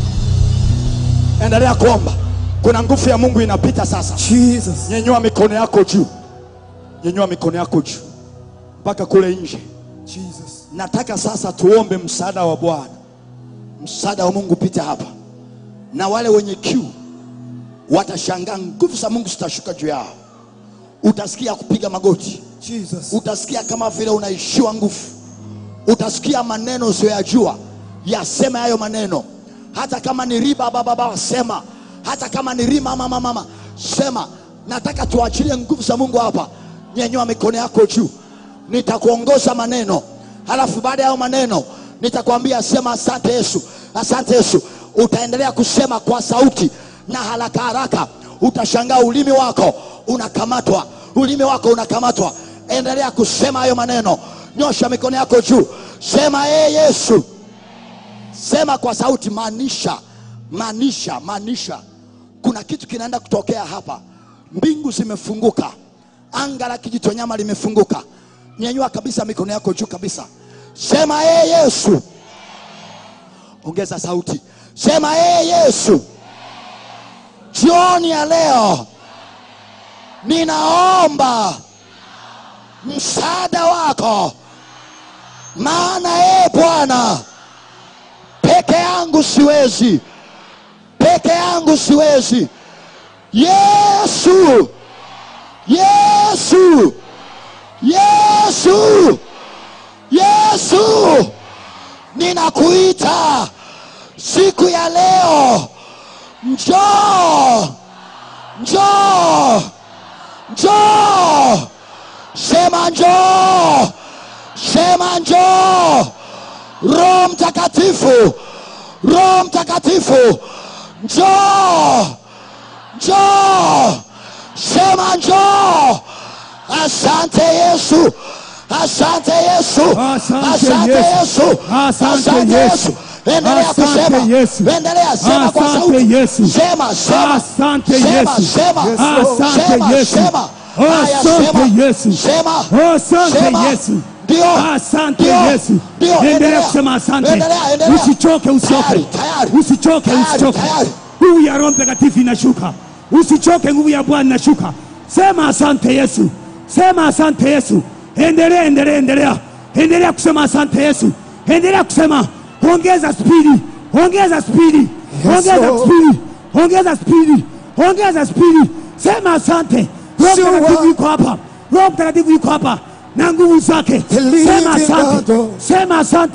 endelea kuomba kuna nguvu ya mungu inapita sasa Jesus. nyenyua mikono yako juu nyenyua mikono yako juu mpaka kule nje Jesus. nataka sasa tuombe msaada wa bwana msaada wa mungu pita hapa na wale wenye kiu watashangaa nguvu za mungu zitashuka juu yao utasikia kupiga magoti Jesus. utasikia kama vile unaishiwa nguvu utasikia maneno usiyoyajua yasema hayo maneno hata kama ni riba bababa sema hata kama ni rima mama mama sema nataka tuachilie nguvu za mungu hapa nyenyua mikono yako juu nitakuongoza maneno halafu baada ya hayo maneno nitakwambia sema asante yesu asante yesu utaendelea kusema kwa sauti na haraka haraka utashangaa ulimi wako unakamatwa ulimi wako unakamatwa endelea kusema hayo maneno nyosha mikono yako juu sema ee yesu sema kwa sauti maanisha maanisha maanisha kuna kitu kinaenda kutokea hapa mbingu zimefunguka anga la kijitonyama limefunguka nyanyua kabisa mikono yako juu kabisa sema ee yesu ongeza sauti sema ee yesu jioni ya leo ninaomba msaada wako maana ee bwana peke yangu siwezi peke yangu siwezi yesu yesu yesu yesu ninakuita siku ya leo njoo njoo njoo sema njoo sema njoo roho mtakatifu roho mtakatifu njoo njoo sema njoo asante yesu asante yesu Asante Yesu. Asante Yesu. endelea Asante kusema Yesu. endelea sema kwa Asante sauti Yesu. sema sema Asante sema Yesu. sema Asante sema Yesu. sema Haya, Asante sema. Yesu. sema Asante sema. Yesu. ndio Asante ndio, Yesu. ndio Endelea kusema asante. endelea endelea Usichoke, usichoke. Tayari, tayari. Usichoke, Tayari, usichoke. tayari. Nguvu ya Roho Mtakatifu inashuka. Usichoke, nguvu ya Bwana inashuka. Sema asante Yesu. Sema asante Yesu. Endelea, endelea, endelea. Endelea kusema asante Yesu. Endelea kusema. Ongeza spidi. Ongeza spidi. Ongeza Lord. spidi. Ongeza spidi. Ongeza spidi. Sema asante. Roho Sure. Mtakatifu yuko hapa. Roho Mtakatifu yuko hapa na nguvu zake. The living Sema asante. God. Sema asante.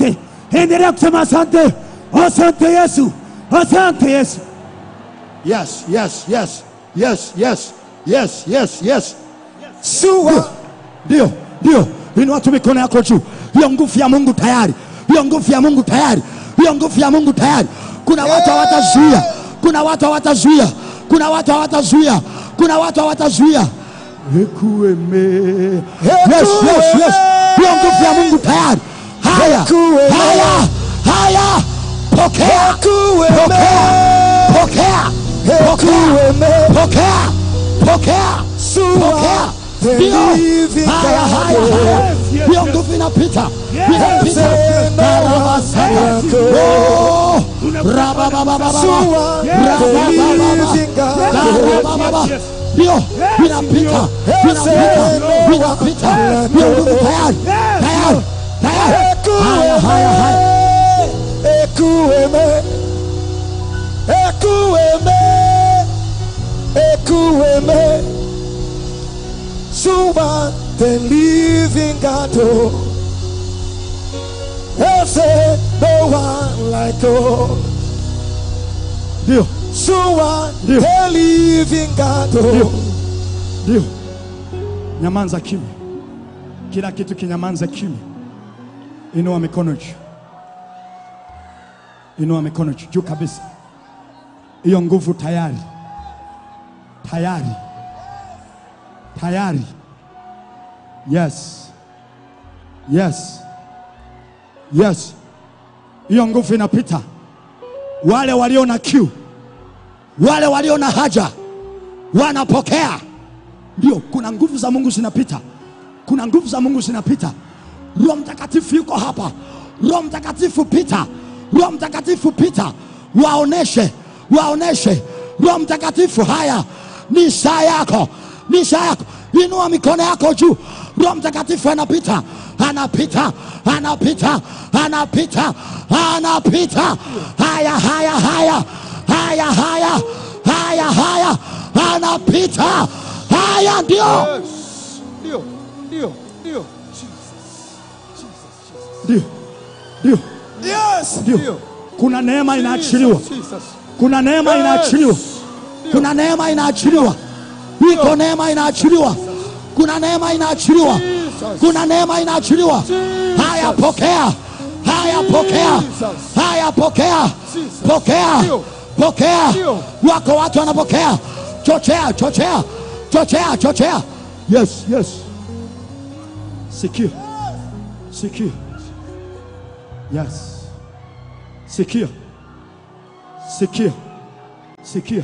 endelea kusema asante, asante Yesu, asante Yesu. Yes, yes, yes, yes, yes, yes, yes, yes. Sua. Ndio, ndio. Inua tu mikono yako juu. Hiyo nguvu ya Mungu tayari. Hiyo nguvu ya Mungu tayari. Hiyo nguvu ya Mungu tayari. Kuna watu hawatazuia. Kuna watu hawatazuia. Kuna watu hawatazuia. Kuna watu hawatazuia. Ekueme. Yes, yes, yes. Hiyo nguvu ya Mungu tayari. Haya. Haya. Haya. Pokea. Pokea. Pokea. Pokea. Pokea. Pokea. Pokea. Ndio. Haya, haya, haya. Hiyo nguvu inapita. Inapita. Barabasana. Oh. Rabababababa. Rababababa. Rababababa. Ndio. Inapita. Inapita. Inapita. Hiyo nguvu tayari. Tayari. Tayari. Haya, haya, haya. Ekueme, ekueme, ekueme. Suba the living God. oh. They say no one like God. Ndio. Suba Ndio. the living God. oh. Ndio. Nyamanza kimya. Kila kitu kinyamanza kimya. Inua mikono juu. Inua mikono juu juu kabisa. Hiyo nguvu tayari. Tayari. Tayari. Yes. Yes. Yes. Hiyo nguvu inapita. Wale walio na kiu, wale walio na haja wanapokea. Ndio, kuna nguvu za Mungu zinapita, kuna nguvu za Mungu zinapita. Roho Mtakatifu yuko hapa. Roho Mtakatifu pita, Roho Mtakatifu pita, waoneshe, waoneshe. Roho Mtakatifu, haya ni saa yako, ni saa yako. Inua mikono yako juu. Roho Mtakatifu anapita, anapita, anapita, anapita, anapita. Haya, haya, haya, haya, haya, haya, haya, anapita. Haya ndio, Ndio, ndio, ndio. ndio, ndio, Yes, ndio. Kuna neema inaachiliwa, Jesus. kuna neema inaachiliwa, kuna neema inaachiliwa, iko neema inaachiliwa, kuna neema inaachiliwa, kuna neema inaachiliwa. Haya, pokea, haya, pokea, haya, pokea, pokea, pokea. Wako watu wanapokea. Chochea, chochea, chochea, chochea. Yes, yes. Sikia, sikia. Yes. Sikia, sikia, sikia.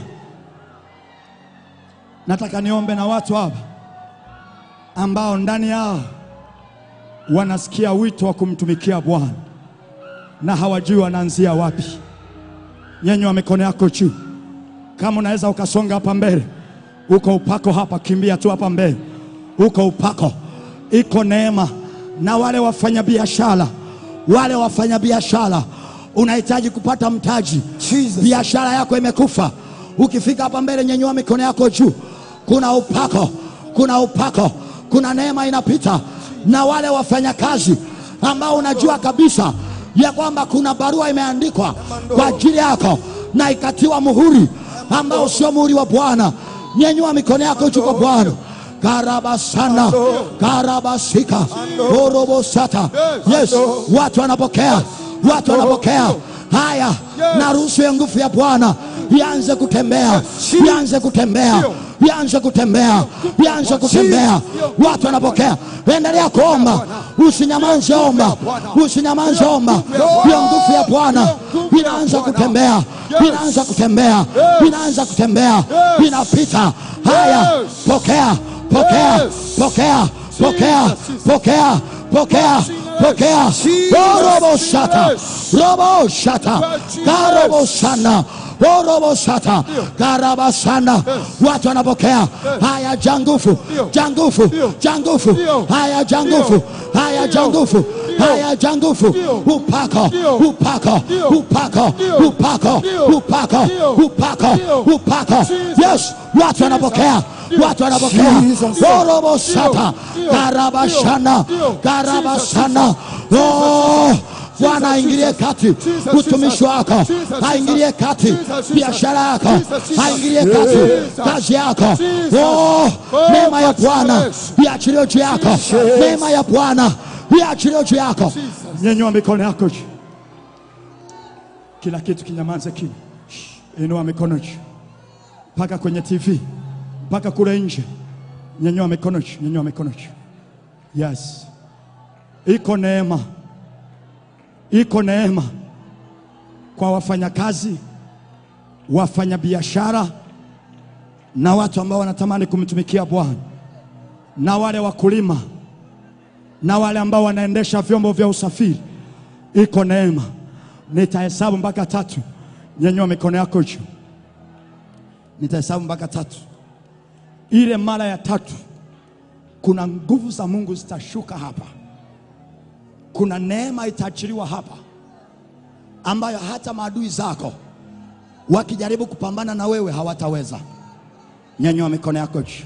Nataka niombe na watu hapa ambao ndani yao wanasikia wito wa kumtumikia Bwana na hawajui wanaanzia wapi. Nyenyua mikono yako juu, kama unaweza ukasonga hapa mbele. Uko upako hapa, kimbia tu hapa mbele. Uko upako, iko neema. Na wale wafanyabiashara, wale wafanyabiashara, unahitaji kupata mtaji, biashara yako imekufa. Ukifika hapa mbele, nyenyua mikono yako juu. Kuna upako, kuna upako, kuna neema inapita. Na wale wafanyakazi ambao unajua kabisa ya kwamba kuna barua imeandikwa kwa ajili yako na ikatiwa muhuri ambao sio muhuri wa Bwana. Nyenyua mikono yako juu kwa Bwana. Karabasana, karabasika, orobosata. Yes, watu wanapokea, watu wanapokea. Haya, na ruhusu ya nguvu ya Bwana ianze kutembea, ianze kutembea, ianze kutembea, ianze kutembea. Watu wanapokea. Endelea kuomba, usinyamanze, omba, usinyamanze, omba. Hiyo nguvu ya Bwana inaanza kutembea, inaanza kutembea, inaanza kutembea, inapita. Haya, pokea, pokea, pokea, pokea, pokea, pokea, pokea. Robo shata, robo shata, karobo sana Orobo shata karabasana, watu wanapokea haya. Jangufu, jangufu, jangufu, haya jangufu, haya jangufu, haya jangufu, upako, upako, upako, upako, upako, upako, upako. Yes, watu wanapokea, watu wanapokea. Orobo shata karabashana, karabasana. Oh, Bwana aingilie kati utumishi wako, aingilie kati biashara yako, aingilie kati kazi yako. Oh, neema ya Bwana iachilie juu yako, neema ya Bwana iachilie juu yako. Nyanyua mikono yako juu, kila kitu kinyamaze kimya. Shh. Inua mikono juu, mpaka kwenye TV, mpaka kule nje. Nyanyua mikono juu, nyanyua mikono juu. Yes, iko neema, iko neema kwa wafanyakazi, wafanyabiashara na watu ambao wanatamani kumtumikia Bwana na wale wakulima na wale ambao wanaendesha vyombo vya usafiri, iko neema. Nitahesabu mpaka tatu. Nyanyua mikono yako juu, nitahesabu mpaka tatu. Ile mara ya tatu, kuna nguvu za Mungu zitashuka hapa, kuna neema itaachiliwa hapa, ambayo hata maadui zako wakijaribu kupambana na wewe hawataweza. Nyanyua mikono yako juu.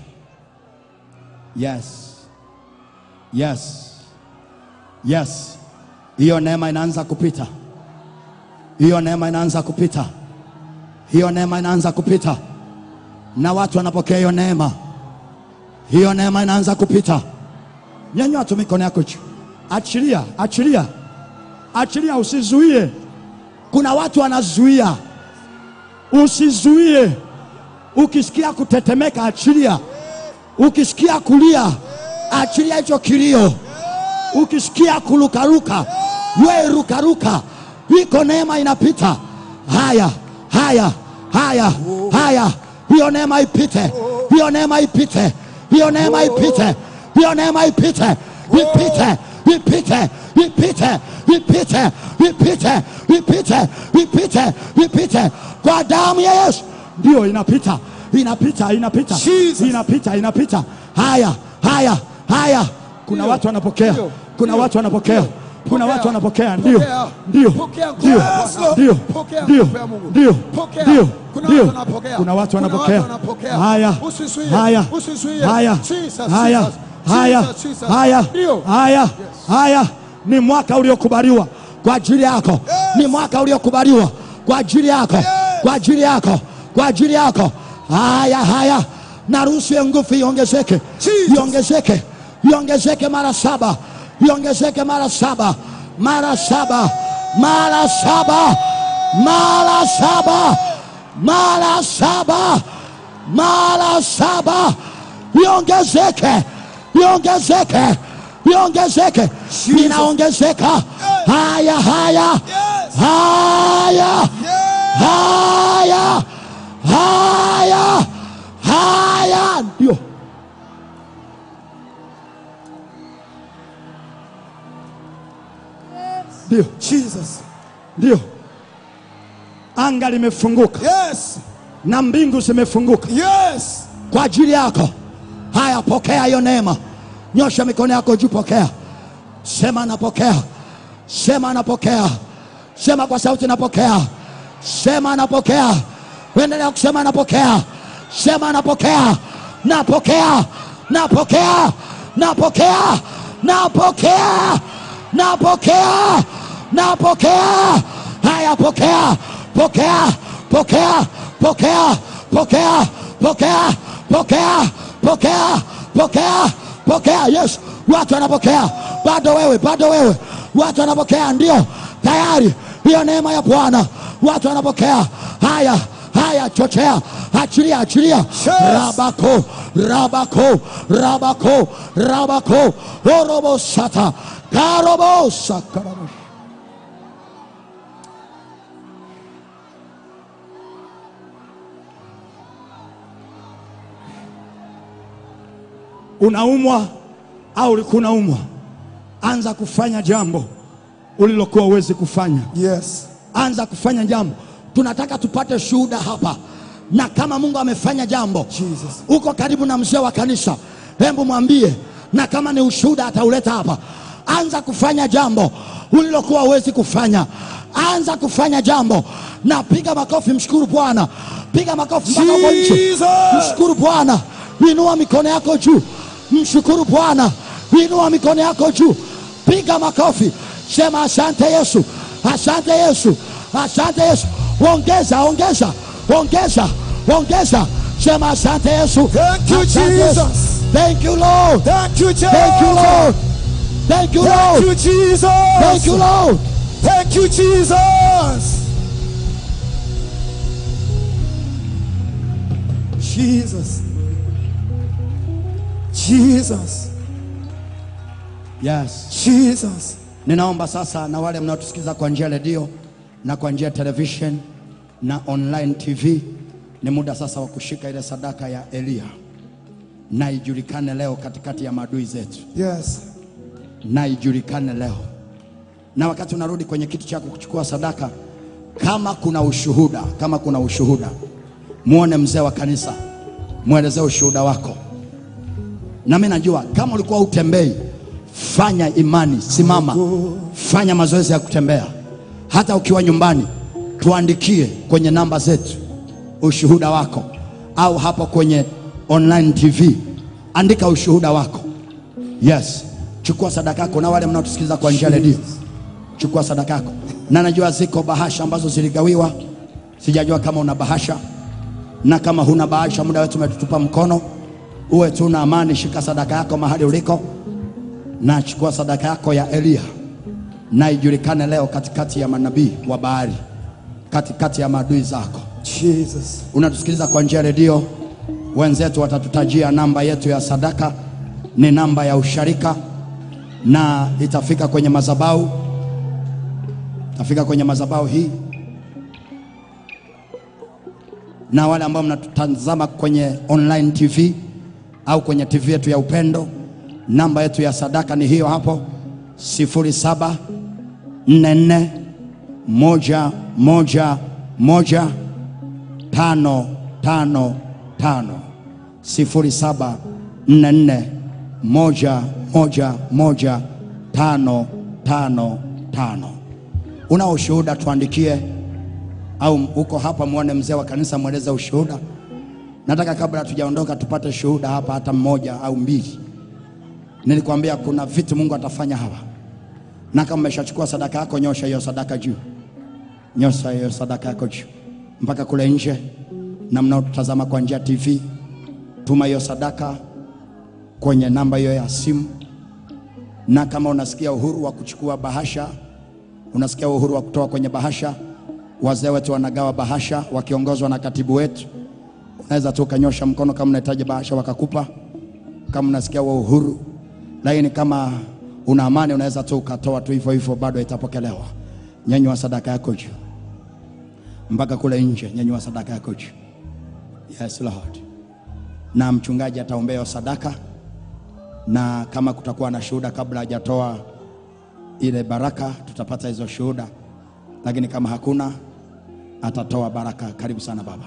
Yes. Yes. Yes. Hiyo neema inaanza kupita. Hiyo neema inaanza kupita. Hiyo neema inaanza kupita. Na watu wanapokea hiyo neema. Hiyo neema inaanza kupita. Nyanyua tu mikono yako juu. Achilia, achilia. Achilia usizuie. Kuna watu wanazuia. Usizuie. Ukisikia kutetemeka achilia. Ukisikia kulia achilia hicho kilio. Ukisikia kulukaruka, we rukaruka, iko neema inapita. Haya, haya, haya, haya, hiyo neema ipite, hiyo neema ipite, hiyo neema ipite, hiyo neema ipite, ipite, ipite, ipite, ipite, ipite, ipite, ipite, ipite kwa damu ya Yesu. Ndio inapita, inapita, inapita, Jesus. inapita, inapita. Haya, haya, haya. Kuna watu wanapokea, kuna watu wanapokea, kuna watu wanapokea. Ndio, Pokea. ndio, Pokea nguvu ndio, ya Bwana. ndio, Pokea ndio, nguvu ya Mungu. ndio, Pokea. ndio, Kuna ndio. watu wanapokea. Kuna watu Kuna wanapokea. watu wanapokea. Haya, Usizuie, haya, usizuie. haya, Jesus, haya, Jesus, haya, Jesus, Jesus. haya, Ndio. haya, haya. Ni mwaka uliokubaliwa kwa ajili yako, ni mwaka uliokubaliwa kwa ajili yako, kwa ajili yako, kwa ajili yako. Haya, haya, naruhusu hiyo nguvu iongezeke, Jesus. iongezeke, iongezeke mara saba, iongezeke mara saba, mara saba, mara saba, mara saba, mara saba, mara saba, iongezeke, iongezeke, iongezeke, inaongezeka. Haya, haya, haya, haya, haya, haya, ndio. Ndio, Jesus. ndio. Anga limefunguka Yes. na mbingu zimefunguka Yes. kwa ajili yako. Haya, pokea hiyo neema. Nyosha mikono yako juu, pokea. Sema napokea, sema napokea, sema kwa sauti napokea, sema napokea. Endelea kusema napokea, sema napokea, napokea, napokea, napokea, napokea, napokea, napokea. Haya, pokea, pokea, pokea, pokea, pokea, pokea, pokea, pokea, pokea, pokea. Yes, watu wanapokea, bado wewe, bado wewe, watu wanapokea, ndio tayari hiyo neema ya Bwana, watu wanapokea. Haya, haya, chochea, achilia, achilia, rabako, rabako, rabako, rabako, orobosata, karobosa, karobosa. unaumwa au ulikuwa unaumwa, anza kufanya jambo ulilokuwa uwezi kufanya. Yes. Anza kufanya jambo. Tunataka tupate shuhuda hapa, na kama Mungu amefanya jambo, Jesus. uko karibu na mzee wa kanisa, hebu mwambie, na kama ni ushuhuda atauleta hapa. Anza kufanya jambo ulilokuwa uwezi kufanya. Anza kufanya jambo na piga makofi, mshukuru Bwana, piga makofi mpaka huko nje. Jesus. Mshukuru Bwana, inua mikono yako juu, mshukuru Bwana, inua mikono yako juu, piga makofi, Sema asante Yesu, asante Yesu, asante Yesu. Ongeza, ongeza, ongeza, ongeza. Sema asante Yesu. Thank you, Asante Yesu. Jesus. Thank you Lord. Thank you, Jesus. Thank you Lord. Thank you Thank Lord. you, Jesus. Thank you Lord. Thank you, Jesus. Jesus. Jesus. Yes. Jesus. Ninaomba sasa na wale mnaotusikiza kwa njia ya redio na kwa njia ya television na online TV, ni muda sasa wa kushika ile sadaka ya Eliya na ijulikane leo katikati ya maadui zetu, Yes. na ijulikane leo. Na wakati unarudi kwenye kitu chako kuchukua sadaka, kama kuna ushuhuda, kama kuna ushuhuda, muone mzee wa kanisa, mwelezee ushuhuda wako. Na mimi najua kama ulikuwa utembei, fanya imani, simama, fanya mazoezi ya kutembea. Hata ukiwa nyumbani, tuandikie kwenye namba zetu ushuhuda wako, au hapo kwenye online TV, andika ushuhuda wako. Yes, chukua sadaka yako, na wale mnaotusikiliza kwa njia ya redio, chukua sadaka yako. Na najua ziko bahasha ambazo ziligawiwa, sijajua kama una bahasha na kama huna bahasha, muda wetu umetutupa mkono, uwe tu na amani. Shika sadaka yako mahali uliko, na chukua sadaka yako ya Eliya, na ijulikane leo katikati ya manabii wa bahari, katikati ya maadui zako. Jesus. Unatusikiliza kwa njia ya redio, wenzetu watatutajia namba yetu ya sadaka, ni namba ya usharika, na itafika kwenye madhabahu, itafika kwenye madhabahu hii na wale ambao mnatutazama kwenye online TV au kwenye TV yetu ya Upendo, namba yetu ya sadaka ni hiyo hapo, sifuri saba nne nne moja moja moja tano tano tano sifuri saba nne nne moja moja moja tano tano tano. Una ushuhuda tuandikie au uko hapa muone mzee wa kanisa mweleze ushuhuda. Nataka kabla hatujaondoka tupate shuhuda hapa, hata mmoja au mbili. Nilikwambia kuna vitu Mungu atafanya hapa, na kama umeshachukua sadaka yako, nyosha hiyo sadaka juu, nyosha hiyo sadaka yako juu mpaka kule nje, na mnaotazama kwa njia ya TV, tuma hiyo sadaka kwenye namba hiyo ya simu, na kama unasikia uhuru wa kuchukua bahasha, unasikia uhuru wa kutoa kwenye bahasha wazee wetu wanagawa bahasha wakiongozwa na katibu wetu. Unaweza tu ukanyosha mkono kama unahitaji bahasha wakakupa, kama unasikia wa uhuru. Lakini kama una amani, unaweza tu ukatoa tu hivyo hivyo, bado itapokelewa. Nyanyua sadaka yako juu mpaka kule nje, nyanyua sadaka yako juu. Yes Lord. Na mchungaji ataombea hiyo sadaka, na kama kutakuwa na shuhuda kabla hajatoa ile baraka, tutapata hizo shuhuda lakini kama hakuna atatoa baraka. Karibu sana baba.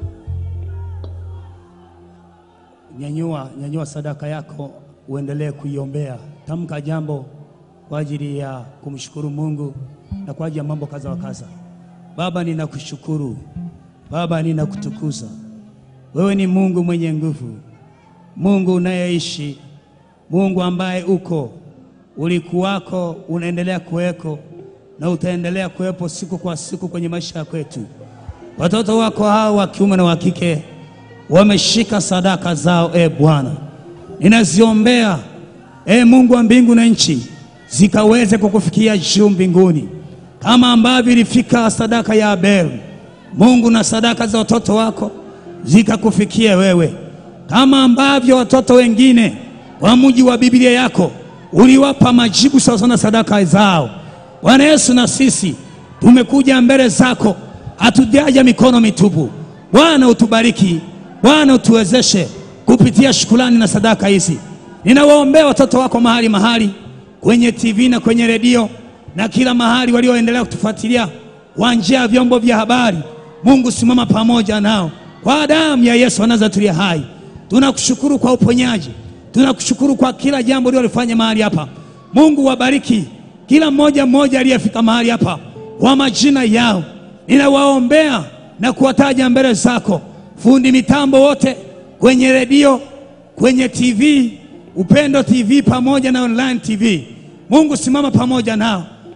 Nyanyua, nyanyua sadaka yako uendelee kuiombea. Tamka jambo kwa ajili ya kumshukuru Mungu na kwa ajili ya mambo kadha wa kadha. Baba, ninakushukuru Baba, ninakutukuza wewe. Ni Mungu mwenye nguvu, Mungu unayeishi, Mungu ambaye uko, ulikuwako, unaendelea kuweko na utaendelea kuwepo siku kwa siku kwenye maisha ya kwetu. Watoto wako hao wa kiume na wa kike wameshika sadaka zao, e Bwana, ninaziombea e Mungu wa mbingu na nchi, zikaweze kukufikia juu mbinguni, kama ambavyo ilifika sadaka ya Abeli. Mungu, na sadaka za watoto wako zikakufikia wewe, kama ambavyo watoto wengine wa mji wa Biblia yako uliwapa majibu sawasawa na sadaka zao. Bwana Yesu, na sisi tumekuja mbele zako, hatujaja mikono mitupu. Bwana utubariki, Bwana utuwezeshe kupitia shukrani na sadaka hizi. Ninawaombea watoto wako mahali mahali, kwenye TV na kwenye redio na kila mahali walioendelea kutufuatilia kwa njia ya vyombo vya habari. Mungu, simama pamoja nao kwa damu ya Yesu anazatulia hai. Tunakushukuru kwa uponyaji, tunakushukuru kwa kila jambo ulilofanya mahali hapa. Mungu wabariki kila mmoja mmoja aliyefika mahali hapa kwa majina yao, ninawaombea na kuwataja mbele zako, fundi mitambo wote kwenye redio, kwenye TV, Upendo TV pamoja na online TV. Mungu, simama pamoja nao,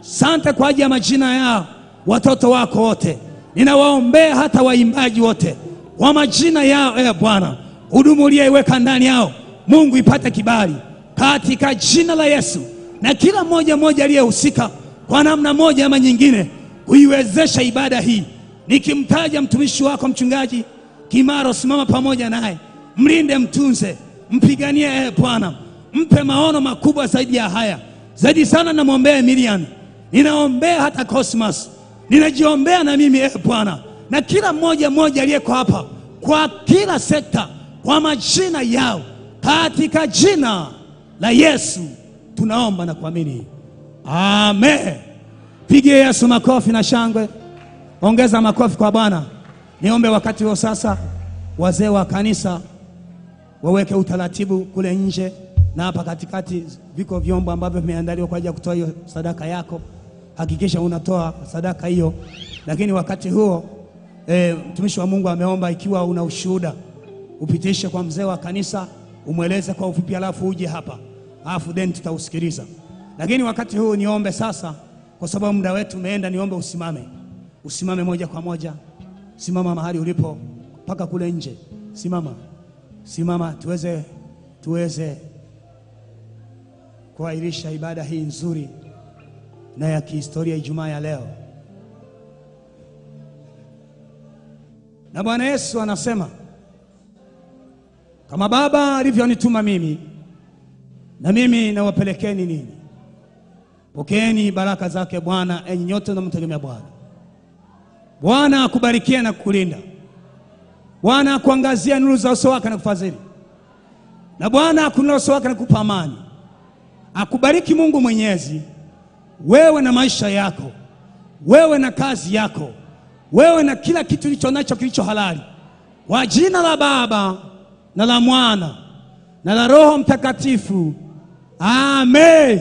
Sante kwa ajili ya majina yao watoto wako wote, ninawaombea hata waimbaji wote kwa majina yao. E Bwana, hudumu uliyeiweka ndani yao, Mungu ipate kibali katika jina la Yesu, na kila mmoja mmoja aliyehusika kwa namna moja ama nyingine kuiwezesha ibada hii, nikimtaja mtumishi wako mchungaji Kimaro, simama pamoja naye, mlinde, mtunze, mpiganie. E Bwana, mpe maono makubwa zaidi ya haya. Zaidi sana namwombea Miriam, ninaombea hata Cosmas, ninajiombea na mimi e Bwana, na kila mmoja mmoja aliyeko hapa, kwa kila sekta, kwa majina yao, katika jina la Yesu tunaomba na kuamini, amen. Pigie Yesu makofi na shangwe, ongeza makofi kwa Bwana. Niombe wakati huo sasa, wazee wa kanisa waweke utaratibu kule nje na hapa katikati, viko vyombo ambavyo vimeandaliwa kwa ajili ya kutoa hiyo sadaka yako. Hakikisha unatoa sadaka hiyo, lakini wakati huo e, mtumishi wa Mungu ameomba, ikiwa una ushuhuda upitishe kwa mzee wa kanisa, umweleze kwa ufupi, alafu uje hapa, alafu then tutausikiliza. Lakini wakati huu niombe sasa, kwa sababu muda wetu umeenda, niombe usimame, usimame moja kwa moja, simama mahali ulipo mpaka kule nje, simama, simama tuweze tuweze kuahirisha ibada hii nzuri na ya kihistoria Ijumaa ya leo. Na Bwana Yesu anasema kama Baba alivyonituma mimi, na mimi nawapelekeni ninyi. Pokeeni baraka zake Bwana, enyi nyote mnamtegemea Bwana. Bwana akubarikie na kukulinda. Bwana akuangazia nuru za uso wake na kufadhili, na Bwana akuinulie uso wake na kukupa amani. Akubariki Mungu Mwenyezi, wewe na maisha yako, wewe na kazi yako, wewe na kila kitu ulicho nacho kilicho halali, kwa jina la Baba na la Mwana na la Roho Mtakatifu, amen,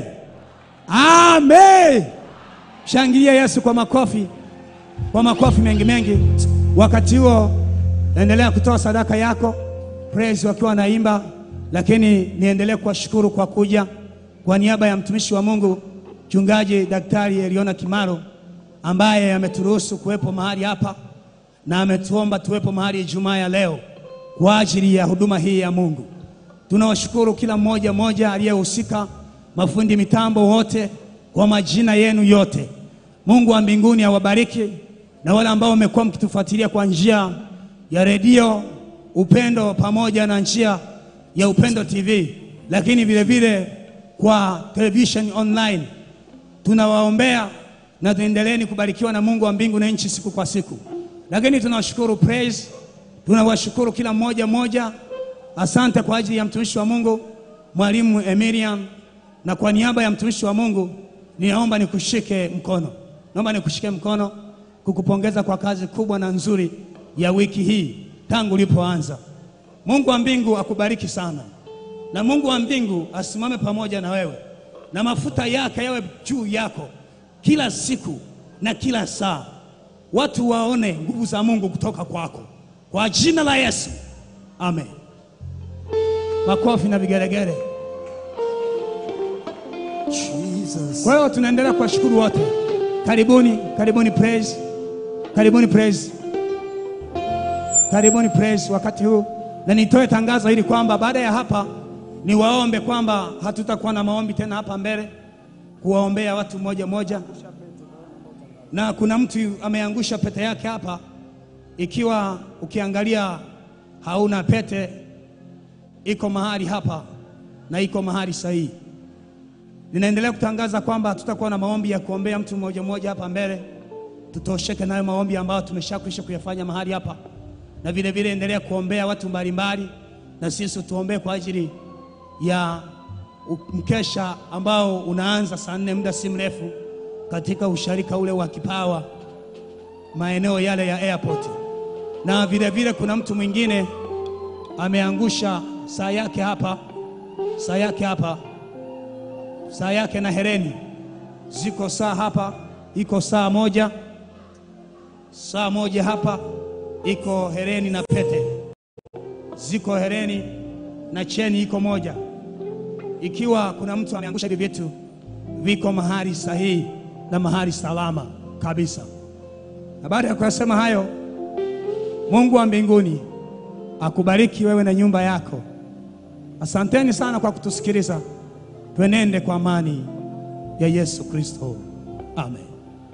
amen. Shangilia Yesu kwa makofi, kwa makofi mengi mengi. Wakati huo naendelea kutoa sadaka yako, praise wakiwa wanaimba, lakini niendelee kuwashukuru kwa kuja kwa niaba ya mtumishi wa Mungu mchungaji Daktari Eliona Kimaro ambaye ameturuhusu kuwepo mahali hapa na ametuomba tuwepo mahali Ijumaa ya leo kwa ajili ya huduma hii ya Mungu. Tunawashukuru kila mmoja mmoja aliyehusika, mafundi mitambo wote, kwa majina yenu yote. Mungu wa mbinguni awabariki, na wale ambao wamekuwa mkitufuatilia kwa njia ya redio Upendo pamoja na njia ya Upendo TV, lakini vile vile kwa television online, tunawaombea na tuendeleeni kubarikiwa na Mungu wa mbingu na nchi siku kwa siku. Lakini tunawashukuru praise, tunawashukuru kila mmoja mmoja. Asante kwa ajili ya mtumishi wa Mungu mwalimu Emilian, na kwa niaba ya mtumishi wa Mungu ninaomba nikushike mkono, naomba nikushike mkono kukupongeza kwa kazi kubwa na nzuri ya wiki hii tangu ulipoanza. Mungu wa mbingu akubariki sana, na Mungu wa mbingu asimame pamoja na wewe, na mafuta yake yawe juu yako kila siku na kila saa, watu waone nguvu za Mungu kutoka kwako, kwa jina la Yesu, amen. Makofi na vigeregere. Jesus. Kwa hiyo tunaendelea kuwashukuru wote. Karibuni, karibuni praise, karibuni praise, karibuni praise wakati huu, na nitoe tangazo hili kwamba baada ya hapa niwaombe kwamba hatutakuwa na maombi tena hapa mbele kuwaombea watu moja moja, na kuna mtu ameangusha pete yake hapa. Ikiwa ukiangalia hauna pete, iko mahali hapa na iko mahali sahihi. Ninaendelea kutangaza kwamba hatutakuwa na maombi ya kuombea mtu mmoja mmoja hapa mbele, tutosheke nayo maombi ambayo tumeshakwisha kuyafanya mahali hapa, na vile vile endelea kuombea watu mbalimbali, na sisi tuombee kwa ajili ya mkesha ambao unaanza saa nne muda si mrefu katika usharika ule wa Kipawa, maeneo yale ya airport. Na vile vile kuna mtu mwingine ameangusha saa yake hapa, saa yake hapa saa yake na hereni ziko saa hapa, iko saa moja, saa moja hapa, iko hereni na pete, ziko hereni na cheni iko moja. Ikiwa kuna mtu ameangusha hivi vitu, viko mahali sahihi, na mahali salama kabisa. Na baada ya kuyasema hayo, Mungu wa mbinguni akubariki wewe na nyumba yako. Asanteni sana kwa kutusikiliza. Twenende kwa amani ya Yesu Kristo. Amen.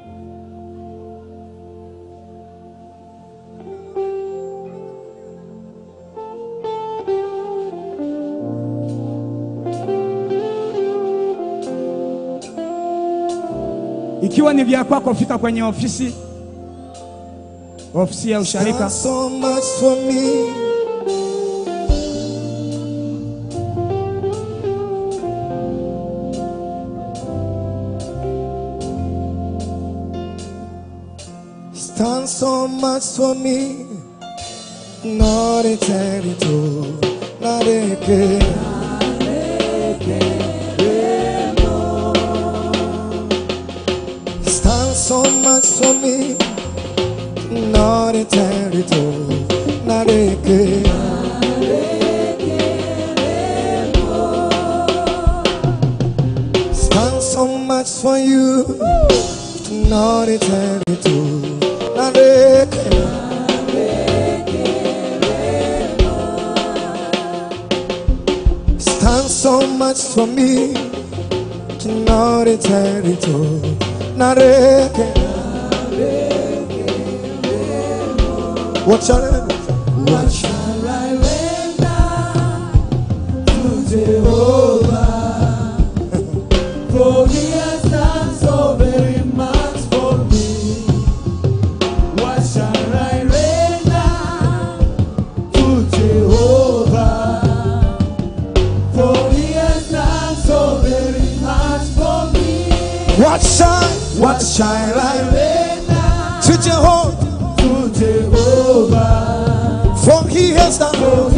Ikiwa ni vya kwako, fika kwenye ofisi ofisi ya usharika. so much for me. Stand so much for me. Not a territory, not a care. Stand so much for me. Not a territory, not a care. Stand so much for you. Not a territory, not a care. Stand so much for me. Not a territory, not a care. What shall I do? What shall I render to Jehovah? For he has done so very much for me. What shall I render to Jehovah? For he has done so very much for me. What shall, what shall I render to Jehovah? to Jehovah. For he has done